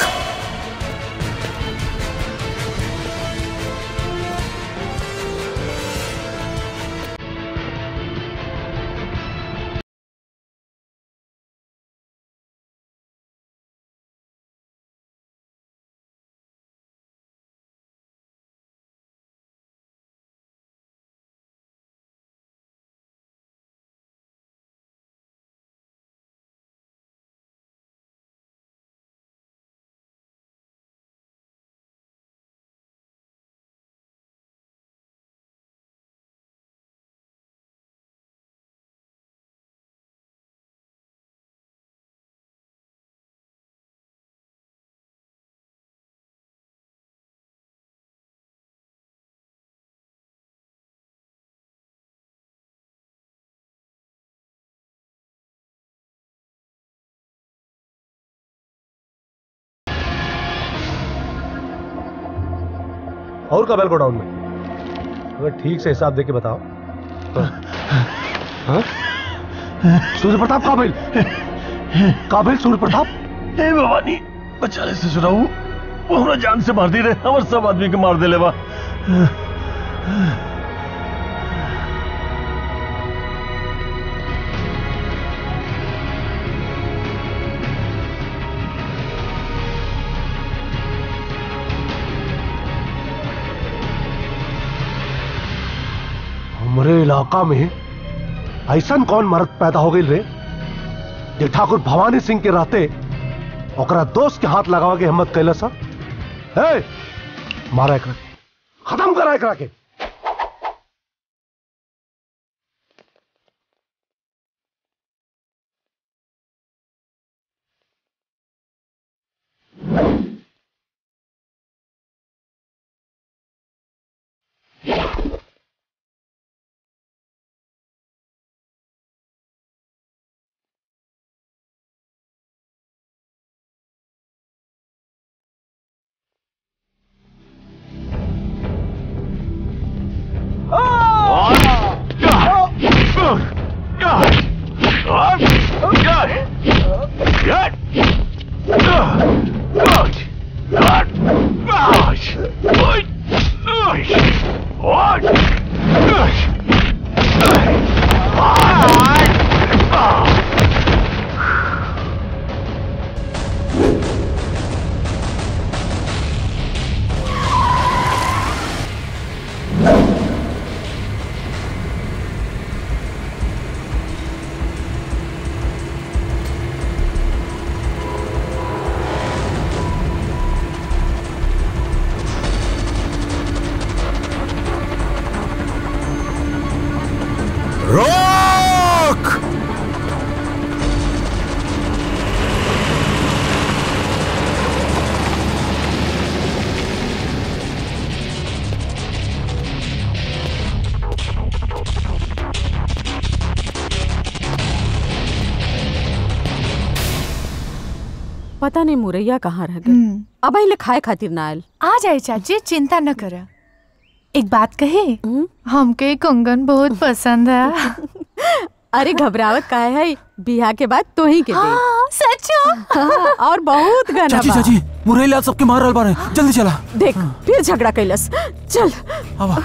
और का बेल गोडाउन में अगर ठीक से हिसाब दे के बताओ तो हाँ? सूर्य प्रताप काबिल काबिल सूर्य प्रताप हे भवानी बचाले से सुनाऊ वो हमरा जान से मार दी रहे हमर सब आदमी के मार देले बा हमरे इलाका में ऐसा कौन मर्द पैदा हो गई रे जे ठाकुर भवानी सिंह के रहते ओकरा दोस्त के हाथ लगावा के हिम्मत कैला सा हे मारा एकरा के खत्म करा एकरा के रोक पता नहीं मुरैया कहाँ रह गए अब अहिले खाए खातिर ना आयल आ जाए चाची चिंता न कर एक बात कहे हमके कंगन बहुत पसंद है अरे घबरावत काहे है बिहा के बाद तो ही के दे हाँ, सचो हाँ, और बहुत गाना चाची बा। चाची मुरैला सबके मार रहल बारे जल्दी चला देख फिर झगड़ा कैलस चल अब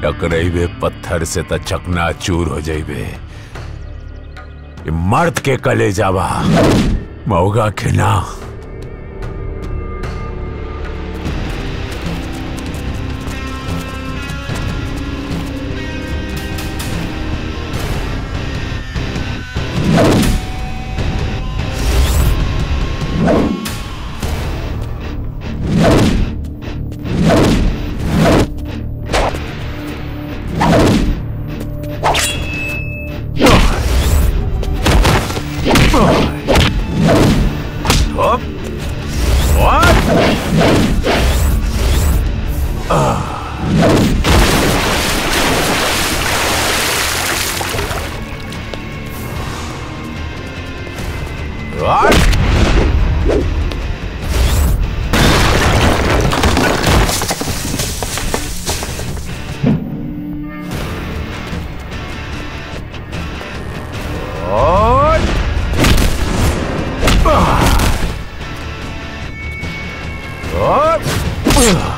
टकराइबे पत्थर से त चकना चूर हो जाइबे ये मर्द के कले जावा मौगा के ना Up. What? What? What? What?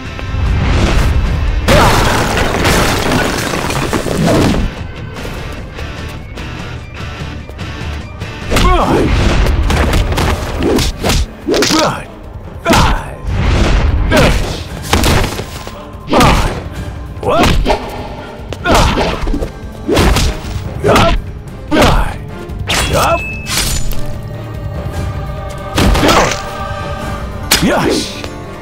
Yes.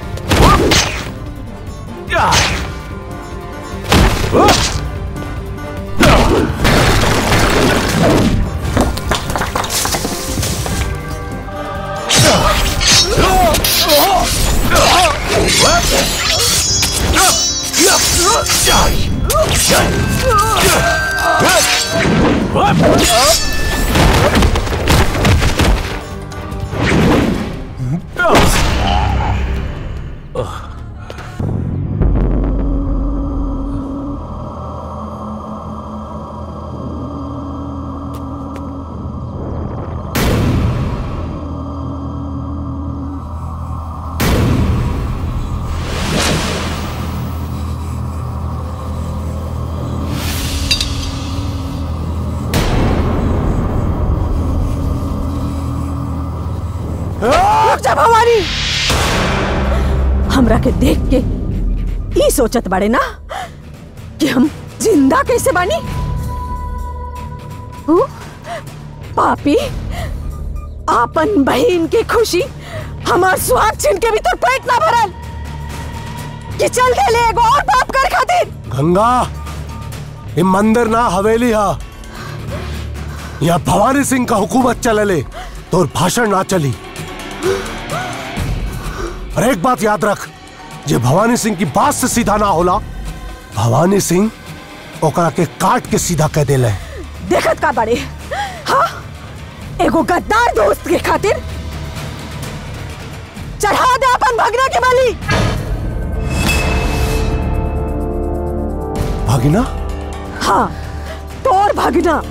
रुक जा भवानी हमरा के देख के ई सोचत बाड़े ना कि हम जिंदा कैसे बानी हु? पापी आपन बहन की खुशी हमार सुहाग छीन के भी तो पेट ना भरल कि चल दे ले एगो और पाप कर खातिर गंगा ये मंदिर ना हवेली हा यहाँ भवानी सिंह का हुकूमत चलले तो भाषण ना चली और एक बात याद रख जे भवानी सिंह की बात से सीधा ना होला भवानी सिंह ओकरा के काट के सीधा कह देले देखत का बड़े हाँ एगो गद्दार दोस्त के खातिर चढ़ा दे अपन भगना के बलि भगिना हाँ तोर भगना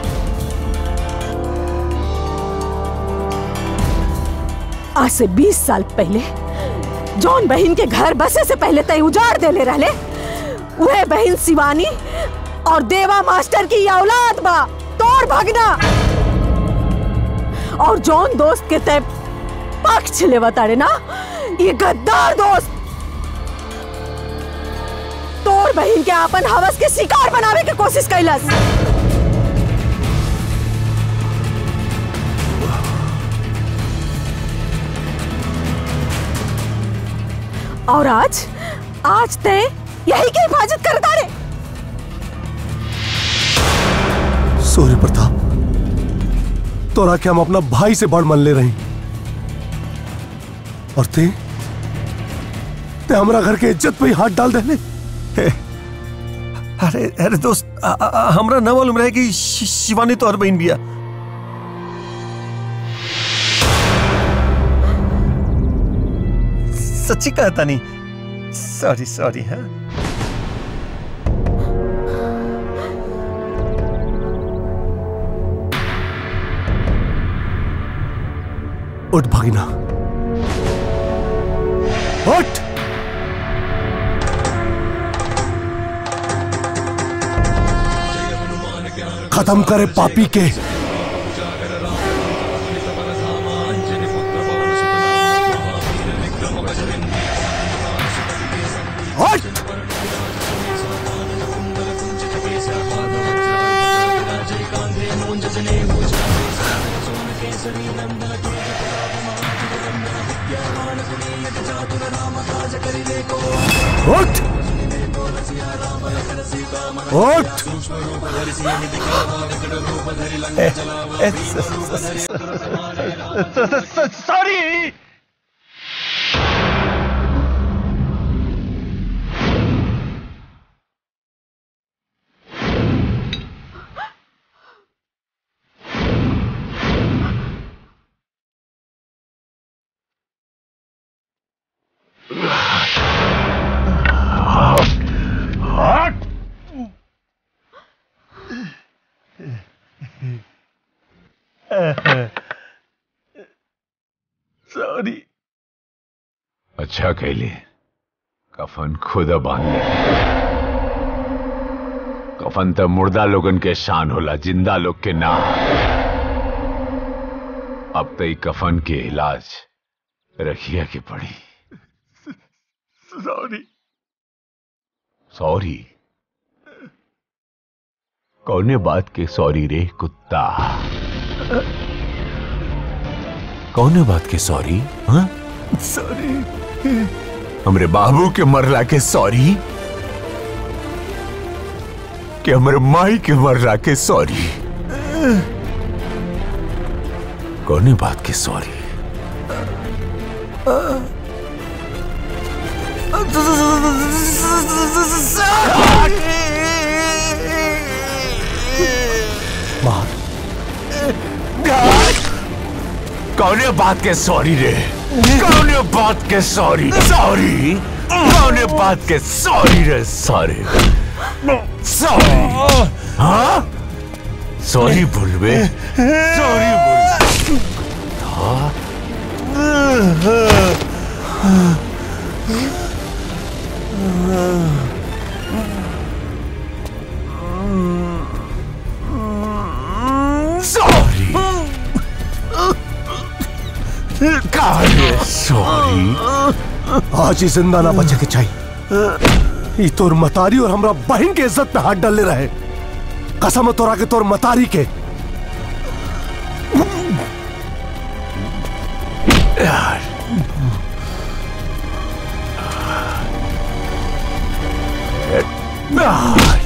आज से 20 साल पहले जौन बहन के घर बसे से पहले तय उजाड़ देले रहले वह बहन शिवानी और देवा मास्टर की औलाद बा तोर भगना और जौन दोस्त के तय पक्ष लेवा तारे ना ये गद्दार दोस्त तोर बहन के अपन हवस के शिकार बनावे के कोशिश कैलस और आज आज ते यही की हिफाजत करता रे सूर्य प्रताप तोरा के हम अपना भाई से बड़ मन ले रही और ते ते हमरा घर के इज्जत पे ही हाथ डाल देले अरे अरे दोस्त आ, आ, आ, हमरा न मालूम रहे कि शि- शिवानी तो और बहन बिया सच्ची कहता नहीं सॉरी सॉरी हाँ उठ भगिना उठ खत्म करे पापी के हट! उठ उठ सॉरी सॉरी अच्छा कैले कफन खुद बांध ले कफन तो मुर्दा लोगन के शान होला जिंदा लोग के ना अब तो ई कफन के इलाज रखिया के पड़ी सॉरी सॉरी कौने बात के सॉरी रे कुत्ता कौने बात के सॉरी हाँ सॉरी हमरे बाबू के मरला के सॉरी कि हमरे माई के मरला के सॉरी कौने बात के सॉरी कौने बात के सॉरी रे कौने बात के सॉरी सॉरी कौने बात के सॉरी रे सॉरी सॉरी हाँ सॉरी बोलबे सॉरी बोल हाँ सॉरी काहे सॉरी आज ही जिंदा ना बचे के चाहिए ई तोर मतारी और हमरा बहन के इज्जत पे हाथ डालने रहे कसम है तोरा के तोर मतारी के यार यार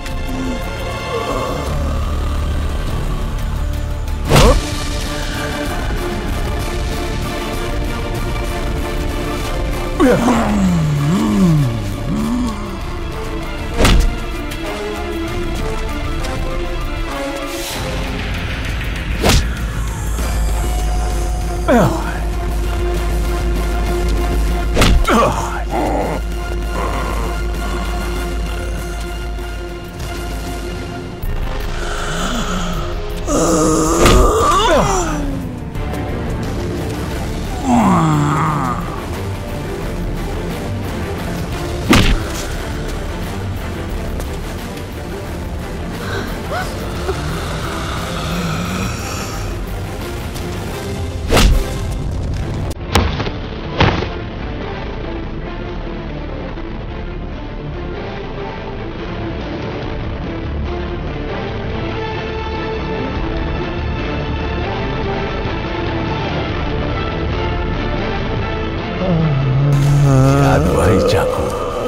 याद भाई चाकू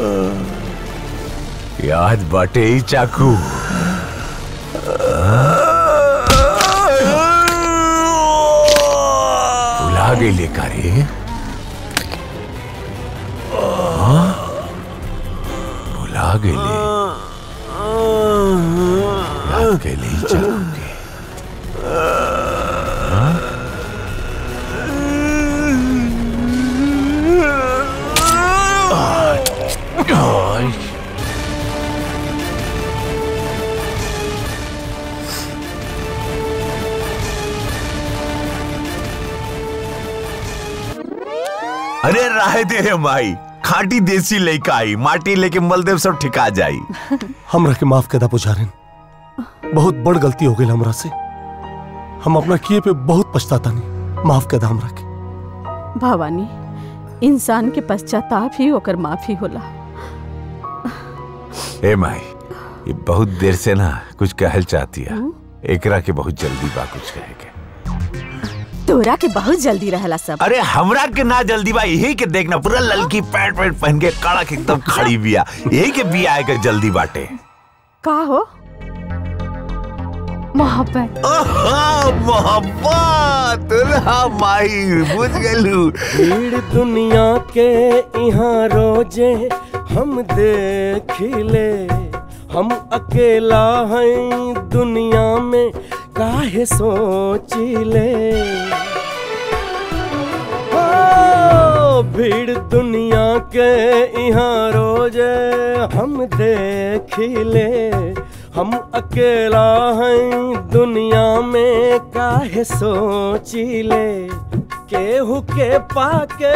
याद बाटे ही चाकू भुला गेले का रे हाँ? भुला गेले याद केले ही चाकू के हाँ? आय अरे राह दे रे माई खाटी देसी लइका आई माटी लेके मलदेव सब ठिका जाई हमरा के माफ कदा पुजारिन बहुत बड़ गलती हो गई हमरा से हम अपना किए पे बहुत पछताता नहीं माफ कर दा हमरा के भवानी इंसान के पश्चाताप ही ओकर माफी होला ए माई ये बहुत देर से ना कुछ कहल चाहती है एकरा के बहुत जल्दी बा कुछ कहे के तोरा के बहुत जल्दी रहला सब अरे हमरा के ना जल्दी बा यही के देखना पूरा ललकी पैंट पैंट पहन के कड़क एकदम खड़ी बिया यही के बिया आए के जल्दी बाटे का हो मोहब्बत मोहब्बत दुल्हा माई बुझ गलू भीड़ दुनिया के यहाँ रोजे हम देखिले हम अकेला हैं दुनिया में काहे सोचिले ओ, भीड़ दुनिया के यहाँ रोजे हम देखिले हम अकेला हैं दुनिया में काहे सोचिले केहू के पाके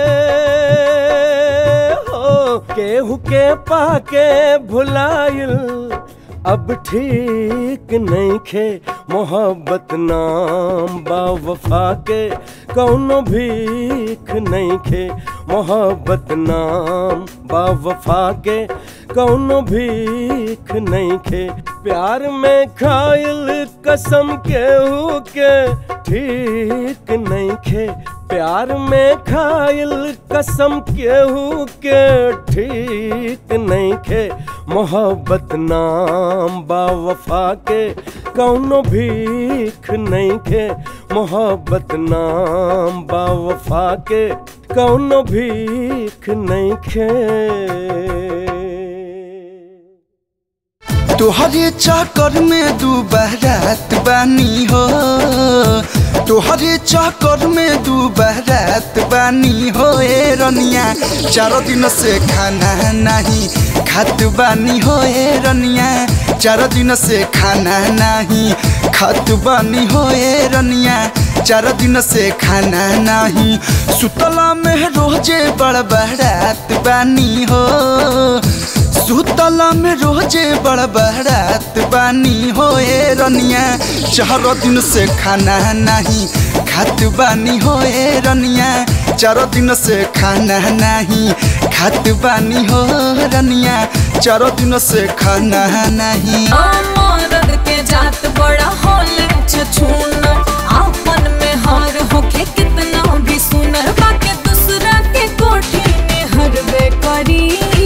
हो केहू के पाके भुलाइल अब ठीक नहीं खे मोहब्बत नाम बावफा के कौनो भीख नहीं खे मोहब्बत नाम बावफा के कौनो भीख नहीं खे प्यार में खाइल कसम केहू के ठीक नहीं खे प्यार में खाइल कसम केहू के ठीक नहीं खे मोहब्बत नाम बावफा के कौनो भीख नहीं खे मोहब्बत नाम बावफा के कौनो भीख नहीं खे तोहरे चक्कर में दू बहरात बानी हो तोहरे चक्कर में दू बहरात बानी हो ए रनिया चारों दिन से खाना नहीं खात बानी हो ए रनिया चारों दिन से खाना नहीं खात बानी हो ए रनिया चार दिन से खाना नहीं सुतला में रोजे बड़ बहरात बानी हो सुतला में रोजे बड़ बहरात बानी हो ए रनिया चार दिन से खाना नहीं खात बानी हो ए रनिया चार दिन से खाना नहीं खात बानी हो रनिया चार दिन से खाना नहीं मरद के जात बड़ा होले छछूना आपन में हार होके कितना भी सुनर बाके दूसरा के कोठी में हरबे करी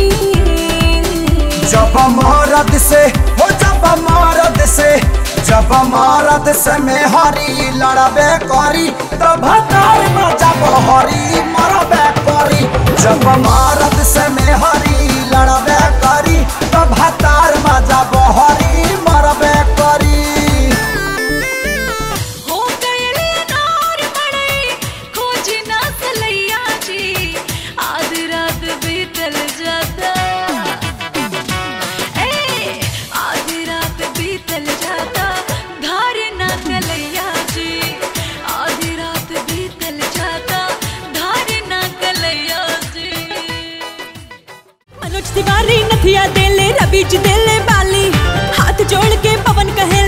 जब मरद से हो जब मरद से जब मरद से में हरी लड़बे करी तब हतार में जब हरी मरबे करी जब मरद से में हरी लड़बे करी तब हतार में जब हरी मरबे करी हो गए नार बड़े खोजी ना सलैया जी आधी रात बीतल जाता ए आधी रात बीतल जाता धार ना कलैया जी आधी रात बीतल जाता धार ना कलैया जी मनोज तिवारी नथिया देले रबीज देले बाली हाथ जोड़ के पवन कहे